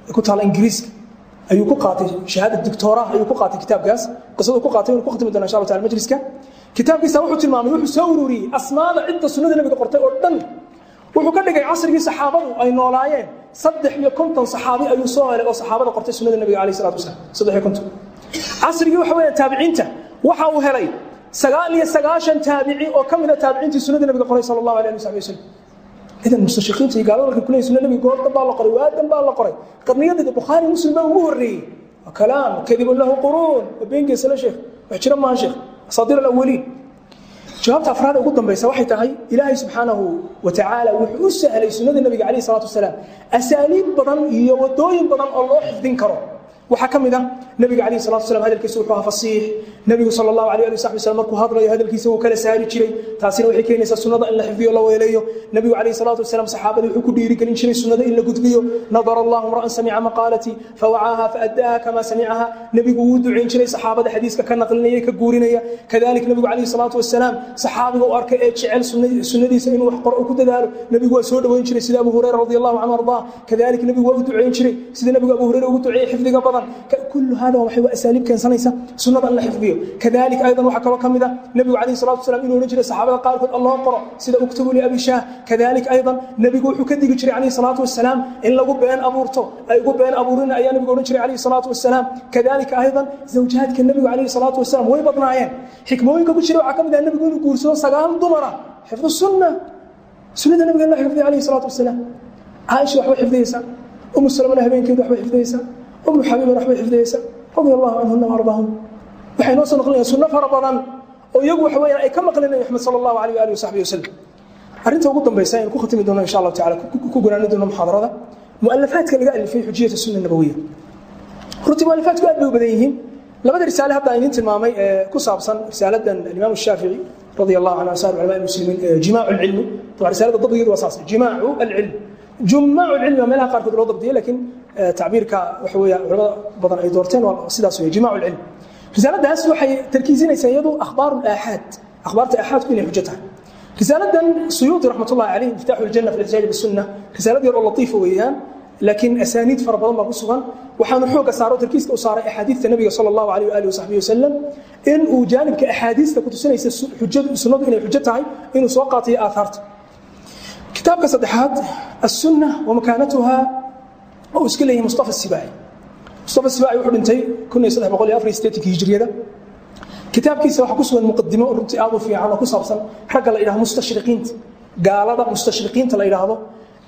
ee ku taala ingiriiska ayuu ku qaatay shahaada doctoraha ayuu ku qaatay kitaabkaas qisadu ku qaatay inuu ku khatimi doona insha Allah ta'ala majliska kitaabkiisa wuxuu tilmaamay wuxuu soo ururiyey asmaada cidda sunnada nabiga qortay oo dhan wuxuu ka dhigay casrigii saxaabadu ay noolaayeen saddex iyo konton saxaabi ayuu soo helay oo saxaabada qortay sunnada nabiga calayhi salaatu wasalaam saddex iyo konton casrigii waxa weeyaan taabiciinta waxa uu helay sagaal iyo sagaashan taabici oo ka mid a taabiciintii sunnada nabiga qoray sala allahu alayhi wasaxbi wasallam idan mustashiqiinta iyo gaalada markay kuleeyihin sunna nabiga goorta baa la qoray waadan baa la qoray qarniyadeeda bukhaari muslim baa ugu horreeyey waa kalaam kadibun lahu quruun waa beengeesa la sheekh wax jira maaha sheekh asaadiir alawaliin jawaabta afraad ugu dambaysa waxay tahay ilaahay subxaanahu wa tacaala wuxuu u sahlay sunnada nabiga calayhi salaatu wasalaam asaaliib badan iyo wadooyin badan oo loo xifdin karo waxaa ka mid ah nabiga calayhi salatu wasalam hadalkiisa wuxuu ahaa fasiix nabigu sala allahu alayh ali saxbi wasalam markuu hadlayo hadalkiisa wuu kala saari jiray taasina waxay keenaysaa sunnada in la xifdiyo la weeleeyo nabigu calayhi salaatu wasalam saxaabada wuxuu ku dhiirigelin jiray sunnada in la gudbiyo nadara allahu imra'an samica maqaalatii fawacaaha faadaaha kama samicaha nabigu wuu ducayn jiray saxaabada xadiiska ka naqlinaya ka guurinaya kadalik nabigu calayhi salaatu wasalaam saxaabiga u arkay ee jecel sunnadiisa inuu wax qoro ku dadaalo nabigu waa soo dhoweyn jiray sida abu hurayra radi allahu canhu ardaa kadalik nabigu waa u ducayn jiray sida nabigu abu hurayra ugu duceeyey xifdiga badan كل هذا waxay waa asaaliib keensanaysa sunnada in la xifdiyo kadalik aydan waxa kale kamida nabigu calayhi salaatu wasalaam inuu oran jiray saxaabada qaarkood allah qoro sida uktubu li abi shah kadalik aydan nabigu wuxuu ka digi jiray calayhi salaatu wasalaam in lagu been abuurto ay ugu been abuurin ayaa nabigu oran jiray calayhi salaatu wasalaam kadalik aydan zawjaadka nabigu calayhi salaatu wasalaam way badnaayeen xikmooyinka ku jira waxaa kamid ah nabigu inuu guursado sagaal dumara xifdu sunna sunnada nabiga in la xifdiyo calayhi salaatu wasalaam caaisha waxbay xifdiyeysaa umu salamana habeenkeedu waxbay xifdiyeysaa أم حبيبة رحمة حفظيسا رضي الله عنهن وأرضاهم waxay noo soo naqlinayaan sunno fara badan oo iyagu waxa weeyaan ay ka maqleen nabi maxamed sala allahu alayh waalihi wasaxbihi wasalam arrinta ugu dambaysa aynu ku khatimi doono insha allahu tacala ku gunaani doono muxaadarada mu'alafaadka laga alifay xujiyata sunna nabawiya runtii mu'alafaadku aad bay u badan yihiin labada risaale hadda aynin tilmaamay ee ku saabsan risaaladan alimaam shaafici رضي الله عنه أسار علماء المسلمين جماع العلم طبعا رسالة الضبط يد واساس جماع العلم جماع العلم ما لها قاركود لو ضبطيه لكن تعبيرك وحوية علماء بدن أي دورتين وسيداس جماع العلم رسالة داس وحي تركيزين يسيدوا أخبار الآحاد أخبار الآحاد كل حجتها رسالة سيوطي رحمة الله عليه مفتاح الجنة في الاحتجاج بالسنة رسالة دي لطيفة ويان لكن أسانيد فربضان ما قصوا وحان حوق سارو تركيز كأسارة أحاديث النبي صلى الله عليه وآله وصحبه وسلم إن وجانب كأحاديث كنت سنة حجة سنة إن حجتها إنه سوقاتي آثارت كتاب كصدحات السنة ومكانتها أو اسكله مصطفى السباعي مصطفى السباعي وحد انتي كنا يصدح بقول أفري ستيتك هجرية ده كتاب كيسا وحا كسوى المقدمة ورنتي آضو في عنا كسابسا حق الله إله مستشرقين قال هذا مستشرقين تلا إله هذا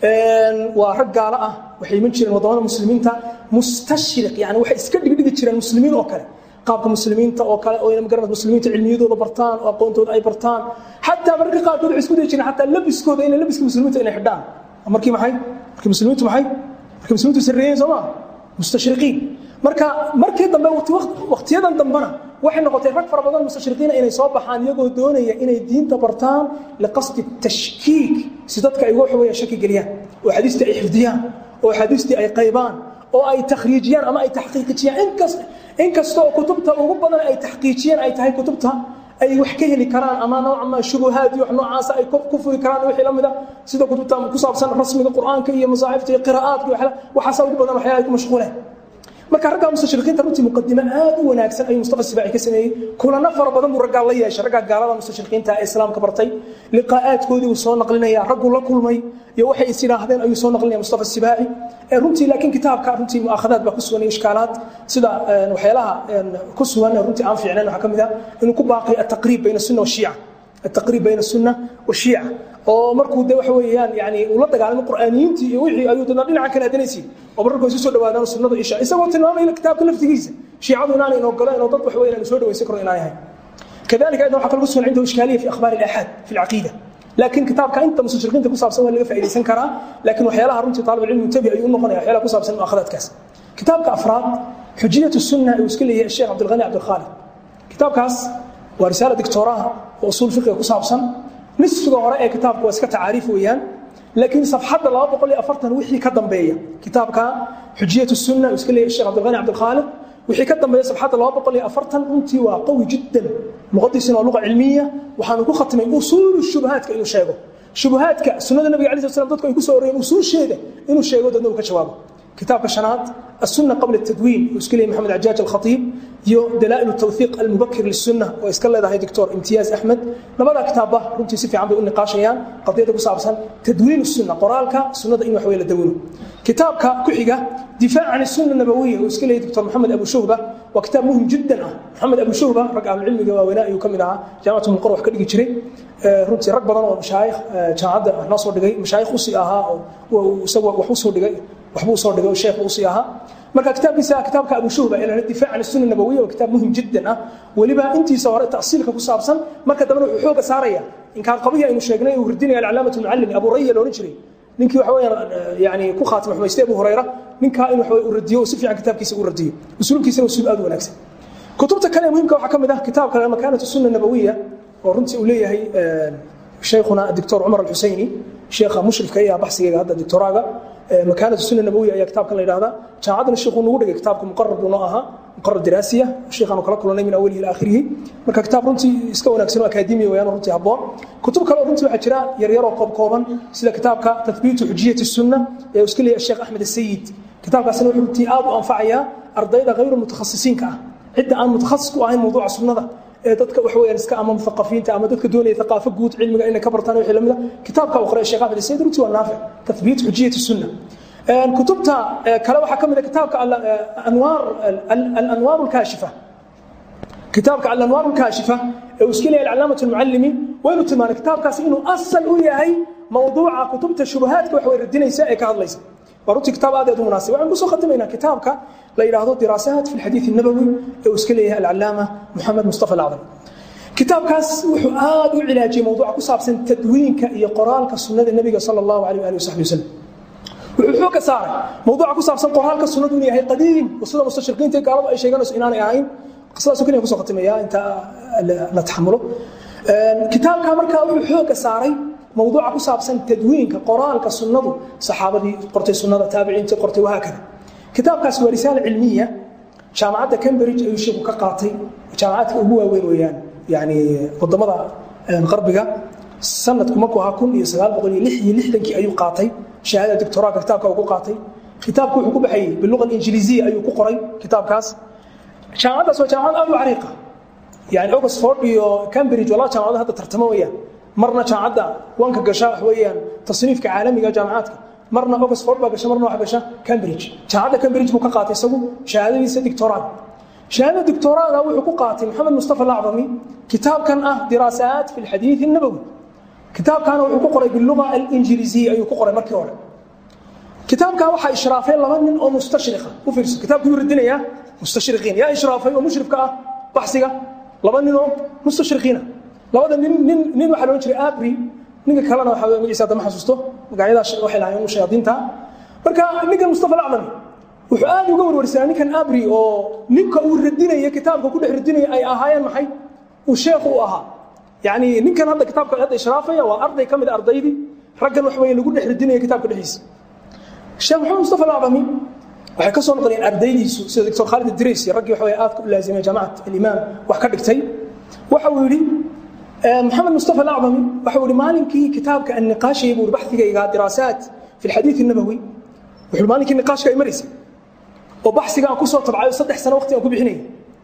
waa rag gaalo ah waxay iman jireen wadamada muslimiinta mustashriq yani waxay iska dhigdhigi jireen muslimiin oo kale qaabka muslimiinta oo kale oo ina magaranad muslimiinta cilmiyadooda bartaan oo aqoontooda ay bartaan xataa mararka qaarkood waxay isku dayi jireen xataa labiskooda inay labiska muslimiinta inay xidhaan markii maxay markii muslimiintu maxay markii muslimiintu sarreeyeen soo maa mustashriqiin marka markii dambe waqtiyadan dambena waxay noqotay rag fara badan mustashriqiina inay soo baxaan iyagoo doonaya inay diinta bartaan liqasdi tashkiik si dadka ay waxa weeye shaki geliyaan oo xadiistii ay xifdiyaan oo xadiistii ay qaybaan oo ay takhriijiyaan ama ay taxqiiqijiyaan inkas inkasta oo kutubta ugu badan ay taxqiijiyeen ay tahay kutubta ay wax ka heli karaan ama nooca ma shubuhaad iyo wax noocaas ay ku furi karaan wixii lamida sida kutubta ku saabsan rasmiga quraanka iyo masaahifta iyo qiraa'aadka iyo waxaas ugu badan waxyaalaha ay ku mashquuleen marka ragga mustashriqiinta runtii muqadimo aad u wanaagsan ayuu mustafa sibaaci ka sameeyey kulana fara badan buu raggaa la yeeshay raggaa gaalada mustashriqiinta ee islaamka bartay liqaa'aadkoodii uu soo naqlinaya raggu la kulmay iyo waxay is yidhaahdeen ayuu soo naqlinaya mustafa sibaaci ee runtii laakiin kitaabka runtii mu'aakhadaad baa ku sugan iyo ishkaalaad sida waxyaalaha ku sugan runtii aan fiicnayn waxaa ka mid ah inuu ku baaqay ataqriib bayna sunna washiica التقريب بين السنة والشيعة oo markuu de waxa weeyaan yani uu la dagaalamay qur'aaniyiintii iyo wixii ayuu dadna dhinaca kale adanaysiin oo mararkuu isu soo dhawaadaan sunnada isha isagoo tilmaamaya kitaabka laftigiisa shiicadu inaanay inoo galeen oo dad wax weeyaan aanu soo dhawaysan karo inaan yahay كذلك أيضا waxaa kalgu sugan عنده إشكالية في أخبار الآحاد في العقيدة لكن كتابك أنت مستشرقين ku saabsan waa laga faa'iideysan karaa laakiin waxyaalaha runtii طالب العلم متبع ayuu noqonaya waxyaalaha ku saabsan mu'aakhadaadkaas kitaabka afraad حجية السنة uu iska leeyahay الشيخ عبد الغني عبد الخالق kitaabkaas waa risaala dictooraha oo usuul fiqiga ku saabsan nisfiga hore ee kitaabku waa iska tacaariif weeyaan laakiin safxadda laba boqol iyo afartan wixii ka dambeeya kitaabka xujiyat sunna uu iska leeyahay sheekh cabdilghani cabdilkhaalid wixii ka dambeeya safxadda laba boqol iyo afartan runtii waa qawi jiddan luqadiisina waa luqa cilmiya waxaanu ku khatimay usuulu shubahaadka inuu sheego shubahaadka sunnada nabiga alai slat slam dadku ay ku soo ororeen usuusheeda inuu sheego dadna uu ka jawaabo kitaabka shanaad السنة قبل التدوين وإسكلي محمد عجاج الخطيب يو دلائل التوثيق المبكر للسنة وإسكال هذا دكتور امتياز أحمد لما كتابه رمتي سفي عم بيقول نقاشيان قضية أبو صعبسان تدوين السنة قرالك السنة إنه حويل الدوينه كتابك كحيقة دفاع عن السنة النبوية وإسكلي دكتور محمد أبو شهبة وكتاب مهم جدا محمد أبو شهبة رقع العلم وولاء يكملها جامعة من قروح كل جري runtii rag badan oo mashaayikh jaamacadda noo soo dhigay mashaayikh usii ahaa oo isagu wax usoo dhigay waxbuu soo dhigay oo sheekh usii ahaa marka kitaabkiisa kitaabka abu shuhba ee lahada difaac can sunna nabawiya waa kitaab muhim jiddan ah weliba intiisa hore tasiilka ku saabsan marka dambena wuxuu xooga saaraya inkaan qabihi aynu sheegnay uu hirdinaya alcalaamatu almucallimi abu raya loodhan jiray ninkii waxa weeyaan yani ku khaatima xumaystay abu hurayra ninkaa in waxa uu radiyo oo si fiican kitaabkiisa u radiyo usuulkiisana usuul aad u wanaagsan kutubta kale muhimka waxaa ka mid ah kitaabka makaanatu sunna nabawiya oo runtii uu leeyahay shaykhuna doctor cumar alxuseyni sheekha mushrifka iyo baxsigayga hadda doctoraaga makaanatu sunna nabawiya ayaa kitaabkan la yidhahdaa jaamacaddana sheekhu nagu dhigay kitaabka muqarar buu noo ahaa muqarar diraasiya sheekhaanu kala kulanay min awalihi ila aakhirihi marka kitaab runtii iska wanaagsan oo akaademiya wayaan runtii habboon kutub kale oo runtii waxaa jira yaryaroo koob kooban sida kitaabka tathbiitu xujiyati sunna ee uu iska leeyahay sheekh axmed asayid kitaabkaasina wuxuu runtii aad u anfacayaa ardayda hayru mutakhasisiinka ah cidda aan mutakhasis ku ahayn mawduuca sunnada ee dadka wax weeyaan iska ama muthaqafiinta ama dadka doonaya thaqaafo guud cilmiga inay ka bartaan wixii lamida kitaabka uu qoray sheekh Ahmed Said runtii waa naafic tathbiit hujjiyat sunna kutubta kale waxaa ka mid ah kitaabka anwaar al-anwaar al-kaashifa kitaabka al-anwaar al-kaashifa ee uu iska leeyahay al-calaamatu al-muallimi waynu tilmaanay kitaabkaasi inuu asal u yahay mawduuca kutubta shubahaadka wax way radinaysa ee ka hadlaysa waa runtii kitaab aad aad u munaasib waxaan kusoo khatimaynaa kitaabka la yidhaahdo diraasaat fi lxadiid الnabowi ee uu iska leeyahay alcalaama moxamed mustafa alacdam kitaabkaas wuxuu aad u cilaajiyey mawduuca ku saabsan tadwiinka iyo qoraalka sunnada nebiga sala allahu alayh ali wasaxbi wasalam wuxuu xoog ka saaray mawduuca ku saabsan qoraalka sunnadu inuu yahay qadiim oo sida mustashriqiinta iyo gaaladu ay sheeganayso inaanay ahayn qisadaasoo keliya kusoo khatimaya inta la taxamulo kitaabka markaa wuxuu xooga saaray mawduuca ku saabsan tadwiinka qoraalka sunnadu saxaabadii qortay sunnada taabiciintii qortay wahaakada kitaabkaas waa risaala cilmiya jaamacadda cambridge ayuu sheeku ka qaatay jaamacadka ugu waaweyn weeyaan yani wadamada qarbiga sanadku markuu ahaa kun iyo sagaal boqol iyo lix iyo lixdankii ayuu qaatay shahaada doctoraaga kitaabka uu ku qaatay kitaabku wuxuu ku baxayey biluqa injiliisiya ayuu ku qoray kitaabkaas jaamacaddaas waa jaamacad aad u cariiqa yani oxford iyo cambridge waa laba jaamacado hadda tartamo weeyaan marna jaamacadda wanka gasha wax weeyaan tasniifka caalamiga jaamacaadka marna oxford baa gasha marna waxa gasha cambridge jaamacadda cambridge buu ka qaatay isagu shahaadadiisa doctoraad shahaadada doctoraaga wuxuu ku qaatay maxamed mustafa alacdami kitaabkan ah diraasaat fi lxadiid الnabowi kitaabkaana wuxuu ku qoray biluga alinjiliisiya ayuu ku qoray markii hore kitaabkaa waxaa ishraafay laba nin oo mustashriqa u fiirso kitaabku yuu radinayaa mustashriqiin yaa ishraafay oo mushrifka ah baxsiga laba nin oo mustashriqiina labada nin nin nin waxaa loodhan jiray abri ninka kalena waxa weeye magaciisa hadda ma xasuusto magacyadaas waxay lahaayeen shayaadiinta marka ninkan mustafa alacdami wuxuu aad uga warwarsanaa ninkan abri oo ninka uu radinaya kitaabka ku dhex radinaya ay ahaayeen maxay uu sheekhu u ahaa yani ninkan hadda kitaabka hadda ishraafaya waa arday ka mid a ardaydii raggan wax weeye lagu dhex radinaya kitaabka dhexdiisa sheekh maxamed mustafa alacdami waxay ka soo noqdeen ardaydiisu sida doctor khaalid idriis iyo raggii waxaweye aadka u laazimay jaamacat alimaam wax ka dhigtay waxa uu yidhi محمد مصطفى الأعظمي وحول مالكي كتابك النقاش يبور بحثي دراسات في الحديث النبوي وحول مالكي النقاش كاي مريسي وبحثي كان كسو طبعا صدح سنة وقتي أكو بحني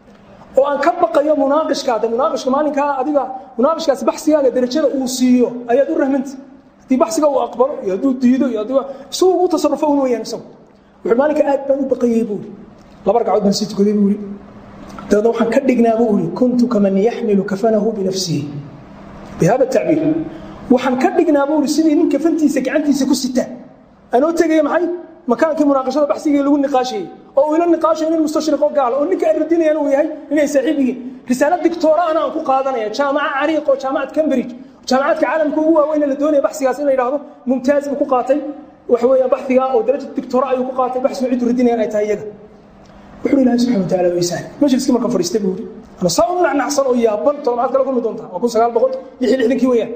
وأن كبق يوم مناقش كذا مناقش مالك أديك مناقش كذا بحثي هذا درجة أوسيو أي دور رحمنت دي بحثي هو أكبر يدو ديدو يدو سو تصرفه ويا نسو وحول مالك آد بنو بقي يبوري لا برجع عود من سيت كذي يبوري dabeedna waxaan ka dhignaa buu uri kuntu kaman yaxmilu kafanahu binafsihi bihada tacbiir waxaan ka dhignaa buu uri sidii nin kafantiisa gacantiisa ku sita anoo tegaya maxay makaankii munaaqashada baxsigii lagu niqaashayey oo uu ila niqaashayo nin mustashriq oo gaala oo ninka ay radinayaan uu yahay inay saaxiib yihiin risaalo dictoraana aan ku qaadanaya jaamaca cariiq oo jaamacad cambridge jaamacadka caalamka ugu waaweyn la doonaya baxsigaas in la yidhaahdo mumtaaz buu ku qaatay waxa weeyaan baxsiga oo daraja dictora ayuu ku qaatay baxsigu cidu radinayaan ay tahay iyaga wuxuu ilaahay subxana wataala way sahli majliskii marka fadhiistay buu yidhi ana saa u nacnacsan oo yaaban toddobaad kala kulmi doontaa waa kun sagaal boqol lix iyo lixdankii weeyaan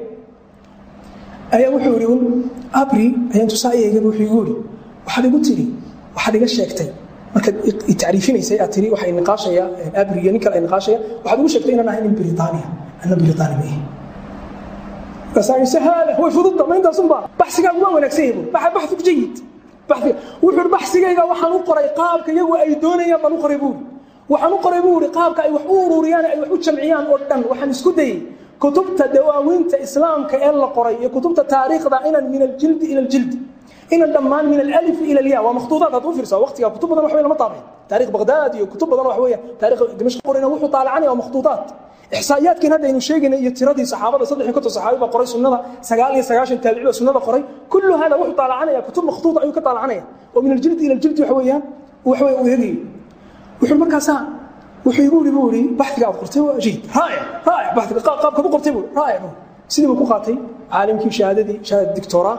ayaa wuxuu yidhi un abri ayaan tusaa eegaba wuxuu igu yidhi waxaad igu tiri waxaad iga sheegtay markaad tacriifinaysay aad tiri waxa niqaashaya abri iyo nin kale ay niqaashaya waxaad igu sheegtay inaan ahay nin britaaniya anna britaani ma ihi markaasaa sahaala way fududda ma intaasun baa baxsigaagu waa wanaagsan yahay buu baxu jayid baxiga wuxuu baxsigayga waxaan u qoray qaabka iyagu ay doonayaan baan u qoray buuri waxaan u qoray buu ihi qaabka ay wax u ururiyaan ay wax u jamciyaan oo dhan waxaan isku dayey kutubta dawaawiinta islaamka ee la qoray iyo kutubta taariikhda inan min aljildi ila aljildi inan dhammaan min alif ila alya waa makhtuudaad had u fiirsaa waqtiga kutub badan wax weyn lama taabay taarikh bagdaad iyo kutub badan wax weeyaan taarikh dimashq qorina wuxuu taalacanaya waa makhtuudaad إحصائيات كان هذا إنه شيء يتردي صحابة صدق كتب صحابة بقري سنة سجال يسجاشن تابعوا سنة قري كل هذا وحط على عنيا كتب مخطوطة أيوة كتب على عنيا ومن الجلد إلى الجلد وحويان وحوي وهذي وحول مركزان wuxuu igu yiri buuri baxdiga aad qortay waa jiid raaya raaya baxdiga qaabka ku qortay buuri raaya sidii buu ku qaatay caalimkii shahaadadii shahaadada doctora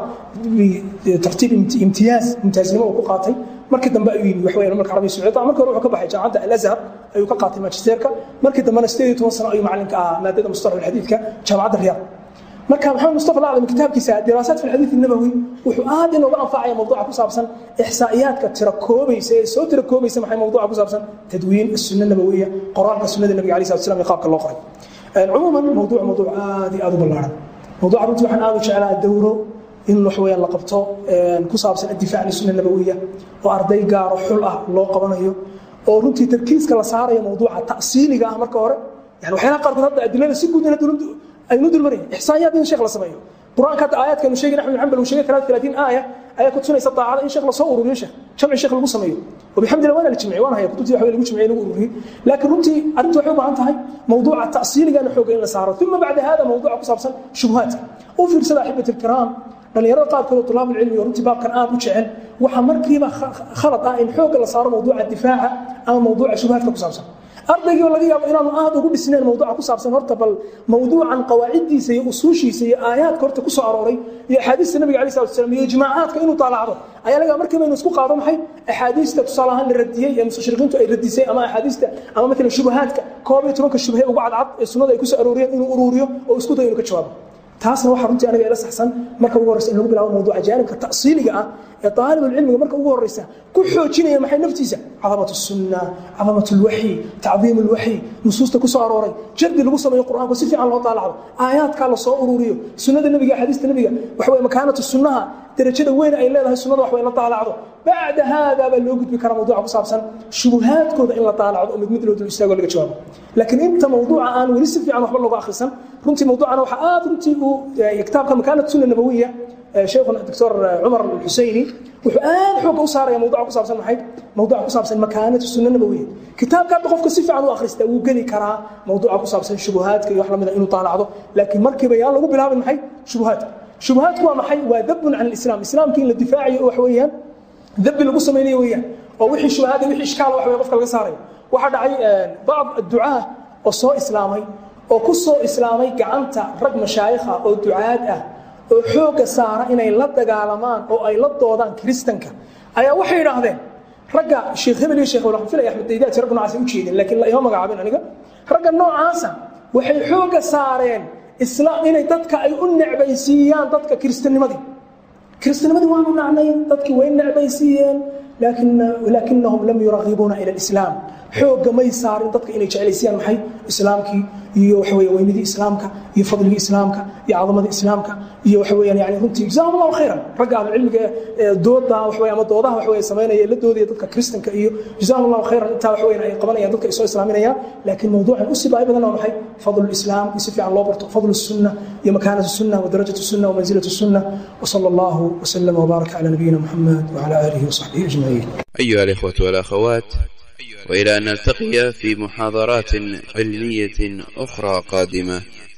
tartiib imtiyaaz imtiyaaznimo uu ku qaatay markii dambe ayuu yimi wax weeyaan marka carabiga sacuudiga markii hore wuxuu ka baxay jaamacadda al-azhar ayuu ka qaatay magisterka markii dambena 18 sano ayuu macalinka ahaa maadada mustalah alxadiidka jaamacadda riyaad marka maxamed mustafa alaclam kitaabkiisa diraasaat fi alxadiid الnabawi wuxuu aad inooga anfacaya mawduuca ku saabsan ixsaa'iyaadka tira koobaysa ee soo tira koobaysa maxay mawduuca ku saabsan tadwiin الsunna nabawiya qoraalka sunnada nabiga alayh salatu salam iyo qaabka loo qoray cumuuman mawduuc mawduuc aad iyo aad u ballaaran mawduuca runtii waxaan aad u jeclaa dowro in wax weeyaan la qabto ku saabsan addifaac lisunna nabawiya oo arday gaaro xul ah loo qabanayo oo runtii tarkiiska la saarayo mawduuca ta'siiliga ah marka hore yani waxyaalaha qaarkood hadda adilada si guud aynu dulmarin ixsaa'iyaad in sheekh la sameeyo quraanka hadda aayaadkanu sheegay axmed xambal uu sheegay 33 aaya ayaa ku tusinaysa daacada in sheekh la soo ururiyo sheekh jamci sheekh lagu sameeyo وبحمد الله وانا اللي جمعي وانا هي كنت waxay lagu jimciyay lagu ururiyo laakiin runtii arintu waxay u baahan tahay mawduuca ta'siiliga in xoog in la saaro thumma bacda hada mawduuca ku saabsan shubuhaat u fiirsada ahibati الكرام dhalinyarada qaarkood oo tulaab cilmi oo runtii baabkan aad u jecel waxa markiiba khalad ah in xoog la saaro mawduuca difaaca ama mawduuca shubuhaadka ku saabsan ardaygii laga yaabo inaanu aad ugu dhisnayn mawduuca ku saabsan horta bal mawduucan qawaaciddiisa iyo usuushiisa iyo aayaadka horta ku soo arooray iyo axaadiista nabiga alayh salatu wasalam iyo ijmaacaadka inuu taalacdo ayaa laga markiiba inuu isku qaado maxay axaadiista tusaale ahaan la radiyey ee mustashriqiintu ay radisay ama axaadiista ama matalan shubahaadka koob iyo tobanka shubhe ugu cadcad ee sunnada ay ku soo arooriyeen inuu uruuriyo oo isku dayo inuu ka jawaabo taasna waxaa runtii aniga ila saxsan marka ugu horreysa in lagu bilaabo mawduuca jaanibka ta'siiliga ah ee طaalibulcilmiga marka ugu horreysa ku xoojinaya maxay naftiisa cadamat الsunna cadamat اlwaxyi tacdiim اlwaxyi nusuusta ku soo arooray jardi lagu sameeyo qur'aanku si fiican loo taalacdo aayaadkaa la soo ururiyo sunnada nebiga axaadiista nebiga waxa weye makaanatu sunnaha darajada weyn ay leedahay sunnada wax way la taalacdo bacda haadaa baa loo gudbi karaa mawduuca ku saabsan shubuhaadkooda in la taalacdo oo mid mid loo dul istaago laga jawaabo laakiin inta mawduuca aan weli si fiican waxba looga akhrisan runtii mawduucana waxaa aad runtii uu kitaabka makaanat sunna nabawiya شيخنا الدكتور عمر الحسيني وآن حوق أسارة يا موضوع كصاب سن محي موضوع كصاب سن مكانة السنة النبوية كتاب كان بقف كسيف عنه آخر استا وقلي كرا موضوع كصاب سن شبهات كي يحلم من إنه طالع عضو لكن مركب يا الله بلا من محي شبهات شبهات هو محي وذب عن الإسلام الإسلام كين للدفاع وحويا ذب اللي قصة ميني ويا ووحي الشبهات وحي إشكال وحوي قفك القصاري واحد عي بعض الدعاة وصو إسلامي وكسو إسلامي كعنتا رق مشايخة أو دعاة أه oo xooga saara inay la dagaalamaan oo ay la doodaan kiristanka ayaa waxay idhaahdeen ragga sheekh hebel iyo sheekh waxaan filaya axmed daydaati rag noocaas u jeedin laakiin la ima magacaabin aniga ragga noocaasa waxay xooga saareen islaam inay dadka ay u necbaysiiyaan dadka kiristanimadii kiristanimadii waanu nacnay dadkii way necbaysiiyeen laakin laakinahum lam yuragibuuna ila alislaam xooga may saarin dadka inay jeclaysiiyaan maxay islaamkii iyo waxa weeye weynidii islaamka iyo fadligii islaamka iyo cadamadii islaamka iyo waxa weeyaan yani runtii jazaahum allahu khayran ragga ahlu cilmiga ee dooda wax weeye ama doodaha wax weeye samaynaya la doodaya dadka kristanka iyo jazaahum allahu khayran intaa wax weeyaan ay qabanayaan dadka ay soo islaaminayaan laakiin mawduucan u sibaayo badan waa maxay fadlu lislaam in si fiican loo barto fadlu sunna iyo makaanatu sunna wa darajatu sunna wa manzilatu sunna وصلى الله وسلم وبارك على نبينا محمد وعلى اله وصحبه اجمعين. أيها الإخوة والأخوات وإلى أن نلتقي في محاضرات علمية أخرى قادمة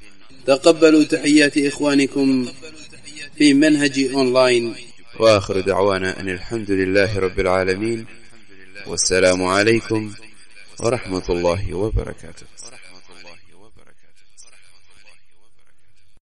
تقبلوا تحيات إخوانكم في منهج أونلاين وآخر دعوانا أن الحمد لله رب العالمين والسلام عليكم ورحمة الله وبركاته